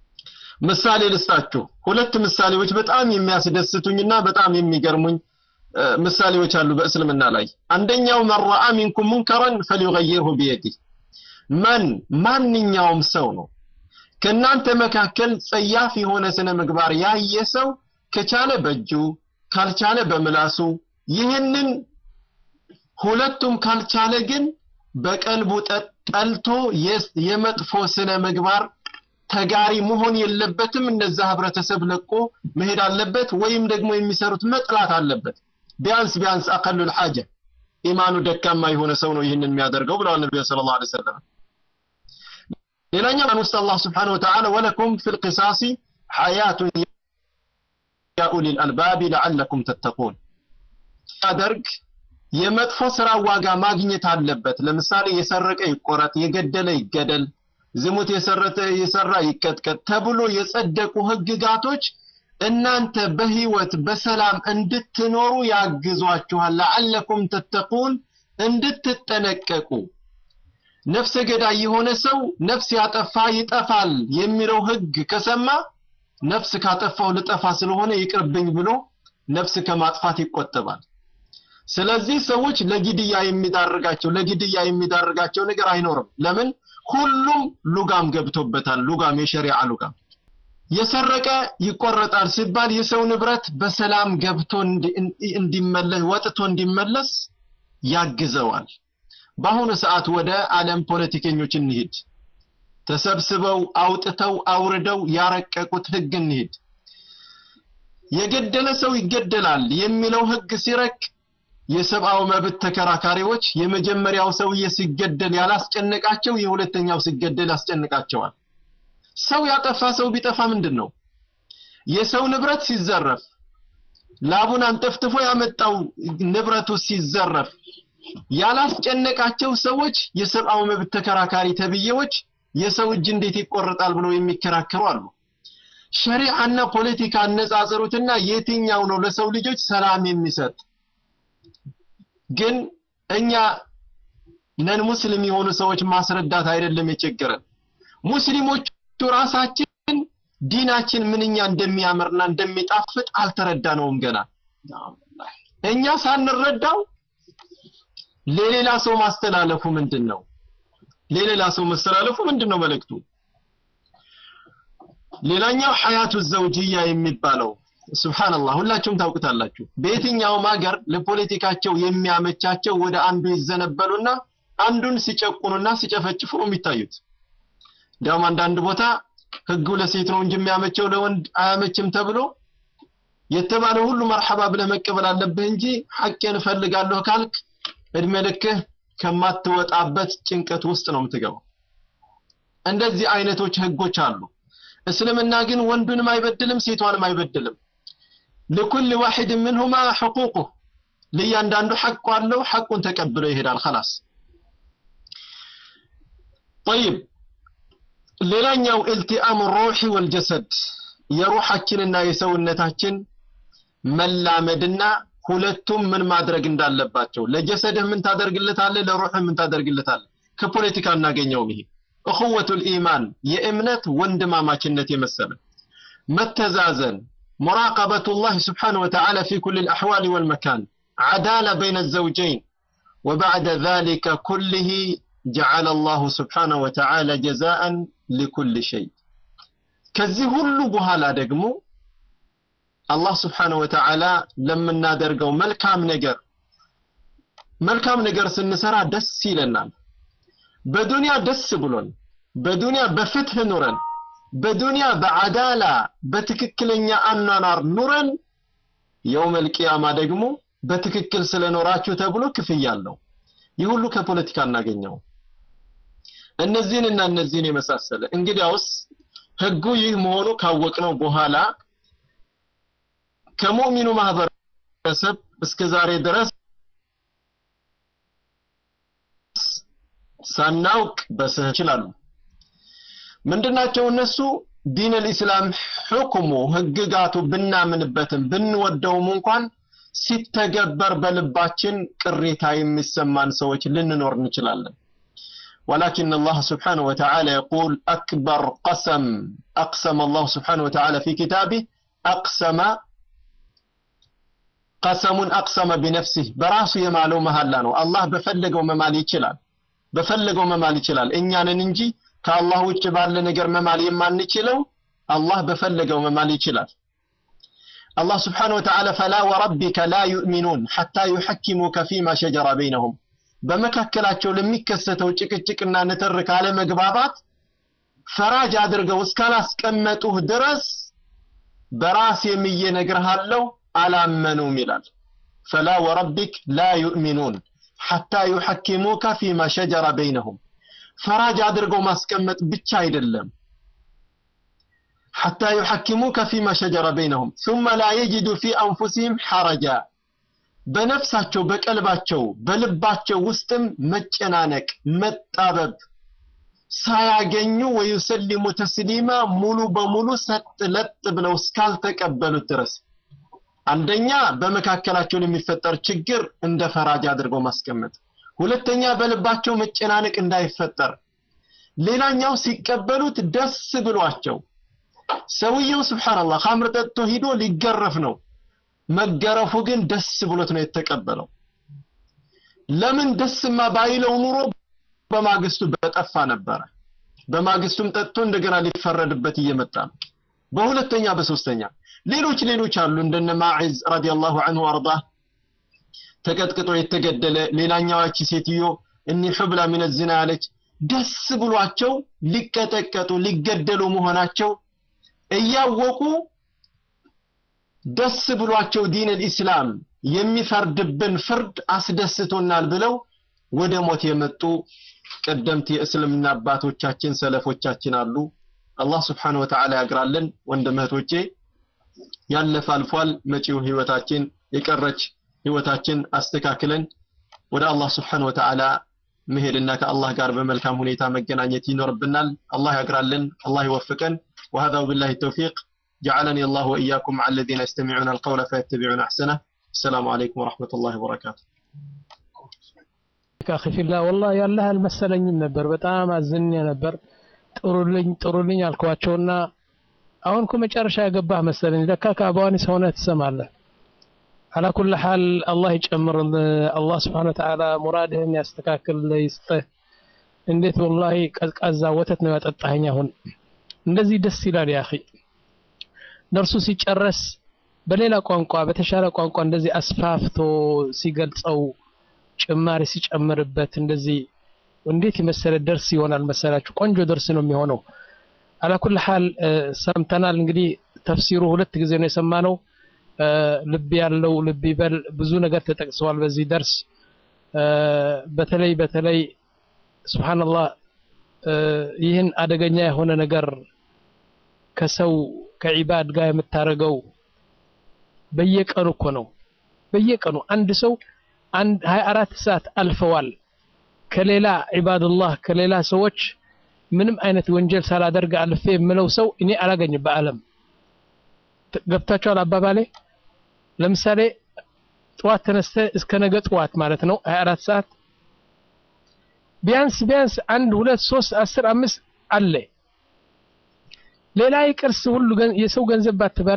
ምሳሌ ልስጣችሁ ሁለት ምሳሌዎች በጣም የሚያስደስቱኝና በጣም የሚገርሙኝ ምሳሌዎች አሉ በእስልምና ላይ አንደኛው መን ረአ ሚንኩም ሙንከረን ፈሊዩገይርሁ ቢየዲህ መን ማንኛውም ሰው ነው ከእናንተ መካከል ጸያፍ የሆነ ስነ ምግባር ያየ ሰው ከቻለ በእጁ ካልቻለ በምላሱ ይህንን ሁለቱም ካልቻለ ግን በቀልቡ ጠልቶ የመጥፎ ስነ ምግባር ተጋሪ መሆን የለበትም እነዛ ህብረተሰብ ለቆ መሄድ አለበት ወይም ደግሞ የሚሰሩት መጥላት አለበት ቢያንስ ቢያንስ አቀሉል ሐጀ ኢማኑ ደካማ የሆነ ሰው ነው ይህንን የሚያደርገው ብለዋል ነቢዩ ስለ ላ ሰለም ሌላኛው ውስጥ አላህ ስብሓን ወተዓላ ወለኩም ፊ ልቅሳሲ ሐያቱን ያ ኡሊ ልአልባቢ ለዓለኩም ተተቁን ያደርግ የመጥፎ ስራ ዋጋ ማግኘት አለበት ለምሳሌ የሰረቀ ይቆረጥ የገደለ ይገደል ዝሙት የሰረተ የሰራ ይቀጥቀጥ ተብሎ የጸደቁ ህግጋቶች እናንተ በህይወት በሰላም እንድትኖሩ ያግዟችኋል ለዓለኩም ተተቁን እንድትጠነቀቁ ነፍሰ ገዳይ የሆነ ሰው ነፍስ ያጠፋ ይጠፋል የሚለው ህግ ከሰማ ነፍስ ካጠፋው ልጠፋ ስለሆነ ይቅርብኝ ብሎ ነፍስ ከማጥፋት ይቆጠባል ስለዚህ ሰዎች ለግድያ የሚዳርጋቸው ለግድያ የሚዳርጋቸው ነገር አይኖርም ለምን ሁሉም ሉጋም ገብቶበታል ሉጋም የሸሪዓ ሉጋም የሰረቀ ይቆረጣል ሲባል የሰው ንብረት በሰላም ገብቶ እንዲመለስ ወጥቶ እንዲመለስ ያግዘዋል በአሁኑ ሰዓት ወደ ዓለም ፖለቲከኞች እንሂድ ተሰብስበው አውጥተው አውርደው ያረቀቁት ህግ እንሂድ የገደለ ሰው ይገደላል የሚለው ህግ ሲረቅ የሰብአዊ መብት ተከራካሪዎች የመጀመሪያው ሰውዬ ሲገደል ያላስጨነቃቸው የሁለተኛው ሲገደል ያስጨንቃቸዋል ሰው ያጠፋ ሰው ቢጠፋ ምንድን ነው የሰው ንብረት ሲዘረፍ ላቡን አንጠፍጥፎ ያመጣው ንብረቱ ሲዘረፍ ያላስጨነቃቸው ሰዎች የሰብአዊ መብት ተከራካሪ ተብዬዎች የሰው እጅ እንዴት ይቆረጣል ብለው የሚከራከሩ አሉ ሸሪዓና ፖለቲካ አነጻጽሩትና የትኛው ነው ለሰው ልጆች ሰላም የሚሰጥ ግን እኛ ነን ሙስሊም የሆኑ ሰዎች ማስረዳት አይደለም የቸገረን ሙስሊሞቹ ራሳችን ዲናችን ምንኛ እንደሚያምርና እንደሚጣፍጥ አልተረዳነውም ገና እኛ ሳንረዳው ለሌላ ሰው ማስተላለፉ ምንድን ነው ለሌላ ሰው ማስተላለፉ ምንድን ነው መልእክቱ ሌላኛው ሐያቱ ዘውጅያ የሚባለው ሱብሃንአላህ ሁላችሁም ታውቁታላችሁ በየትኛውም ሀገር ለፖለቲካቸው የሚያመቻቸው ወደ አንዱ ይዘነበሉና አንዱን ሲጨቁኑና ሲጨፈጭፉ ነው የሚታዩት እንዲያውም አንዳንድ ቦታ ህጉ ለሴት ነው እንጂ የሚያመቸው ለወንድ አያመችም ተብሎ የተባለ ሁሉ መርሐባ ብለህ መቀበል አለብህ እንጂ ሐቄን እፈልጋለሁ ካልክ እድሜ ልክህ ከማትወጣበት ጭንቀት ውስጥ ነው የምትገባው እንደዚህ አይነቶች ህጎች አሉ እስልምና ግን ወንዱንም አይበድልም ሴቷንም አይበድልም لكل واحد منهما حقوقه ለእያንዳንዱ ሐቁ አለው ሐቁን ተቀብሎ ይሄዳል خلاص طيب ሌላኛው التئام الروح والجسد የሩሐችንና የሰውነታችን መላመድና ሁለቱም ምን ማድረግ እንዳለባቸው ለጀሰድህ ምን ታደርግለታለህ ለሩህ ምን ታደርግለታለህ ከፖለቲካ እናገኘውም ይሄ እኹወቱ ልኢማን የእምነት ወንድማማችነት የመሰለ መተዛዘን مراقبة الله سبحانه وتعالى في كل الأحوال والمكان عدالة بين الزوجين وبعد ذلك كله جعل الله سبحانه وتعالى جزاء لكل شيء كذي هلو بهالا دقمو الله سبحانه وتعالى لما نادرقو ملكام نقر ملكام نقر سنسرا دس لنا بدنيا دس بلون بدنيا بفتح نورن በዱንያ በአዳላ በትክክለኛ አኗኗር ኑረን የውም ልቅያማ ደግሞ በትክክል ስለኖራችሁ ተብሎ ክፍያ አለው ይህ ሁሉ ከፖለቲካ እናገኘው እነዚህንና እነዚህን የመሳሰለ እንግዲያውስ ህጉ ይህ መሆኑ ካወቅነው በኋላ ከሙእሚኑ ማህበረሰብ እስከ ዛሬ ድረስ ሳናውቅ በስህ ይችላሉ ምንድናቸው እነሱ ዲን ልእስላም ሕክሙ ህግጋቱ ብናምንበትም ብንወደውም እንኳን ሲተገበር በልባችን ቅሬታ የሚሰማን ሰዎች ልንኖር እንችላለን ولكن الله سبحانه وتعالى يقول أكبر قسم أقسم الله سبحانه وتعالى في كتابه أقسم ቀሰሙን አቅሰመ ቢነፍሲህ በራሱ የማለው መሐላ ነው። አላህ በፈለገው መማል ይችላል። በፈለገው መማል ይችላል። እኛንን እንጂ ከአላህ ውጭ ባለ ነገር መማል የማንችለው አላህ በፈለገው መማል ይችላል። አላህ ስብሓነሁ ወተዓላ ፈላ ወረቢከ ላ ዩእሚኑን ሐታ ዩሐኪሙከ ፊማ ሸጀረ በይነሁም በመካከላቸው ለሚከሰተው ጭቅጭቅና ንትርክ አለመግባባት ፈራጅ አድርገው እስካላስቀመጡህ ድረስ በራስ የምዬ ነግርሃለሁ አላመኑም ይላል። ፈላ ወረቢክ ላ ዩእሚኑን ሐታ ዩሐኪሙከ ፊማ ሸጀረ በይነሁም ፈራጅ አድርገው ማስቀመጥ ብቻ አይደለም ሐታ ዩሐኪሙከ ፊማ ሸጀረ በይነሁም ثم لا يجدوا في أنفسهم حرجا በነፍሳቸው በቀልባቸው በልባቸው ውስጥም መጨናነቅ መጣበብ ሳያገኙ ወዩሰሊሙ ተስሊማ ሙሉ በሙሉ ሰጥ ለጥ ብለው እስካልተቀበሉት ድረስ አንደኛ በመካከላቸው የሚፈጠር ችግር እንደ ፈራጅ አድርገው ማስቀመጥ፣ ሁለተኛ በልባቸው መጨናነቅ እንዳይፈጠር፣ ሌላኛው ሲቀበሉት ደስ ብሏቸው ሰውየው ስብሓንላህ ኻምር ጠጥቶ ሂዶ ሊገረፍ ነው። መገረፉ ግን ደስ ብሎት ነው የተቀበለው። ለምን ደስማ ባይለው ኑሮ በማግስቱ በጠፋ ነበረ። በማግስቱም ጠጥቶ እንደገና ሊፈረድበት እየመጣ ነው። በሁለተኛ በሶስተኛ ሌሎች ሌሎች አሉ እንደነ ማዒዝ ረዲየላሁ ዐንሁ አርዳ ተቀጥቅጦ የተገደለ ሌላኛዋች ሴትዮ እኒ ሑብላ ሚነ ዝና ያለች ደስ ብሏቸው ሊቀጠቀጡ ሊገደሉ መሆናቸው እያወቁ ደስ ብሏቸው ዲን ልኢስላም የሚፈርድብን ፍርድ አስደስቶናል ብለው ወደ ሞት የመጡ ቀደምት የእስልምና አባቶቻችን ሰለፎቻችን አሉ። አላህ ስብሓነሁ ወተዓላ ያግራልን። ወንድም እህቶቼ ያለፈ አልፏል። መጪው ህይወታችን የቀረች ህይወታችን አስተካክለን ወደ አላህ ስብሓነሁ ወተዓላ መሄድና ከአላህ ጋር በመልካም ሁኔታ መገናኘት ይኖርብናል። አላህ ያግራልን። አላህ ይወፍቀን። وهذا وبالله التوفيق جعلني الله وإياكم مع الذين يستمعون القول فيتبعون أحسنه السلام عليكم ورحمة الله وبركاته አኺ ፊላህ ወላሂ ያለህ አልመሰለኝም ነበር። በጣም አዝኜ ነበር። ጥሩልኝ ጥሩልኝ አልኳቸውና አሁን እኮ መጨረሻ ያገባህ መሰለኝ። ለካ ከአባዋኒስ ሆነህ ትሰማለህ። አላ ኩል ሐል አላህ ይጨምርልህ። አላህ ስብሓነ ወተዓላ ሙራድህን ያስተካክልልህ፣ ይስጥህ። እንዴት ወላሂ ቀዝቃዛ ወተት ነው ያጠጣኸኝ። አሁን እንደዚህ ደስ ይላል ያ አኺ። ደርሱ ሲጨረስ በሌላ ቋንቋ በተሻለ ቋንቋ እንደዚህ አስፋፍቶ ሲገልጸው ጭማሪ ሲጨምርበት እንደዚህ እንዴት የመሰለ ደርስ ይሆናል መሰላችሁ? ቆንጆ ደርስ ነው የሚሆነው። አላኩል ሐል ሰምተናል። እንግዲህ ተፍሲሩ ሁለት ጊዜ ነው የሰማነው። ልብ ያለው ልብ ይበል። ብዙ ነገር ተጠቅሰዋል በዚህ ደርስ። በተለይ በተለይ ሱብሃንአላህ ይህን አደገኛ የሆነ ነገር ከሰው ከዒባድ ጋር የምታደርገው በየቀኑ እኮ ነው። በየቀኑ አንድ ሰው አንድ 24 ሰዓት አልፈዋል ከሌላ ዒባድላህ ከሌላ ሰዎች ምንም አይነት ወንጀል ሳላደርግ አልፌ የምለው ሰው እኔ አላገኝም በዓለም ገብታችኋል አባባሌ ለምሳሌ ጠዋት ተነስተ እስከ ነገ ጠዋት ማለት ነው 24 ሰዓት ቢያንስ ቢያንስ አንድ ሁለት ሶስት አስር አምስት አለ ሌላ ይቅርስ ሁሉ የሰው ገንዘብ ባትበላ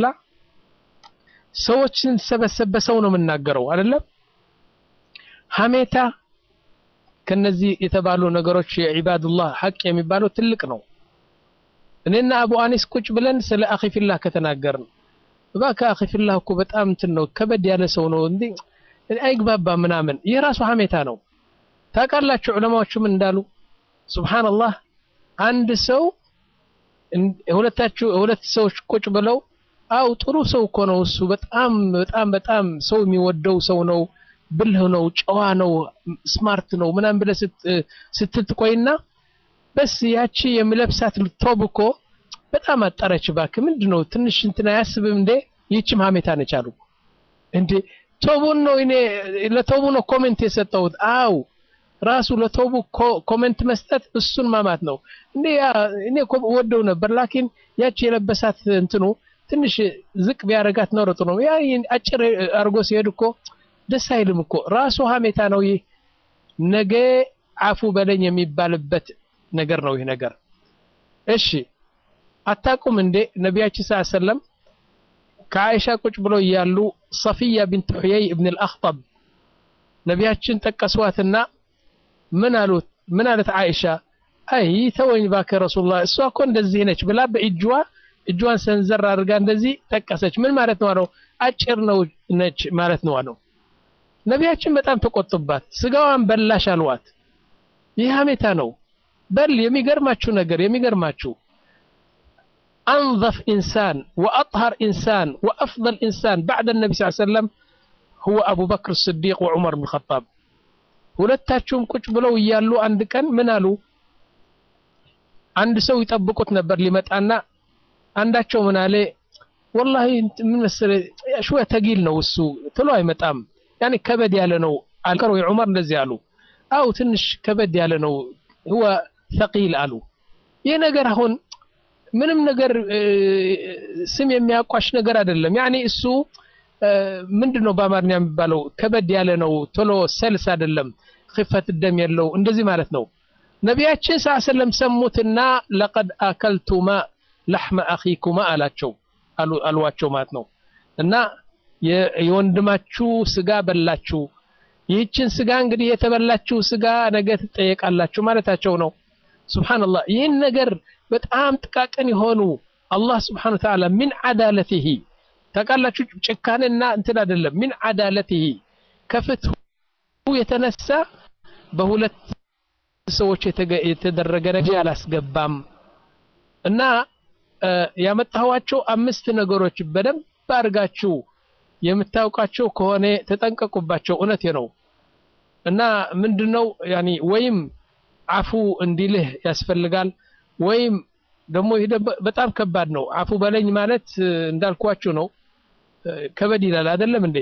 ሰዎችን ሰበሰበ ሰው ነው የምናገረው አይደለም ሀሜታ ከነዚህ የተባሉ ነገሮች የዒባዱላህ ሐቅ የሚባለው ትልቅ ነው። እኔና አቡ አኒስ ቁጭ ብለን ስለ አኺፊላህ ከተናገርን እባክህ አኺፊላህ እኮ በጣም እንትን ነው ከበድ ያለ ሰው ነው እንዴ አይግባባ ምናምን ይህ ራሱ ሀሜታ ነው። ታውቃላችሁ ዑለማዎቹ ምን እንዳሉ? ሱብሃንአላህ አንድ ሰው ሁለታችሁ ሁለት ሰዎች ቁጭ ብለው አው ጥሩ ሰው እኮ ነው እሱ በጣም በጣም በጣም ሰው የሚወደው ሰው ነው ብልህ ነው፣ ጨዋ ነው፣ ስማርት ነው ምናምን ብለህ ስትል ትቆይና በስ ያቺ የምለብሳት ቶብ እኮ በጣም አጠረች እባክህ ምንድን ነው ትንሽ እንትን አያስብም እንዴ? ይህችም ሀሜታ ነች አሉ። እንዴ ቶቡን ነው እኔ ለቶቡ ነው ኮሜንት የሰጠሁት። አው ራሱ ለቶቡ ኮሜንት መስጠት እሱን ማማት ነው እንዴ? እኔ እኮ ወደው ነበር ላኪን ያቺ የለበሳት እንትኑ ትንሽ ዝቅ ቢያደርጋት ነው ጥሩ ነው። ያ አጭር አድርጎ ሲሄድ እኮ ደስ አይልም እኮ ራሱ ሀሜታ ነው። ይህ ነገ አፉ በለኝ የሚባልበት ነገር ነው። ይህ ነገር እሺ፣ አታቁም እንዴ ነቢያችን ሰለላሁ ዐለይሂ ወሰለም ከአይሻ ቁጭ ብለው እያሉ ሰፊያ ቢንት ሑየይ እብን አልአኽጠብ ነቢያችን ጠቀሷትና ምን አሉት ምን አለት አይሻ አይ ተወኝ እባክህ ረሱሉላህ እሷ እኮ እንደዚህ ነች ብላ በእጇ እጇን ሰንዘር አድርጋ እንደዚህ ጠቀሰች ምን ማለት ነው አለው አጭር ነው ነች ማለት ነው አለው ነቢያችን በጣም ተቆጡባት ስጋዋን በላሽ አልዋት ይህ ሀሜታ ነው በል የሚገርማችሁ ነገር የሚገርማችሁ أنظف إنسان وأطهر إنسان وأفضل إنسان بعد النبي صلى الله عليه وسلم هو أبو بكر الصديق وعمر بن الخطاب ሁለታቸውም ቁጭ ብለው እያሉ አንድ ቀን ምን አሉ አንድ ሰው ይጠብቁት ነበር ሊመጣና አንዳቸው ምን አለ ወላሂ ምን መሰለህ ሽወ ተጊል ነው እሱ ቶሎ አይመጣም ያኔ ከበድ ያለ ነው አልከሩ ዑመር እንደዚህ አሉ አው ትንሽ ከበድ ያለ ነው هو ثقيل አሉ ይህ ነገር አሁን ምንም ነገር ስም የሚያቋሽ ነገር አይደለም ያኔ እሱ ምንድነው በአማርኛ የሚባለው ከበድ ያለ ነው ቶሎ ሰልስ አይደለም ክፈት ደም የለው እንደዚህ ማለት ነው ነቢያችን ስ ሰለም ሰሙትና ለቀድ አከልቱማ ለሕመ አኺኩማ አላቸው አልዋቸው ማለት ነው እና የወንድማችሁ ስጋ በላችሁ ይህችን ስጋ እንግዲህ የተበላችሁ ስጋ ነገ ትጠየቃላችሁ ማለታቸው ነው ስብሓንላህ ይህን ነገር በጣም ጥቃቅን የሆኑ አላህ ስብሓን ተዓላ ምን ዓዳለትህ ታውቃላችሁ ጭካኔና እንትን አይደለም ምን ዓዳለትህ ከፍትሁ የተነሳ በሁለት ሰዎች የተደረገ ነገር አላስገባም እና ያመጣኋቸው አምስት ነገሮች በደንብ አድርጋችሁ የምታውቃቸው ከሆነ ተጠንቀቁባቸው እውነቴ ነው እና ምንድነው ያኒ ወይም አፉ እንዲልህ ያስፈልጋል ወይም ደግሞ ይሄ በጣም ከባድ ነው አፉ በለኝ ማለት እንዳልኳችሁ ነው ከበድ ይላል አይደለም እንዴ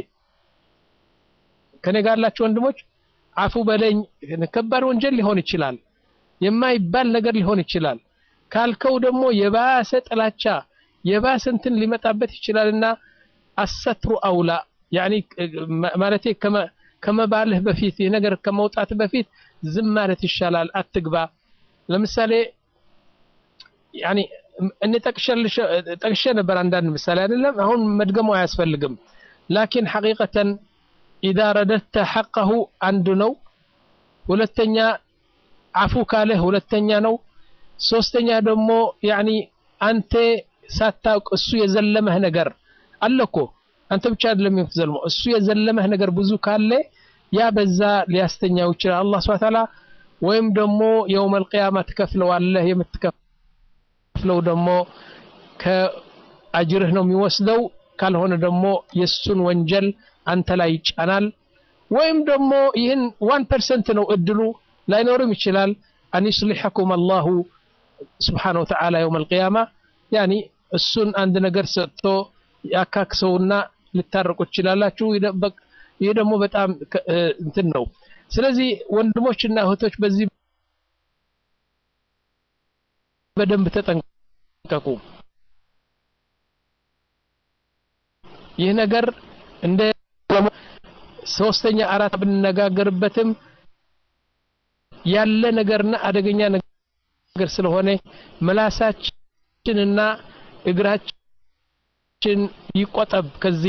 ከኔ ጋር ያላችሁ ወንድሞች አፉ በለኝ ከባድ ወንጀል ሊሆን ይችላል የማይባል ነገር ሊሆን ይችላል ካልከው ደግሞ የባሰ ጥላቻ የባሰ እንትን ሊመጣበት ይችላልና አሰትሩ አውላ ያኒ ማለቴ ከመባልህ በፊት ይህ ነገር ከመውጣት በፊት ዝም ማለት ይሻላል አትግባ ለምሳሌ ያኒ እኔ ጠቅሼ ነበር አንዳንድ ምሳሌ አይደለም አሁን መድገሙ አያስፈልግም ላኪን ሐቂቀተን ኢዛ ረደድተ ሐቀሁ አንዱ ነው ሁለተኛ አፉ ካለህ ሁለተኛ ነው ሶስተኛ ደግሞ ያኒ አንተ ሳታውቅ እሱ የዘለመህ ነገር አለ እኮ አንተ ብቻ አይደለም የምትዘልመው እሱ የዘለመህ ነገር ብዙ ካለ ያ በዛ ሊያስተኛው ይችላል አላህ ስብሐ ተዓላ ወይም ደግሞ የውመል ቂያማ ትከፍለዋለህ የምትከፍለው ደግሞ ከአጅርህ ነው የሚወስደው ካልሆነ ደግሞ የሱን ወንጀል አንተ ላይ ይጫናል ወይም ደግሞ ይህን ዋን ፐርሰንት ነው እድሉ ላይኖርም ይችላል አን ዩስሊሐኩም አላሁ ስብሓነ ወተዓላ የውም አልቅያማ ያኒ እሱን አንድ ነገር ሰጥቶ ያካክሰውና ልታረቁ ትችላላችሁ ይህ ደግሞ በጣም እንትን ነው ስለዚህ ወንድሞችና እህቶች በዚህ በደንብ ተጠንቀቁ ይህ ነገር እንደ ሶስተኛ አራት ብንነጋገርበትም ያለ ነገርና አደገኛ ነገር ስለሆነ ምላሳችንና እግራችን ይቆጠብ ከዚህ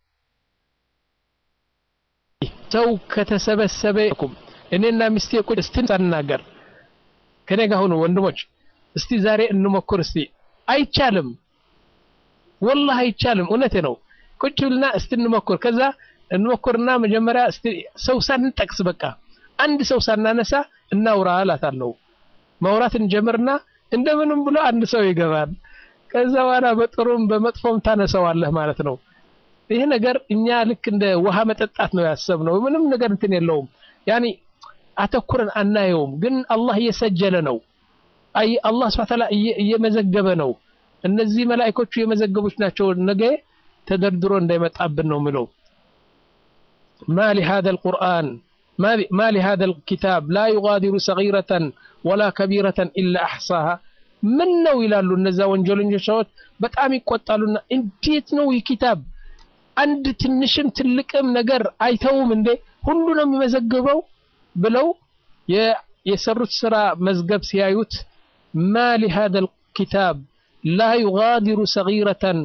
ሰው ከተሰበሰበ እኔና ሚስቴ ቁጭ እስቲ እንናገር ከኔ ጋር ሁኑ ወንድሞች እስቲ ዛሬ እንሞክር እስቲ አይቻልም ወላሂ አይቻልም እውነቴ ነው ቁጭ ብልና እስቲ እንሞክር ከዛ እንሞክርና መጀመሪያ እስቲ ሰው ሳንጠቅስ በቃ አንድ ሰው ሳናነሳ እናውራ እላታለሁ ማውራት እንጀምርና እንደምንም ብሎ አንድ ሰው ይገባል ከዛ በኋላ በጥሩም በመጥፎም ታነሰዋለህ ማለት ነው ይህ ነገር እኛ ልክ እንደ ውሃ መጠጣት ነው ያሰብነው ምንም ነገር እንትን የለውም ያኒ አተኩረን አናየውም ግን አላህ እየሰጀለ ነው አይ አላህ ስብሐ ተዓላ እየመዘገበ ነው እነዚህ መላእክቶቹ የመዘገቡች ናቸው ነገ ተደርድሮ እንዳይመጣብን ነው ምለው ما لهذا القرآن ما, ما لهذا الكتاب لا يغادر صغيرة ولا كبيرة إلا أحصاها من ነው ይላሉ እነዛ ወንጀለኞች ሰዎች በጣም ይቆጣሉና እንዴት ነው ይህ ኪታብ አንድ ትንሽም ትልቅም ነገር አይተውም እንዴ ሁሉ ነው የሚመዘግበው ብለው የሰሩት ስራ መዝገብ ሲያዩት ማ لهذا الكتاب لا يغادر صغيرة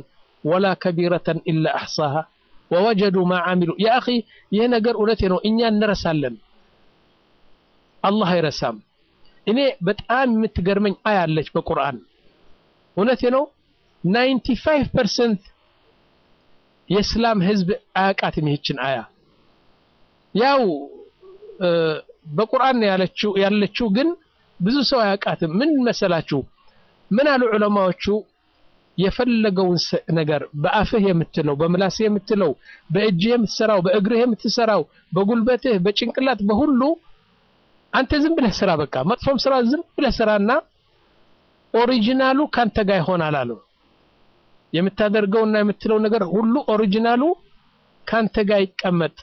ወላ ከቢረተን ኢላ አሕሳሃ ወወጀዱ ማ ዓሚሉ ያ አኺ ይህ ነገር እውነቴ ነው እኛ እንረሳለን አላህ አይረሳም እኔ በጣም የምትገርመኝ አያ አለች በቁርአን እውነቴ ነው 95 ፐርሰንት የእስላም ህዝብ አያውቃትም ይህችን አያ ያው በቁርአን ያለችው ያለችው ግን ብዙ ሰው አያውቃትም ምን መሰላችሁ ምን አሉ ዑለማዎቹ የፈለገውን ነገር በአፍህ የምትለው በምላስህ የምትለው በእጅህ የምትሰራው በእግርህ የምትሰራው በጉልበትህ በጭንቅላት በሁሉ አንተ ዝም ብለህ ስራ በቃ መጥፎም ስራ ዝም ብለህ ስራና ኦሪጂናሉ ካንተ ጋር ይሆናል አሉ የምታደርገውና የምትለው ነገር ሁሉ ኦሪጂናሉ ካንተ ጋር ይቀመጥ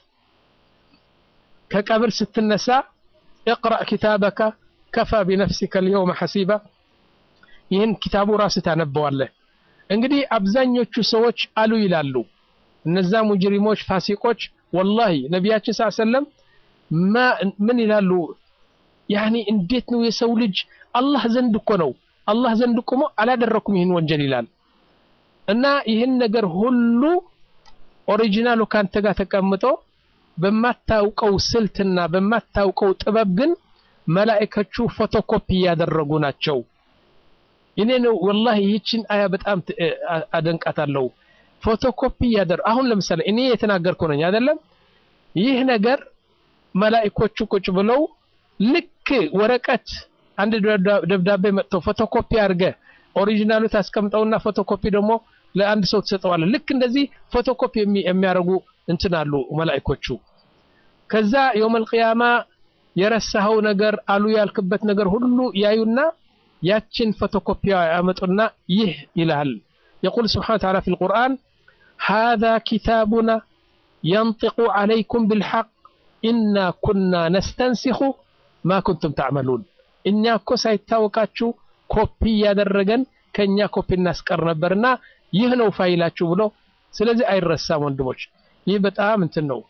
ከቀብር ስትነሳ اقرأ كتابك كفى بنفسك اليوم حسيبا ይህን ኪታቡ ራስ ታነበዋለህ እንግዲህ አብዛኞቹ ሰዎች አሉ ይላሉ እነዛ ሙጅሪሞች ፋሲቆች ወላሂ ነቢያችን ስ ሰለም ምን ይላሉ ያኒ እንዴት ነው የሰው ልጅ አላህ ዘንድ እኮ ነው አላህ ዘንድ ቆሞ አላደረኩም ይህን ወንጀል ይላል እና ይህን ነገር ሁሉ ኦሪጂናሉ ካንተ ጋር ተቀምጦ በማታውቀው ስልትና በማታውቀው ጥበብ ግን መላእከቹ ፎቶኮፒ እያደረጉ ናቸው እኔ ነው ወላሂ ይህችን አያ በጣም አደንቃታለሁ ፎቶኮፒ እያደረ አሁን ለምሳሌ እኔ የተናገርኩ ነኝ አይደለም ይህ ነገር መላእኮቹ ቁጭ ብለው ልክ ወረቀት አንድ ደብዳቤ መጥቶ ፎቶኮፒ አድርገ ኦሪጂናሉ ታስቀምጠውና ፎቶኮፒ ደግሞ ለአንድ ሰው ትሰጠዋለህ ልክ እንደዚህ ፎቶኮፒ የሚያደርጉ እንትን አሉ መላእኮቹ ከዛ የውመል ቂያማ የረሳኸው ነገር አሉ ያልክበት ነገር ሁሉ ያዩና ያችን ፎቶኮፒ ያመጡና ይህ ይልሃል يقول سبحانه وتعالى في القرآن هذا كتابنا ينطق عليكم بالحق إنا كنا نستنسخ ما كنتم تعملون እኛ እኮ ሳይታወቃችሁ ኮፒ እያደረገን ከኛ ኮፒ እናስቀር ነበርና ይህ ነው ፋይላችሁ ብሎ ስለዚህ አይረሳም ወንድሞች ይህ በጣም እንትን ነው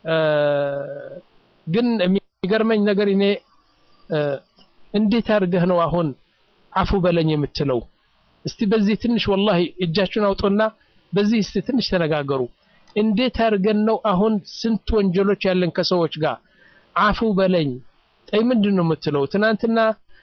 ግን የሚገርመኝ ነገር እኔ እንዴት አድርገህ ነው አሁን አፉ በለኝ የምትለው እስቲ በዚህ ትንሽ ወላሂ እጃችሁን አውጡና በዚህ እስቲ ትንሽ ተነጋገሩ እንዴት አድርገን ነው አሁን ስንት ወንጀሎች ያለን ከሰዎች ጋር አፉ በለኝ ጠይ ምንድን ነው የምትለው ትናንትና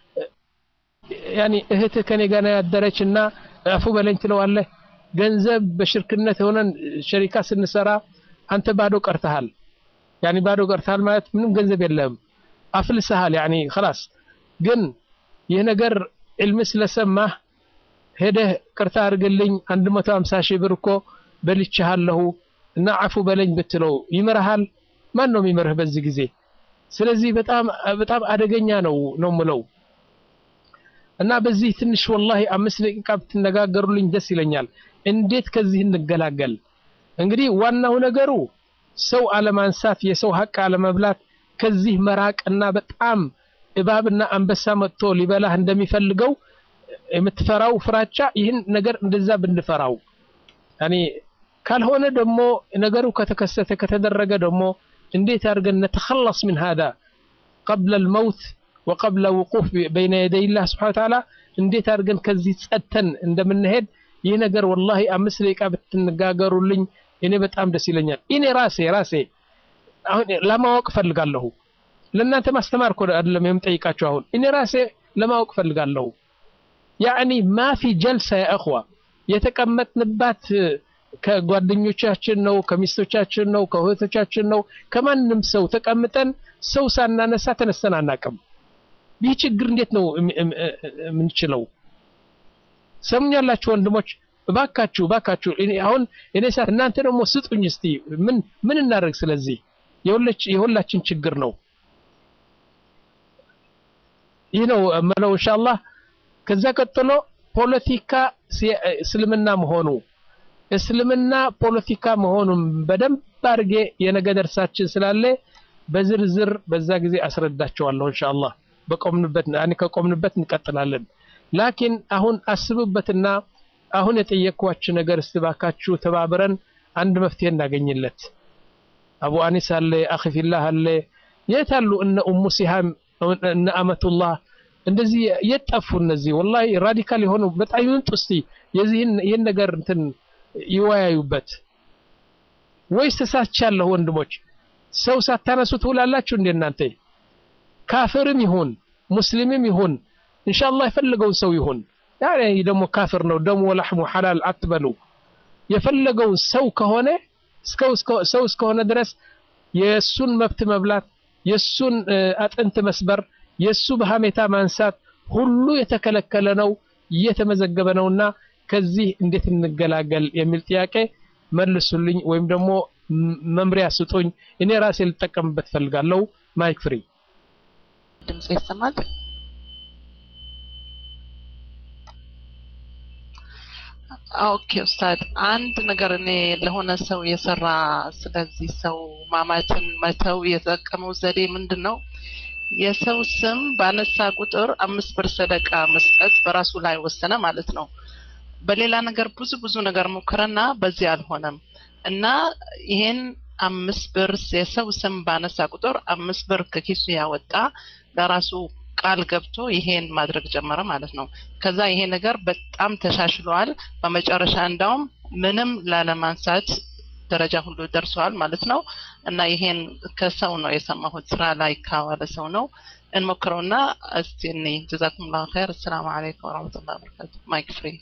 ያኒ እህትህ ከኔ ጋር ያደረች እና አፉ በለኝ ትለዋለህ ገንዘብ በሽርክነት የሆነን ሸሪካ ስንሰራ አንተ ባዶ ቀርተሃል ያኒ ባዶ ቀርተሃል ማለት ምንም ገንዘብ የለህም አፍልሰሃል ያኒ خلاص ግን ይህ ነገር ዕልም ስለሰማህ ሄደህ ቅርታ አድርግልኝ 150 ሺህ ብር እኮ በልቼሃለሁ እና አፉ በለኝ ብትለው ይምርሃል ማን ነው የሚምርህ በዚህ ጊዜ ስለዚህ በጣም በጣም አደገኛ ነው ነው ምለው እና በዚህ ትንሽ ወላሂ አምስት ደቂቃ ብትነጋገሩልኝ ደስ ይለኛል እንዴት ከዚህ እንገላገል እንግዲህ ዋናው ነገሩ ሰው አለማንሳት የሰው ሀቅ አለመብላት ከዚህ መራቅና በጣም እባብና አንበሳ መጥቶ ሊበላህ እንደሚፈልገው የምትፈራው ፍራቻ ይህን ነገር እንደዛ ብንፈራው ያኔ ካልሆነ ደግሞ ነገሩ ከተከሰተ ከተደረገ ደግሞ እንዴት አድርገን ነተኸለስ ምን هذا قبل الموت وقبل وقوف بين يدي الله سبحانه وتعالى እንዴት አድርገን ከዚህ ጸተን እንደምንሄድ ይህ ነገር ወላሂ አምስት ደቂቃ ብትነጋገሩልኝ እኔ በጣም ደስ ይለኛል እኔ ራሴ ራሴ አሁን ለማወቅ ፈልጋለሁ ለእናንተ ማስተማር እኮ አይደለም የምጠይቃችሁ አሁን እኔ ራሴ ለማወቅ ፈልጋለሁ ያኒ ማፊ ጀልሳ ያ እኽዋ የተቀመጥንባት ከጓደኞቻችን ነው ከሚስቶቻችን ነው ከእህቶቻችን ነው ከማንም ሰው ተቀምጠን ሰው ሳናነሳ ተነስተን አናቅም ይህ ችግር እንዴት ነው የምንችለው ሰሙኛላችሁ ወንድሞች እባካችሁ እባካችሁ አሁን እኔ ሳ እናንተ ደግሞ ስጡኝ እስቲ ምን ምን እናደርግ ስለዚህ የሁላችን ችግር ነው ይህ ነው መለው ኢንሻአላህ ከዛ ቀጥሎ ፖለቲካ እስልምና መሆኑ እስልምና ፖለቲካ መሆኑን በደንብ አድርጌ የነገ ደርሳችን ስላለ በዝርዝር በዛ ጊዜ አስረዳቸዋለሁ ኢንሻአላህ በቆምንበት ያኔ ከቆምንበት እንቀጥላለን ላኪን አሁን አስቡበትና አሁን የጠየቅኳችሁ ነገር እስትባካችሁ ተባብረን አንድ መፍትሄ እናገኝለት አቡ አኒስ አለ አኺ ፊላህ አለ የት አሉ እነ ኡሙ ሲሃም እነ አመቱላህ እንደዚህ የት ጠፉ እነዚህ ወላሂ ራዲካል የሆኑ በጣም ይምጡ እስቲ የዚህን ይህን ነገር እንትን ይወያዩበት። ወይስ ተሳስቻለሁ? ወንድሞች ሰው ሳታነሱ ትውላላችሁ እንደ እናንተ ካፍርም ይሁን ሙስሊምም ይሁን ኢንሻአላህ የፈለገውን ሰው ይሁን ያኔ ደግሞ ካፍር ነው ደሙ ወላህሙ ሐላል አትበሉ። የፈለገውን ሰው ከሆነ ሰው እስከሆነ ድረስ የእሱን መብት መብላት፣ የእሱን አጥንት መስበር፣ የእሱ በሀሜታ ማንሳት ሁሉ የተከለከለ ነው፣ እየተመዘገበ ነውና ከዚህ እንዴት እንገላገል የሚል ጥያቄ መልሱልኝ፣ ወይም ደግሞ መምሪያ ስጡኝ። እኔ ራሴ ልጠቀምበት ፈልጋለሁ። ማይክ ፍሪ ድምጽ ይሰማል? ኦኬ ኡስታድ፣ አንድ ነገር እኔ ለሆነ ሰው የሰራ ስለዚህ ሰው ማማትን መተው የተጠቀመው ዘዴ ምንድን ነው? የሰው ስም ባነሳ ቁጥር አምስት ብር ሰደቃ መስጠት በራሱ ላይ ወሰነ ማለት ነው። በሌላ ነገር ብዙ ብዙ ነገር ሞከረና በዚህ አልሆነም እና ይሄን አምስት ብር የሰው ስም ባነሳ ቁጥር አምስት ብር ከኪሱ ያወጣ ለራሱ ቃል ገብቶ ይሄን ማድረግ ጀመረ ማለት ነው። ከዛ ይሄ ነገር በጣም ተሻሽሏል። በመጨረሻ እንዳውም ምንም ላለማንሳት ደረጃ ሁሉ ደርሰዋል ማለት ነው። እና ይሄን ከሰው ነው የሰማሁት፣ ስራ ላይ ካዋለ ሰው ነው። እንሞክረውና እስቲ እኔ ጀዛኩም ላሁ ኸይር። አሰላሙ አለይኩም ወረህመቱላሂ ወበረካቱ። ማይክ ፍሪ።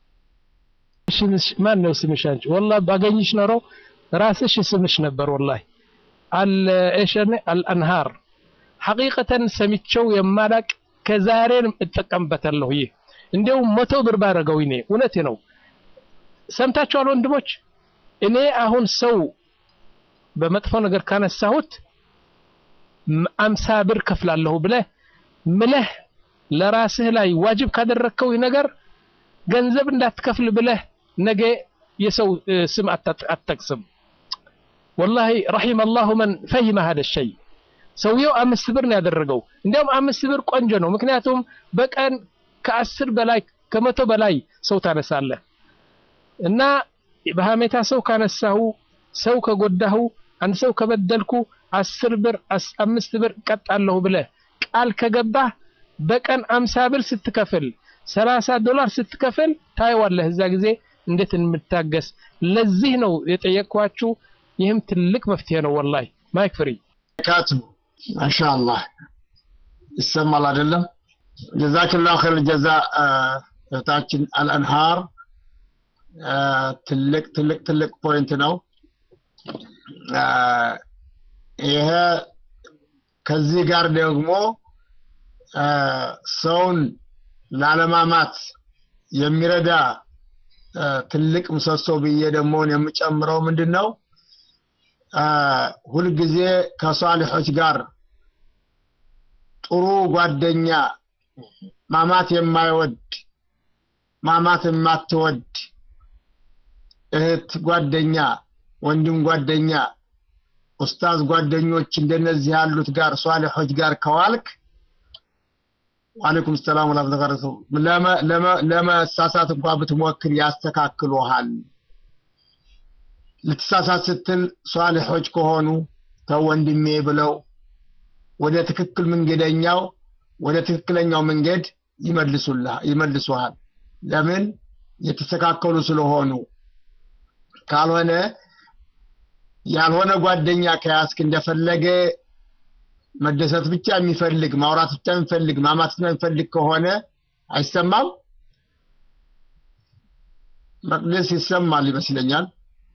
ማን ነው ስምሽ አንቺ? ወላሂ ባገኝሽ ኖሮ ራስሽ ስምሽ ነበር። ወላሂ አል እሸኔ አልአንሃር ሐቂቀተን ሰሚቸው የማላቅ ከዛሬን እጠቀምበታለሁ። ይህ እንዲያውም መቶ ብር ባረገው እኔ እውነቴ ነው። ሰምታችኋል ወንድሞች? እኔ አሁን ሰው በመጥፎ ነገር ካነሳሁት አምሳ ብር ከፍላለሁ ብለህ ምለህ ለራስህ ላይ ዋጅብ ካደረግከው ነገር ገንዘብ እንዳትከፍል ብለህ ነገ የሰው ስም አትጠቅስም። ወላሂ ረሒመ አላሁ መን ፈሂመ ሀደ ሸይ ሰውየው አምስት ብር ነው ያደረገው። እንዲያውም አምስት ብር ቆንጆ ነው። ምክንያቱም በቀን ከአስር በላይ ከመቶ በላይ ሰው ታነሳለህ እና በሀሜታ ሰው ካነሳሁ፣ ሰው ከጎዳሁ፣ አንድ ሰው ከበደልኩ አስር ብር አምስት ብር ቀጣለሁ ብለህ ቃል ከገባህ በቀን አምሳ ብር ስትከፍል ሰላሳ ዶላር ስትከፍል ታየዋለህ እዛ ጊዜ እንዴት እንምታገስ። ለዚህ ነው የጠየቅኳችሁ። ይህም ትልቅ መፍትሄ ነው። ወላሂ ማይክ ፍሪ ካትቡ ማሻአላህ ይሰማል አይደለም? ጀዛክላሁ ኸይር ጀዛ እህታችን አልአንሃር ትልቅ ትልቅ ትልቅ ፖይንት ነው። ይሄ ከዚህ ጋር ደግሞ ሰውን ላለማማት የሚረዳ ትልቅ ምሰሶ ብዬ ደግሞ የምጨምረው ምንድን ነው? ሁልጊዜ ከሷሊሖች ጋር ጥሩ ጓደኛ ማማት የማይወድ ማማት የማትወድ እህት ጓደኛ፣ ወንድም ጓደኛ፣ ኡስታዝ ጓደኞች እንደነዚህ ያሉት ጋር ሷሊሖች ጋር ከዋልክ ዋሌኩም ሰላም ወራህመቱላሂ ለመሳሳት እንኳ ብትሞክር ያስተካክሉሃል። ልትሳሳት ስትል ሷሊሖች ከሆኑ ተው ወንድሜ ብለው ወደ ትክክል መንገደኛው ወደ ትክክለኛው መንገድ ይመልሱሃል። ለምን የተስተካከሉ ስለሆኑ። ካልሆነ ያልሆነ ጓደኛ ከያዝክ እንደፈለገ መደሰት ብቻ የሚፈልግ ማውራት ብቻ የሚፈልግ ማማት ብቻ የሚፈልግ ከሆነ አይሰማም። መቅደስ ይሰማል ይመስለኛል።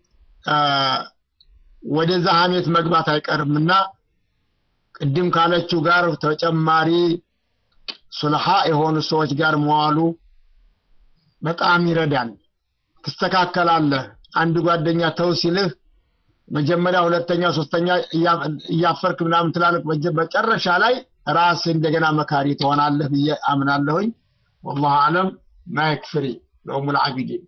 ወደዛ ሀሜት መግባት አይቀርምና ቅድም ካለችው ጋር ተጨማሪ ሱልሃ የሆኑ ሰዎች ጋር መዋሉ በጣም ይረዳል። ትስተካከላለህ። አንድ ጓደኛ ተው ሲልህ መጀመሪያ፣ ሁለተኛ፣ ሶስተኛ እያፈርክ ምናምን ትላለህ። መጨረሻ ላይ ራስህ እንደገና መካሪ ትሆናለህ ብዬ አምናለሁኝ። ወላሁ አለም። ማይክ ፍሪ ለኡሙል ዓቢዲን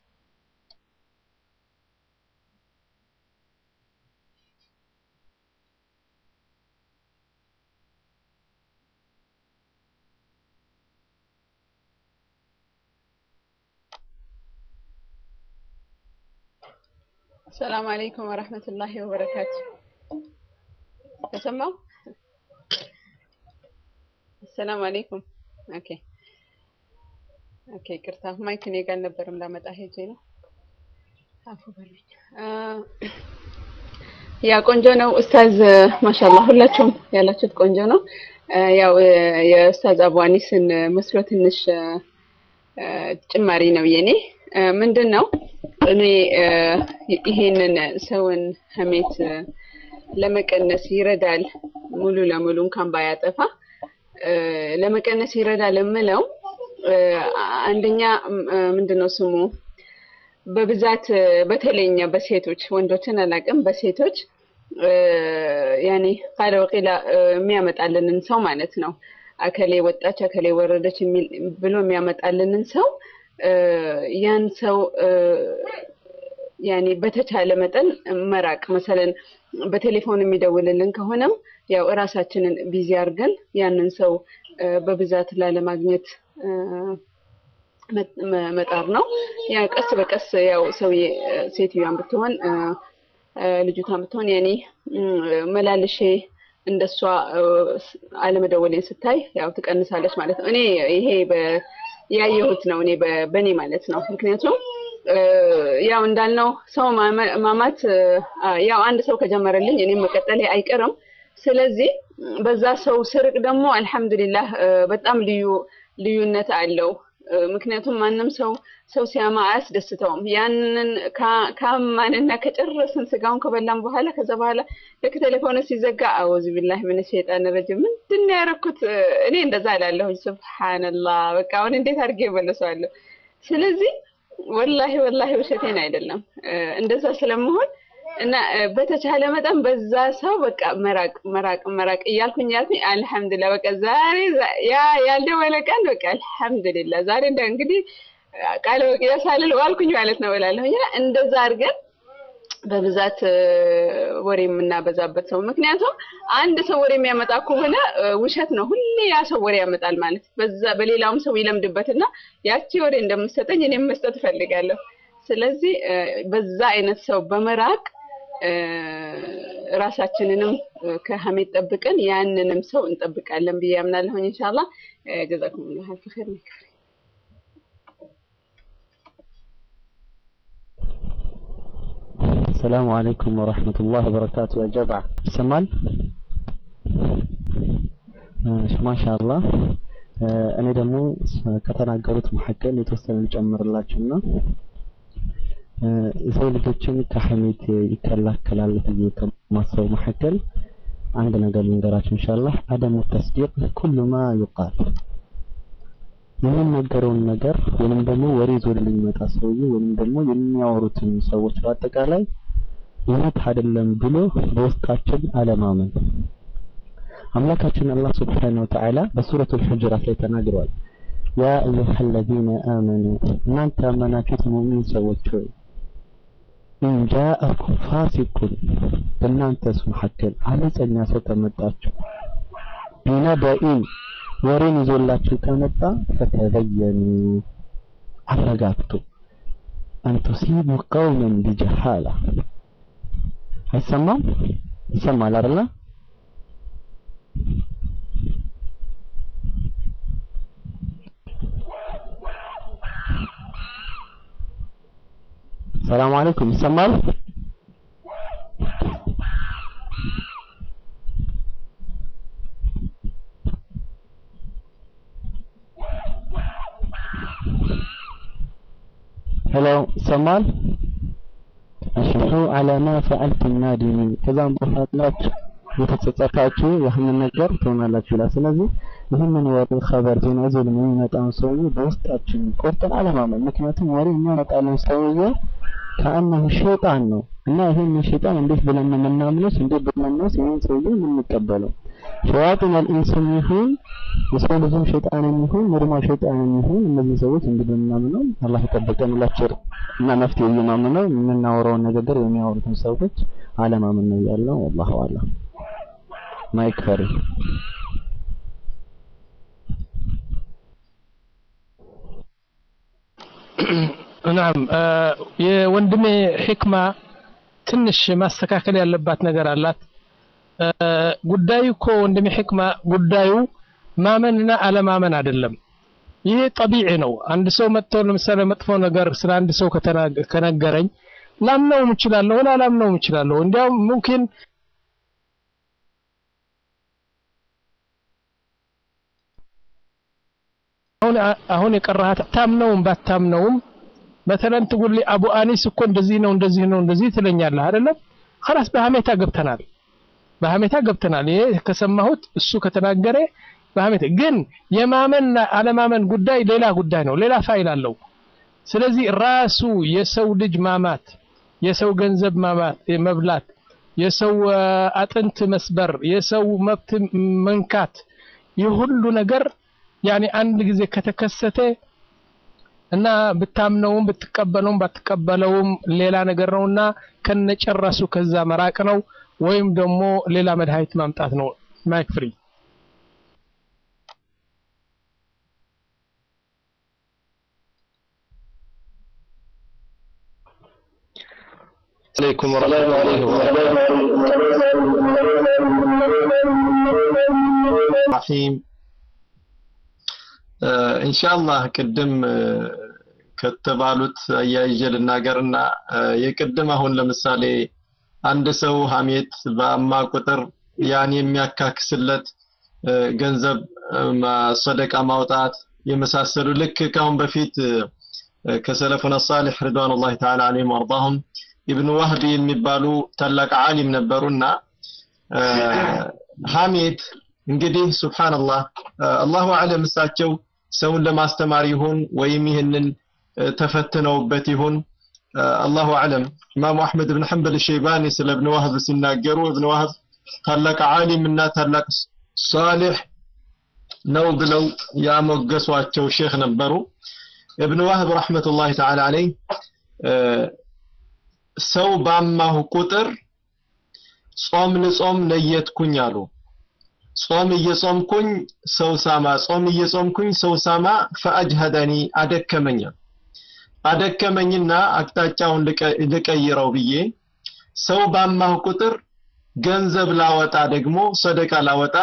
ሰላም አለይኩም ወረህመቱላሂ ወበረካቱ። ተሰማው? ሰላም አለይኩም። ኦኬ ኦኬ፣ ቅርታ ማይክ እኔ ጋር አልነበረም ላመጣ ሄጄ ነው። አፉ በሉኝ። ያ ቆንጆ ነው ኡስታዝ፣ ማሻአላህ ሁላችሁም ያላችሁት ቆንጆ ነው። ያው የኡስታዝ አቡ አኒስን መስሎ ትንሽ ጭማሪ ነው የኔ። ምንድን ነው እኔ ይሄንን ሰውን ሀሜት ለመቀነስ ይረዳል ሙሉ ለሙሉ እንኳን ባያጠፋ ለመቀነስ ይረዳል የምለው አንደኛ ምንድን ነው ስሙ በብዛት በተለይኛ በሴቶች ወንዶችን አላውቅም፣ በሴቶች ያኔ ቃለ ወቂላ የሚያመጣልንን ሰው ማለት ነው አከሌ ወጣች አከሌ ወረደች ብሎ የሚያመጣልንን ሰው ያን ሰው ያኔ በተቻለ መጠን መራቅ መሰለን በቴሌፎን የሚደውልልን ከሆነም ያው እራሳችንን ቢዚ አድርገን ያንን ሰው በብዛት ላለማግኘት መጣር ነው። ያ ቀስ በቀስ ያው ሰውዬ ሴትዮዋን ብትሆን ልጅቷን ብትሆን ያኔ መላልሼ እንደሷ አለመደወሌን ስታይ ያው ትቀንሳለች ማለት ነው። እኔ ይሄ ያየሁት ነው እኔ በእኔ ማለት ነው። ምክንያቱም ያው እንዳልነው ሰው ማማት ያው አንድ ሰው ከጀመረልኝ እኔም መቀጠሌ አይቀርም። ስለዚህ በዛ ሰው ስርቅ ደግሞ አልሐምዱሊላህ በጣም ልዩ ልዩነት አለው። ምክንያቱም ማንም ሰው ሰው ሲያማ አያስደስተውም። ያንን ካማንና ከጨረስን ስጋውን ከበላን በኋላ ከዛ በኋላ ልክ ቴሌፎኑ ሲዘጋ አውዝ ቢላህ ምን ሸይጣን ረጅም ምንድን ነው ያደረኩት? እኔ እንደዛ እላለሁኝ። ሱብሃንላህ በቃ አሁን እንዴት አድርጌ እመልሰዋለሁ? ስለዚህ ወላሂ ወላሂ ውሸቴን አይደለም እንደዛ ስለመሆን እና በተቻለ መጠን በዛ ሰው በቃ መራቅ መራቅ መራቅ እያልኩኝ እያልኩኝ አልሐምዱሊላህ በቃ ዛሬ ያ ያልደወለ ቀን በቃ አልሐምዱሊላህ ዛሬ እንደ እንግዲህ ቃለ ወቂያ ሳልል ዋልኩኝ ማለት ነው እላለሁኝ። እና እንደዛ አድርገን በብዛት ወሬ የምናበዛበት ሰው ምክንያቱም አንድ ሰው ወሬ የሚያመጣ ከሆነ ውሸት ነው። ሁሌ ያ ሰው ወሬ ያመጣል ማለት በዛ በሌላውም ሰው ይለምድበትና ያቺ ወሬ እንደምትሰጠኝ እኔም መስጠት እፈልጋለሁ። ስለዚህ በዛ አይነት ሰው በመራቅ ራሳችንንም ከሀሜት ጠብቀን ያንንም ሰው እንጠብቃለን ብዬ አምናለሁኝ። ኢንሻአላህ ጀዛኩሙላህ አልፍ ኸይር ነው። ሰላሙ አለይኩም ወራህመቱላህ ወበረካቱ። ያ ጀማዓ ይሰማል? ማሻአላህ እኔ ደግሞ ከተናገሩት መካከል የተወሰነ ልጨምርላችሁና የሰው ልጆችን ከሐሜት ይከላከላል ብዬ ከማስበው መካከል አንድ ነገር ልንገራችሁ ኢንሻአላህ አደሙ ተስዲቅ ኩሉ ማ ይቃል የሚነገረውን ነገር ወይንም ደግሞ ወሬ ይዞ የሚመጣ ሰውዬ ወይንም ደግሞ የሚያወሩትን ሰዎች በአጠቃላይ እውነት አይደለም ብሎ በውስጣችን አለማመን አምላካችን አላህ ስብሓነሁ ወተዓላ በሱረቱል ሁጁራት ላይ ተናግሯል። ያ አዩሃ አለዚነ አመኑ እናንተ ያመናችሁት ሙእሚን ሰዎች ሆይ ኢንጃአኩም ፋሲቁን በእናንተስ መካከል አመፀኛ ሰው ከመጣችሁ ቢነበኢን ወሬን ይዞላችሁ ከመጣ ፈተበየኑ አረጋግጡ አን ቱሲቡ ቀውመን ቢጀሃላ አይሰማም ይሰማል አይደለ ሰላም አለይኩም ይሰማል ሄሎ ይሰማል አሽሑ አላ ማ ፈዐልቱም ናዲሚን ከዛም በኋላ የተጸጸታችሁ ያህንን ነገር ትሆናላችሁ ይላል። ስለዚህ ይህንን ወሬ ኸበር ዜና ይዞ የሚመጣውን ሰውዬ በውስጣችን ቆርጠን አለማመን። ምክንያቱም ወሬ የሚያመጣልን ሰውዬ ከአነሁ ሸይጣን ነው እና ይህን ሸይጣን እንዴት ብለን ነው የምናምነውስ? እንዴት ብለን ነው ይህን ሰውዬ የምንቀበለው? ሸያጢን አልኢንስም ይሁን የሰው ልጅም ሸይጣንም ይሁን ኖርማል ሸይጣንም ይሁን እነዚህ ሰዎች እንግዲህ የምናምነው አላህ ይጠብቀን ሁላችን እና መፍትሄ እየማምነው የምናወራውን ንግግር የሚያወሩትን ሰዎች አለማመን ነው ያለው። ወላሁ አለም። ማይክ ፈሪ ናም የወንድሜ ሕክማ ትንሽ ማስተካከል ያለባት ነገር አላት። ጉዳዩ እኮ ወንድሜ ሕክማ ጉዳዩ ማመንና አለማመን አይደለም። ይሄ ጠቢዒ ነው። አንድ ሰው መጥቶ ለምሳሌ መጥፎ ነገር ስለ አንድ ሰው ከነገረኝ ላምነውም እችላለሁ ላላምነውም እችላለሁ እንዲያውም ሙምኪን አሁን አሁን የቀራሃት ታምነውም ባታምነውም መተለን ትጉል አቡ አኒስ እኮ እንደዚህ ነው እንደዚህ ነው እንደዚህ ትለኛለህ አይደለም خلاص በሐሜታ ገብተናል በሐሜታ ገብተናል ይሄ ከሰማሁት እሱ ከተናገረ በሐሜታ ግን የማመን አለማመን ጉዳይ ሌላ ጉዳይ ነው ሌላ ፋይል አለው ስለዚህ ራሱ የሰው ልጅ ማማት የሰው ገንዘብ ማማት መብላት የሰው አጥንት መስበር የሰው መብት መንካት ይህ ሁሉ ነገር ያኔ አንድ ጊዜ ከተከሰተ እና ብታምነውም ብትቀበለውም ባትቀበለውም ሌላ ነገር ነውና ከነጨራሱ ከዛ መራቅ ነው ወይም ደግሞ ሌላ መድኃኒት ማምጣት ነው ማይክ ፍሪ عليكم ورحمة الله وبركاته رحيم ኢንሻአላህ ቅድም ከተባሉት አያይዤ ልናገርና የቅድም አሁን ለምሳሌ አንድ ሰው ሀሜት በአማ ቁጥር ያን የሚያካክስለት ገንዘብ ሰደቃ ማውጣት የመሳሰሉ ልክ ካሁን በፊት ከሰለፉነ ሳሊሕ ሪድዋኑላሂ ተዓላ ዐለይሂም ወአርዳሁም ኢብኑ ዋህቢ የሚባሉ ታላቅ ዓሊም ነበሩና ሀሜት እንግዲህ ሱብሃንአላህ አላሁ አለም እሳቸው ሰውን ለማስተማር ይሁን ወይም ይህንን ተፈትነውበት ይሁን አላሁ አለም ኢማሙ አሕመድ ብን ሐንበል ሸይባኒ ስለ እብን ዋህብ ሲናገሩ እብን ዋህብ ታላቅ ዓሊም እና ታላቅ ሳሊሕ ነው ብለው ያሞገሷቸው ሼክ ነበሩ እብን ዋህብ ረሕመቱላሂ ተዓላ አለይህ ሰው ባማሁ ቁጥር ጾም ልጾም ነየትኩኝ አሉ ጾም እየጾምኩኝ ሰው ሳማ ጾም እየጾምኩኝ ሰው ሳማ ፈአጅሀደኒ አደከመኝ አደከመኝና አቅጣጫውን ልቀይረው ብዬ ሰው ባማሁ ቁጥር ገንዘብ ላወጣ ደግሞ ሰደቃ ላወጣ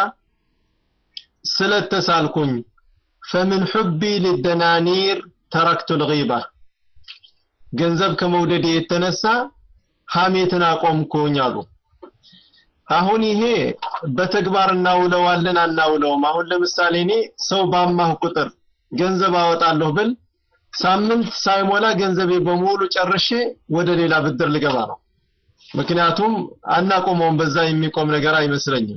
ስለተሳልኩኝ ፈምን ሑቢ ልደናኒር ተረክቱ ልጊባ ገንዘብ ከመውደድ የተነሳ ሐሜትን አቆምኩኝ አሉ አሁን ይሄ በተግባር እናውለዋለን አናውለውም አሁን ለምሳሌ እኔ ሰው ባማሁ ቁጥር ገንዘብ አወጣለሁ ብል ሳምንት ሳይሞላ ገንዘቤ በሙሉ ጨርሼ ወደ ሌላ ብድር ልገባ ነው ምክንያቱም አናቆመውም በዛ የሚቆም ነገር አይመስለኝም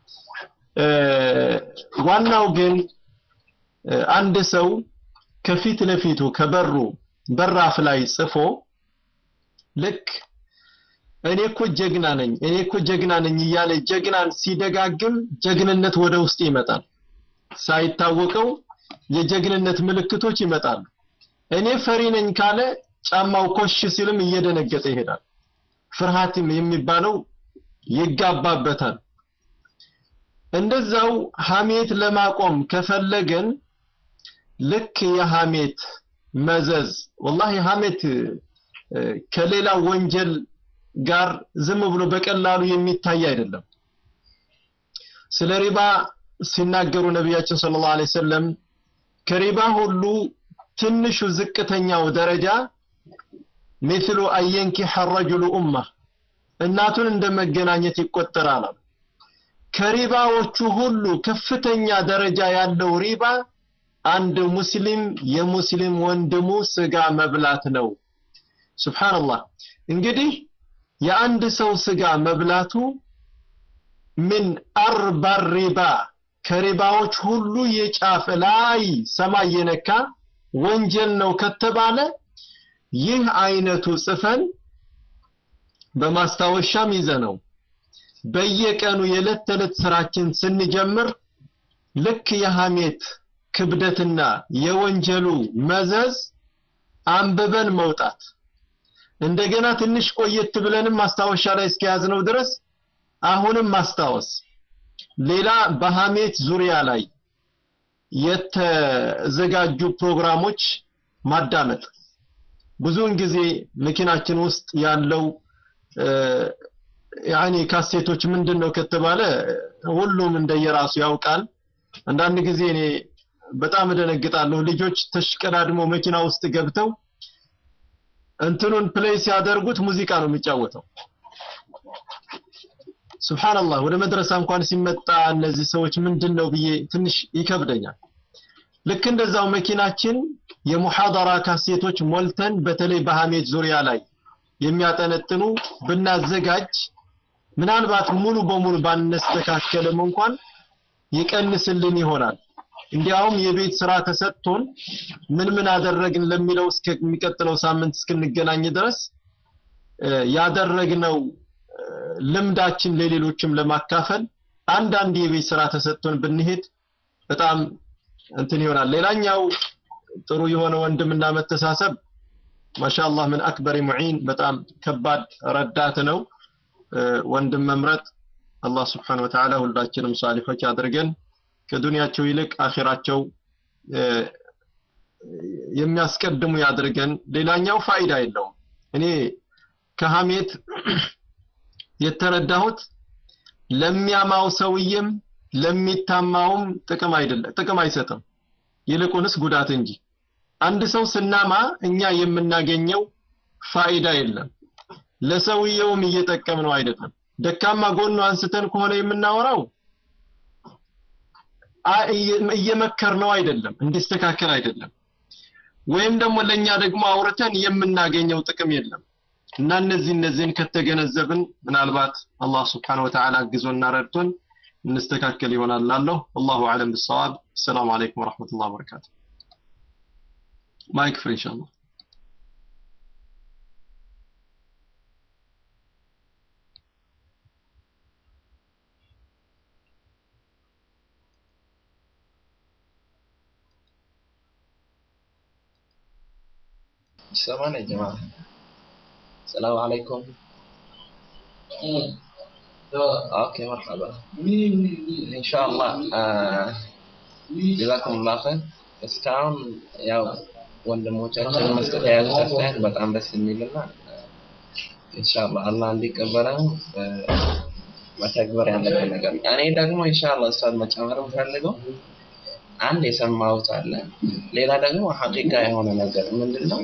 ዋናው ግን አንድ ሰው ከፊት ለፊቱ ከበሩ በራፍ ላይ ጽፎ ልክ እኔ እኮ ጀግና ነኝ እኔ እኮ ጀግና ነኝ እያለ ጀግናን ሲደጋግም ጀግንነት ወደ ውስጥ ይመጣል ሳይታወቀው የጀግንነት ምልክቶች ይመጣሉ እኔ ፈሪ ነኝ ካለ ጫማው ኮሽ ሲልም እየደነገጠ ይሄዳል ፍርሃትም የሚባለው ይጋባበታል እንደዛው ሐሜት ለማቆም ከፈለገን ልክ የሐሜት መዘዝ ወላሂ ሐሜት ከሌላ ወንጀል ጋር ዝም ብሎ በቀላሉ የሚታይ አይደለም ስለ ሪባ ሲናገሩ ነቢያችን ሰለላሁ ዐለይሂ ወሰለም ከሪባ ሁሉ ትንሹ ዝቅተኛው ደረጃ مثل أن ينكح الرجل أمه እናቱን እንደ መገናኘት ይቆጠራል ከሪባዎቹ ሁሉ ከፍተኛ ደረጃ ያለው ሪባ አንድ ሙስሊም የሙስሊም ወንድሙ ስጋ መብላት ነው ሱብሃንአላህ እንግዲህ የአንድ ሰው ስጋ መብላቱ ምን አርባ ሪባ ከሪባዎች ሁሉ የጫፍ ላይ ሰማይ የነካ ወንጀል ነው ከተባለ ይህ አይነቱ ጽፈን በማስታወሻም ይዘነው በየቀኑ የዕለት ተዕለት ስራችን ስንጀምር ልክ የሐሜት ክብደትና የወንጀሉ መዘዝ አንብበን መውጣት እንደገና ትንሽ ቆየት ብለንም ማስታወሻ ላይ እስከያዝነው ድረስ አሁንም ማስታወስ ሌላ በሐሜት ዙሪያ ላይ የተዘጋጁ ፕሮግራሞች ማዳመጥ ብዙውን ጊዜ መኪናችን ውስጥ ያለው ያኒ ካሴቶች ምንድን ነው ከተባለ ሁሉም እንደየራሱ ያውቃል አንዳንድ ጊዜ እኔ በጣም እደነግጣለሁ ልጆች ተሽቀዳድሞ መኪና ውስጥ ገብተው እንትኑን ፕሌይ ሲያደርጉት ሙዚቃ ነው የሚጫወተው። ሱብሃንአላህ ወደ መድረሳ እንኳን ሲመጣ እነዚህ ሰዎች ምንድን ነው ብዬ ትንሽ ይከብደኛል። ልክ እንደዛው መኪናችን የሙሐደራ ካሴቶች ሞልተን በተለይ በሐሜት ዙሪያ ላይ የሚያጠነጥኑ ብናዘጋጅ ምናልባት ሙሉ በሙሉ ባነስተካከልም እንኳን ይቀንስልን ይሆናል። እንዲያውም የቤት ስራ ተሰጥቶን ምን ምን አደረግን ለሚለው እስከሚቀጥለው ሳምንት እስክንገናኝ ድረስ ያደረግነው ልምዳችን ለሌሎችም ለማካፈል አንዳንድ የቤት ስራ ተሰጥቶን ብንሄድ በጣም እንትን ይሆናል። ሌላኛው ጥሩ የሆነ ወንድምና መተሳሰብ ማሻአላህ ምን አክበር ሙዒን በጣም ከባድ ረዳት ነው። ወንድም መምረጥ አላህ ስብሓነ ወተዓላ ሁላችንም ሳሊሖች አድርገን ከዱንያቸው ይልቅ አኺራቸው የሚያስቀድሙ ያድርገን። ሌላኛው ፋይዳ የለውም። እኔ ከሐሜት የተረዳሁት ለሚያማው ሰውዬም ለሚታማውም ጥቅም አይደለም ጥቅም አይሰጥም፣ ይልቁንስ ጉዳት እንጂ። አንድ ሰው ስናማ እኛ የምናገኘው ፋይዳ የለም፣ ለሰውየውም እየጠቀምነው አይደለም። ደካማ ጎኑ አንስተን ከሆነ የምናወራው እየመከርነው አይደለም፣ እንዲስተካከል አይደለም። ወይም ደግሞ ለኛ ደግሞ አውርተን የምናገኘው ጥቅም የለም። እና እነዚህ እነዚህን ከተገነዘብን ምናልባት አላህ ስብሓነ ወተዓላ አግዞና ረድቶን እንስተካከል ይሆናል ላለሁ አላሁ አለም ብሰዋብ ሰላም አለይኩም ወረሕመቱላህ ወበረካቱ ማይክ ፍሪ ኢንሻአላህ ይሰማል ያ ጀማዓ السلام عليكم اوكي مرحبا ان شاء الله آه جزاكم الله خير እስካሁን ያው ወንድሞቻችን መስጠት የያዙት አስተያየት በጣም ደስ የሚልና ኢንሻአላህ አላህ እንዲቀበለው መተግበር ያለብን ነገር እኔ ደግሞ ኢንሻአላህ ኡስታዝ መጨመር የምፈልገው አንድ የሰማሁት አለ ሌላ ደግሞ ሐቂቃ የሆነ ነገር ምንድነው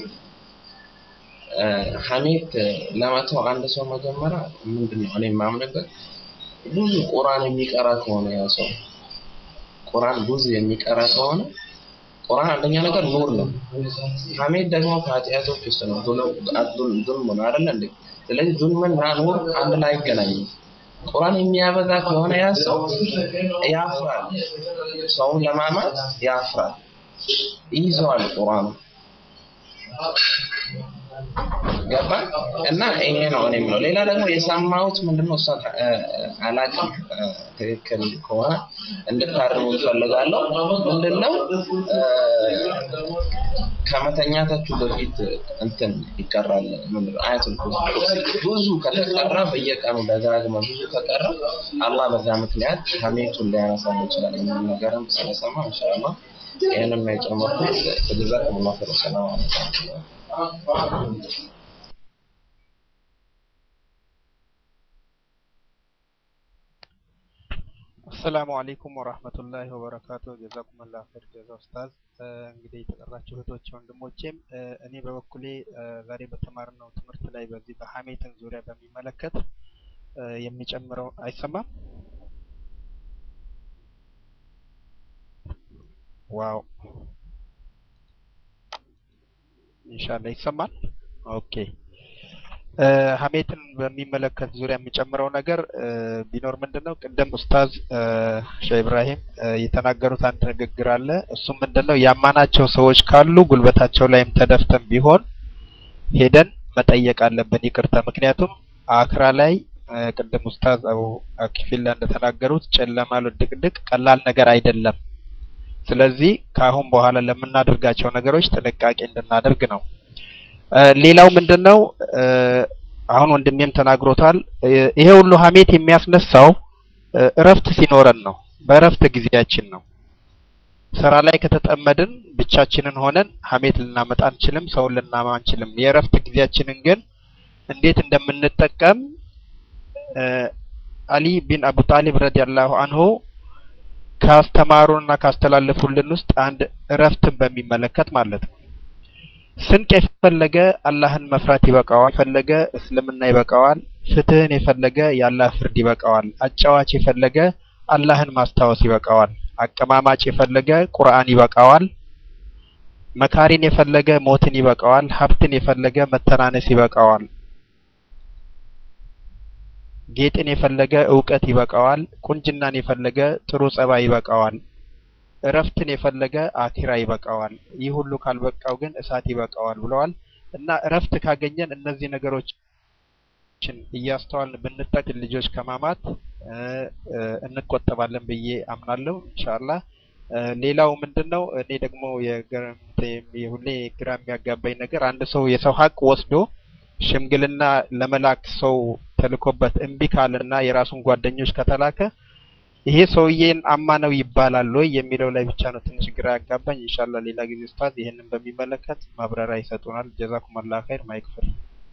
ሐሜት ለመተው አንድ ሰው መጀመሪያ ምንድነው እኔ የማምንበት ብዙ ቁርአን የሚቀራ ከሆነ ያ ሰው ቁርአን ብዙ የሚቀራ ከሆነ ቁርአን አንደኛ ነገር ኑር ነው። ሐሜት ደግሞ ከኃጢአቶች ውስጥ ነው። ዙልም ነው አይደለ እንዴ? ስለዚህ ዙልምና ኑር አንድ ላይ አይገናኝም። ቁርአን የሚያበዛ ከሆነ ያ ሰው ያፍራል። ሰውን ለማማት ያፍራል። ይይዘዋል ቁርአኑ ገባ እና ይሄ ነው እኔ የምለው። ሌላ ደግሞ የሰማሁት ምንድነው ኡስታዝ አላቅም ትክክል ከሆነ እንድታርሙ እፈልጋለሁ። ምንድነው ከመተኛታችሁ በፊት እንትን ይቀራል ምንድነው አያቱል ኩርሲ ብዙ ከተቀራ በየቀኑ ደጋግመ ብዙ ከቀራ አላህ በዛ ምክንያት ሐሜቱን ሊያነሳ ይችላል የሚል ነገርም ስለሰማ ኢንሻአላህ ይህንን ነው የጨመርኩት። ጀዛኩሙላሁ ኸይር። ሰላም አለይኩም። አሰላሙ አለይኩም ወራህመቱላሂ ወበረካቱ። ጀዛኩሙላህ ኸይር ጀዛ ኡስታዝ። እንግዲህ የተጠራችሁ እህቶቼ ወንድሞቼም እኔ በበኩሌ ዛሬ በተማርነው ትምህርት ላይ በዚህ በሐሜትን ዙሪያ በሚመለከት የሚጨምረው አይሰማም? ዋው ኢንሻአላህ ይሰማል። ኦኬ ሐሜትን በሚመለከት ዙሪያ የሚጨምረው ነገር ቢኖር ምንድነው ቅድም ኡስታዝ ሼህ ኢብራሂም የተናገሩት አንድ ንግግር አለ። እሱም ምንድነው ያማናቸው ሰዎች ካሉ ጉልበታቸው ላይም ተደፍተን ቢሆን ሄደን መጠየቅ አለብን ይቅርታ። ምክንያቱም አክራ ላይ ቅድም ኡስታዝ አቡ አኪፊላ እንደተናገሩት ጨለማ ድቅድቅ ቀላል ነገር አይደለም። ስለዚህ ከአሁን በኋላ ለምናደርጋቸው ነገሮች ጥንቃቄ እንድናደርግ ነው። ሌላው ምንድነው አሁን ወንድሜም ተናግሮታል። ይሄ ሁሉ ሐሜት የሚያስነሳው እረፍት ሲኖረን ነው። በእረፍት ጊዜያችን ነው። ስራ ላይ ከተጠመድን ብቻችንን ሆነን ሐሜት ልናመጣ አንችልም፣ ሰውን ልናማ አንችልም። የእረፍት ጊዜያችንን ግን እንዴት እንደምንጠቀም አሊ ቢን አቡ ጣሊብ ረዲየላሁ አንሁ ካስተማሩንና ካስተላለፉልን ውስጥ አንድ እረፍትን በሚመለከት ማለት ነው። ስንቅ የፈለገ አላህን መፍራት ይበቃዋል። የፈለገ እስልምና ይበቃዋል። ፍትህን የፈለገ የአላህ ፍርድ ይበቃዋል። አጫዋች የፈለገ አላህን ማስታወስ ይበቃዋል። አቀማማጭ የፈለገ ቁርአን ይበቃዋል። መካሪን የፈለገ ሞትን ይበቃዋል። ሀብትን የፈለገ መተናነስ ይበቃዋል። ጌጥን የፈለገ እውቀት ይበቃዋል። ቁንጅናን የፈለገ ጥሩ ጸባይ ይበቃዋል። እረፍትን የፈለገ አኪራ ይበቃዋል። ይህ ሁሉ ካልበቃው ግን እሳት ይበቃዋል ብለዋል እና እረፍት ካገኘን እነዚህ ነገሮችን እያስተዋልን ብንጠቅ ልጆች ከማማት እንቆጠባለን ብዬ አምናለሁ ኢንሻአላህ። ሌላው ምንድን ነው? እኔ ደግሞ ሁሌ ግራ የሚያጋባኝ ነገር አንድ ሰው የሰው ሀቅ ወስዶ ሽምግልና ለመላክ ሰው ተልኮበት እምቢ ካለና የራሱን ጓደኞች ከተላከ ይሄ ሰውዬን አማነው ይባላል ወይ የሚለው ላይ ብቻ ነው ትንሽ ግራ ያጋባኝ። ኢንሻአላህ ሌላ ጊዜ ኡስታዝ ይሄንን በሚመለከት ማብራሪያ ይሰጡናል። ጀዛኩም አላህ ኸይር። ማይክፈል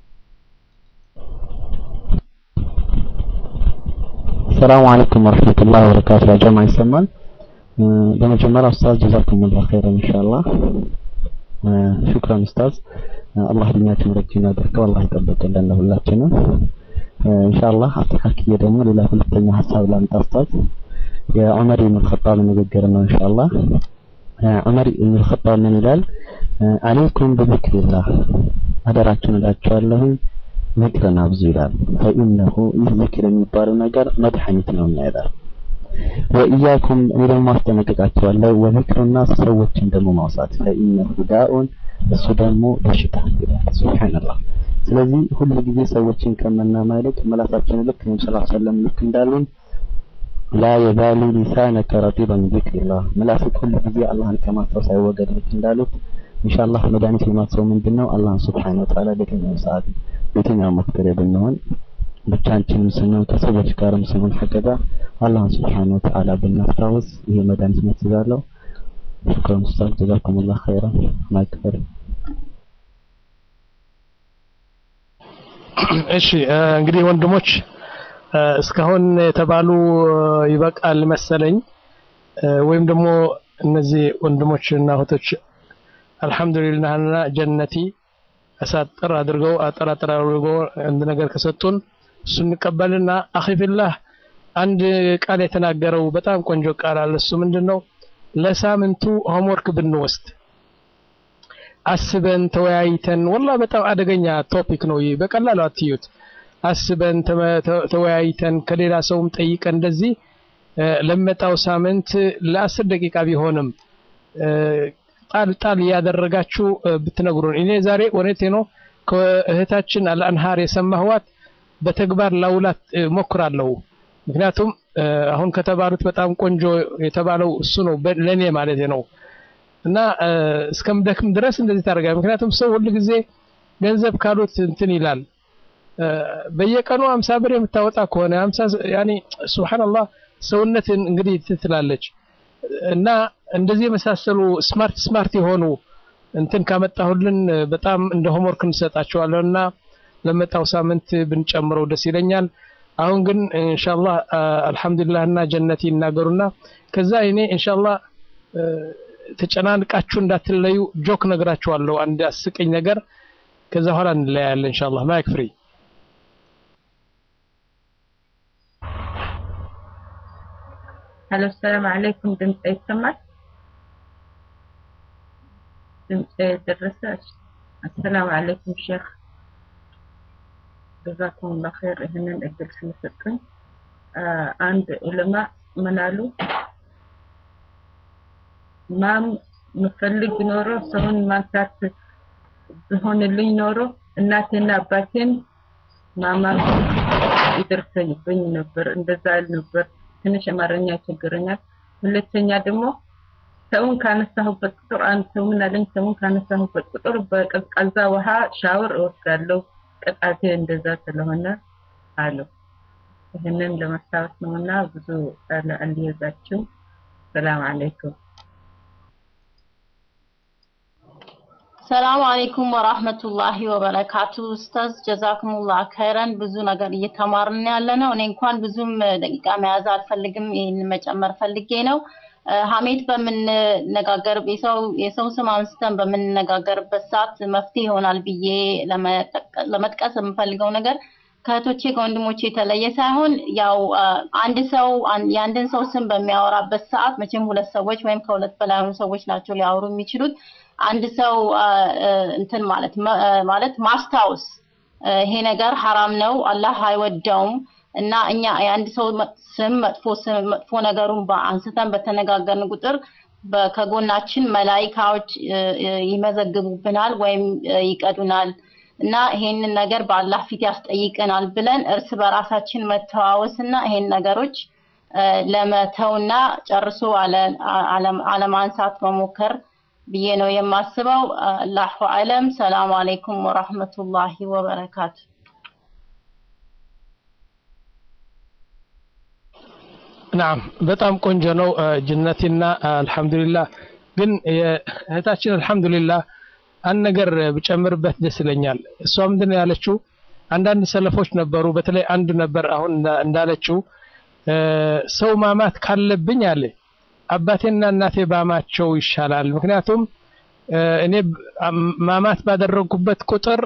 ሰላም አለይኩም ወረህመቱላሂ ወበረካቱ። ያ ጀማ ይሰማል? በመጀመሪያ ኡስታዝ ጀዛኩም አላህ ኸይር ኢንሻአላህ። ሹክራን ኡስታዝ። አላህ እድሜያችሁን ረጅም ያድርገው። አላህ ይጠብቅልን ለሁላችንም። ኢንሻአላህ አስተካክዬ ደግሞ ሌላ ሁለተኛ ሀሳብ ላምጣ ኡስታዝ። የዑመር ኢብኑ ኸጣብ ንግግር ነው ኢንሻአላህ። ዑመር ኢብኑ ኸጣብ ምን ይላል? አለይኩም በዚክሪላህ አደራችሁን እላችኋለሁ ዝክርን አብዙ ይላል። ፈኢነሁ ይህ ዝክር የሚባለው ነገር መድኃኒት ነው ይላል። ወኢያኩም እኔ ደግሞ አስጠነቅቃችኋለሁ ወዚክሩና ሰዎችን ደግሞ ማውሳት ፈኢነሁ ዳኡን እሱ ደግሞ በሽታ ይላል። ሱብሃንአላህ ስለዚህ ሁሉ ጊዜ ሰዎችን ከምናማ ይልቅ ምላሳችን ልክ ነብዩ ሰለላሁ ዐለይሂ ወሰለም ልክ እንዳሉን ላ የዛሉ ሊሳነከ ረጢበን ዚክሪላህ ምላስክ ሁሉ ጊዜ አላህን ከማስታወስ አይወገድ ልክ እንዳሉት ኢንሻአላህ መድኃኒት የማትሰው ምንድን ነው አላህን ሱብሓነሁ ወተዓላ በየትኛው ሰዓት በየትኛው ወቅት ላይ ብንሆን ብቻችንም ስንሆን ከሰዎች ጋርም ስንሆን ሐቂቃ አላህን ሱብሓነሁ ወተዓላ ብናስታውስ ይሄ መድኃኒት መስጋለሁ ሽክራን ኡስታዝ ጀዛኩሙላህ ኸይራን ማይክፈር እሺ እንግዲህ ወንድሞች እስካሁን የተባሉ ይበቃል መሰለኝ ወይም ደግሞ እነዚህ ወንድሞች እና እህቶች አልሐምዱሊላህና ጀነቲ አሳጥር አድርገው አጠራጥር አድርገው አንድ ነገር ከሰጡን እሱ እንቀበልና አኺፊላህ አንድ ቃል የተናገረው በጣም ቆንጆ ቃል አለ። እሱ ምንድን ነው? ለሳምንቱ ሆምወርክ ብንወስድ አስበን ተወያይተን፣ ወላ በጣም አደገኛ ቶፒክ ነው ይህ፣ በቀላሉ አትዩት። አስበን ተወያይተን ከሌላ ሰውም ጠይቀን እንደዚህ ለመጣው ሳምንት ለአስር ደቂቃ ቢሆንም ጣል ጣል እያደረጋችሁ ብትነግሩን። እኔ ዛሬ እውነቴ ነው ከእህታችን አልአንሃር የሰማህዋት በተግባር ላውላት ሞክራለሁ። ምክንያቱም አሁን ከተባሉት በጣም ቆንጆ የተባለው እሱ ነው ለእኔ ማለት ነው። እና እስከምደክም ድረስ እንደዚህ ታደርጋለህ። ምክንያቱም ሰው ሁሉ ጊዜ ገንዘብ ካሉት እንትን ይላል። በየቀኑ አምሳ ብር የምታወጣ ከሆነ አምሳ ያኔ ሱብሃንአላህ ሰውነትን እንግዲህ ትትላለች እና እንደዚህ የመሳሰሉ ስማርት ስማርት የሆኑ እንትን ካመጣሁልን በጣም እንደ ሆምወርክ እንሰጣቸዋለን እና ለመጣው ሳምንት ብንጨምረው ደስ ይለኛል። አሁን ግን ኢንሻአላህ አልሐምዱሊላህ እና ጀነት ይናገሩና ከዛ እኔ ኢንሻአላህ ተጨናንቃችሁ እንዳትለዩ ጆክ ነግራችኋለሁ፣ አንድ አስቀኝ ነገር። ከዛ በኋላ እንለያያለን ኢንሻአላህ። ማይክ ፍሪ ሄሎ፣ ሰላም አለይኩም። ድምጽ ይሰማል? ድምጽ ደረሰ? አሰላሙ አለይኩም ሼክ ጀዛኩም ላ ኸይር ይህንን እድል ስለሰጡኝ። አንድ ዑለማ ምን አሉ? ማም ምፈልግ ኖሮ ሰውን ማንሳት ቢሆንልኝ ኖሮ እናቴና አባቴን ማማ ይደርሰኝብኝ ነበር። እንደዛ እል ነበር። ትንሽ አማርኛ ይቸግረኛል። ሁለተኛ ደግሞ ሰውን ካነሳሁበት ቁጥር አንድ ሰው ምን አለኝ፣ ሰውን ካነሳሁበት ቁጥር በቀዝቃዛ ውሃ ሻወር እወስዳለሁ ቅጣቴ እንደዛ ስለሆነ አለው። ይህንን ለማስታወስ ነውና ብዙ አልያዛችሁም። ሰላም አለይኩም። ሰላም አለይኩም ወራህመቱላሂ ወበረካቱ። ኡስታዝ ጀዛኩሙላህ ኸይረን። ብዙ ነገር እየተማርን ያለ ነው። እኔ እንኳን ብዙም ደቂቃ መያዝ አልፈልግም። ይህን መጨመር ፈልጌ ነው። ሀሜት በምንነጋገር የሰው የሰው ስም አንስተን በምንነጋገርበት ሰዓት መፍትሄ ይሆናል ብዬ ለመጥቀስ የምፈልገው ነገር ከእህቶቼ ከወንድሞቼ የተለየ ሳይሆን ያው አንድ ሰው የአንድን ሰው ስም በሚያወራበት ሰዓት መቼም ሁለት ሰዎች ወይም ከሁለት በላይ የሆኑ ሰዎች ናቸው ሊያወሩ የሚችሉት። አንድ ሰው እንትን ማለት ማለት ማስታወስ ይሄ ነገር ሐራም ነው፣ አላህ አይወደውም እና እኛ የአንድ ሰው ስም መጥፎ ስም መጥፎ ነገሩን አንስተን በተነጋገርን ቁጥር ከጎናችን መላይካዎች ይመዘግቡብናል ወይም ይቀዱናል እና ይሄንን ነገር በአላህ ፊት ያስጠይቀናል ብለን እርስ በራሳችን መተዋወስ እና ይሄን ነገሮች ለመተውና ጨርሶ አለማንሳት መሞከር ብዬ ነው የማስበው። አላሁ አለም። ሰላም አለይኩም ወራህመቱላሂ ወበረካቱ። ናም በጣም ቆንጆ ነው ጅነቲና አልሐምዱሊላህ። ግን እህታችን አልሐምዱሊላህ አንድ ነገር ብጨምርበት ደስ ይለኛል። እሷ ምንድን ነው ያለችው? አንዳንድ ሰለፎች ነበሩ፣ በተለይ አንዱ ነበር አሁን እንዳለችው ሰው ማማት ካለብኝ አለ አባቴና እናቴ ባማቸው ይሻላል። ምክንያቱም እኔ ማማት ባደረጉበት ቁጥር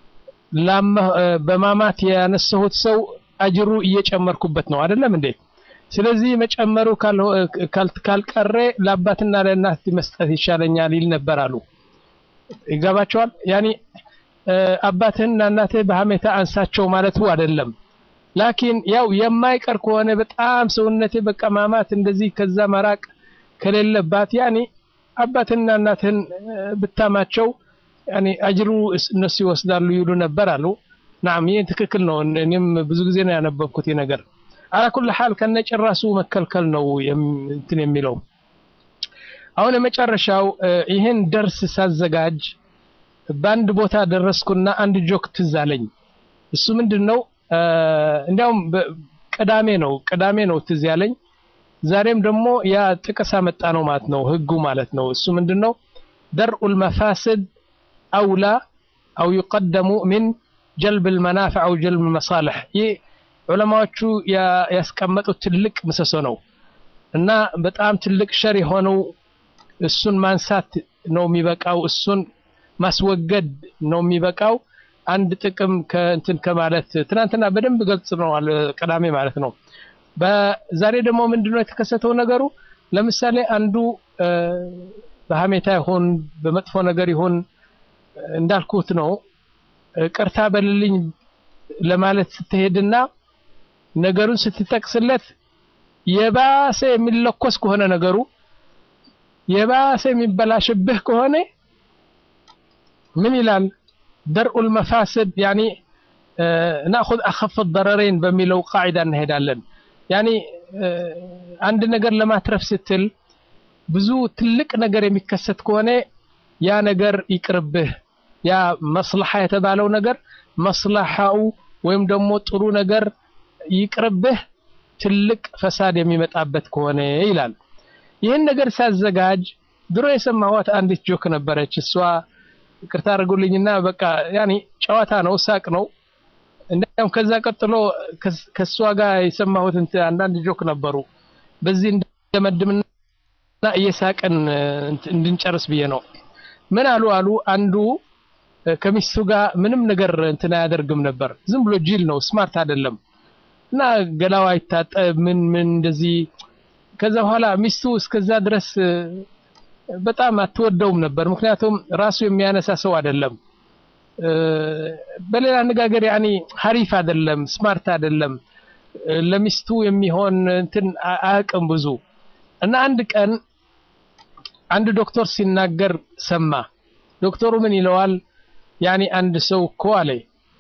በማማት ያነሳሁት ሰው አጅሩ እየጨመርኩበት ነው አይደለም እንዴ? ስለዚህ መጨመሩ ካልቀረ ለአባትና ለእናት መስጠት ይሻለኛል ይል ነበር አሉ። ይገባቸዋል። ያኒ አባትህና እናትህ በሀሜታ አንሳቸው ማለቱ አይደለም። ላኪን ያው የማይቀር ከሆነ በጣም ሰውነቴ በቃ ማማት እንደዚህ ከዛ መራቅ ከሌለባት ያኒ አባትህና እናትህን ብታማቸው ያኒ አጅሩ እነሱ ይወስዳሉ ይሉ ነበር አሉ። ናም ይህ ትክክል ነው። እኔም ብዙ ጊዜ ነው ያነበብኩት ይህ ነገር። አላኩል ሐል ከነጭራሱ መከልከል ነው እንትን የሚለው አሁን የመጨረሻው ይህን ደርስ ሳዘጋጅ በአንድ ቦታ ደረስኩና አንድ ጆክ ትዝ አለኝ። እሱ ምንድን ነው? እንዲያውም ቅዳሜ ነው ቅዳሜ ነው ትዝ ያለኝ። ዛሬም ደግሞ ያ ጥቅስ አመጣ ነው ማለት ነው ህጉ ማለት ነው። እሱ ምንድን ነው? ደርኡል መፋስድ አውላ አው ይቀደሙ ሚን ጀልብ ልመናፍዕ አው ጀልብ መሳልሕ ይህ ዑለማዎቹ ያስቀመጡት ትልቅ ምሰሶ ነው እና በጣም ትልቅ ሸር የሆነው እሱን ማንሳት ነው የሚበቃው፣ እሱን ማስወገድ ነው የሚበቃው። አንድ ጥቅም ከእንትን ከማለት ትናንትና በደንብ ገልጽ ነው ቅዳሜ ማለት ነው። በዛሬ ደግሞ ምንድነው የተከሰተው ነገሩ? ለምሳሌ አንዱ በሀሜታ ይሁን በመጥፎ ነገር ይሁን እንዳልኩት ነው ቅርታ በልልኝ ለማለት ስትሄድና ነገሩን ስትጠቅስለት የባሰ የሚለኮስ ከሆነ ነገሩ የባሰ የሚበላሽብህ ከሆነ ምን ይላል? ደርኡል መፋስድ ያኒ ናእኹዝ አኸፍ ደረረይን በሚለው ቃዒዳ እንሄዳለን። ያኒ አንድ ነገር ለማትረፍ ስትል ብዙ ትልቅ ነገር የሚከሰት ከሆነ ያ ነገር ይቅርብህ። ያ መስለሓ የተባለው ነገር መስለሓው ወይም ደግሞ ጥሩ ነገር ይቅርብህ፣ ትልቅ ፈሳድ የሚመጣበት ከሆነ ይላል። ይህን ነገር ሳዘጋጅ ድሮ የሰማኋት አንዲት ጆክ ነበረች። እሷ ይቅርታ አድርጉልኝና በቃ ያኔ ጨዋታ ነው፣ ሳቅ ነው። እንዲያውም ከዛ ቀጥሎ ከእሷ ጋር የሰማሁት አንዳንድ ጆክ ነበሩ። በዚህ እንደመድምና እየሳቅን እንድንጨርስ ብዬ ነው። ምን አሉ አሉ አንዱ ከሚስቱ ጋር ምንም ነገር እንትን አያደርግም ነበር። ዝም ብሎ ጅል ነው፣ ስማርት አይደለም እና ገላዋ አይታጠብ ምን ምን እንደዚህ ከዛ በኋላ ሚስቱ እስከዛ ድረስ በጣም አትወደውም ነበር። ምክንያቱም ራሱ የሚያነሳ ሰው አይደለም። በሌላ አነጋገር ያኒ ሀሪፍ አይደለም፣ ስማርት አይደለም። ለሚስቱ የሚሆን እንትን አያውቅም ብዙ እና አንድ ቀን አንድ ዶክተር ሲናገር ሰማ። ዶክተሩ ምን ይለዋል? ያኒ አንድ ሰው እኮ አለ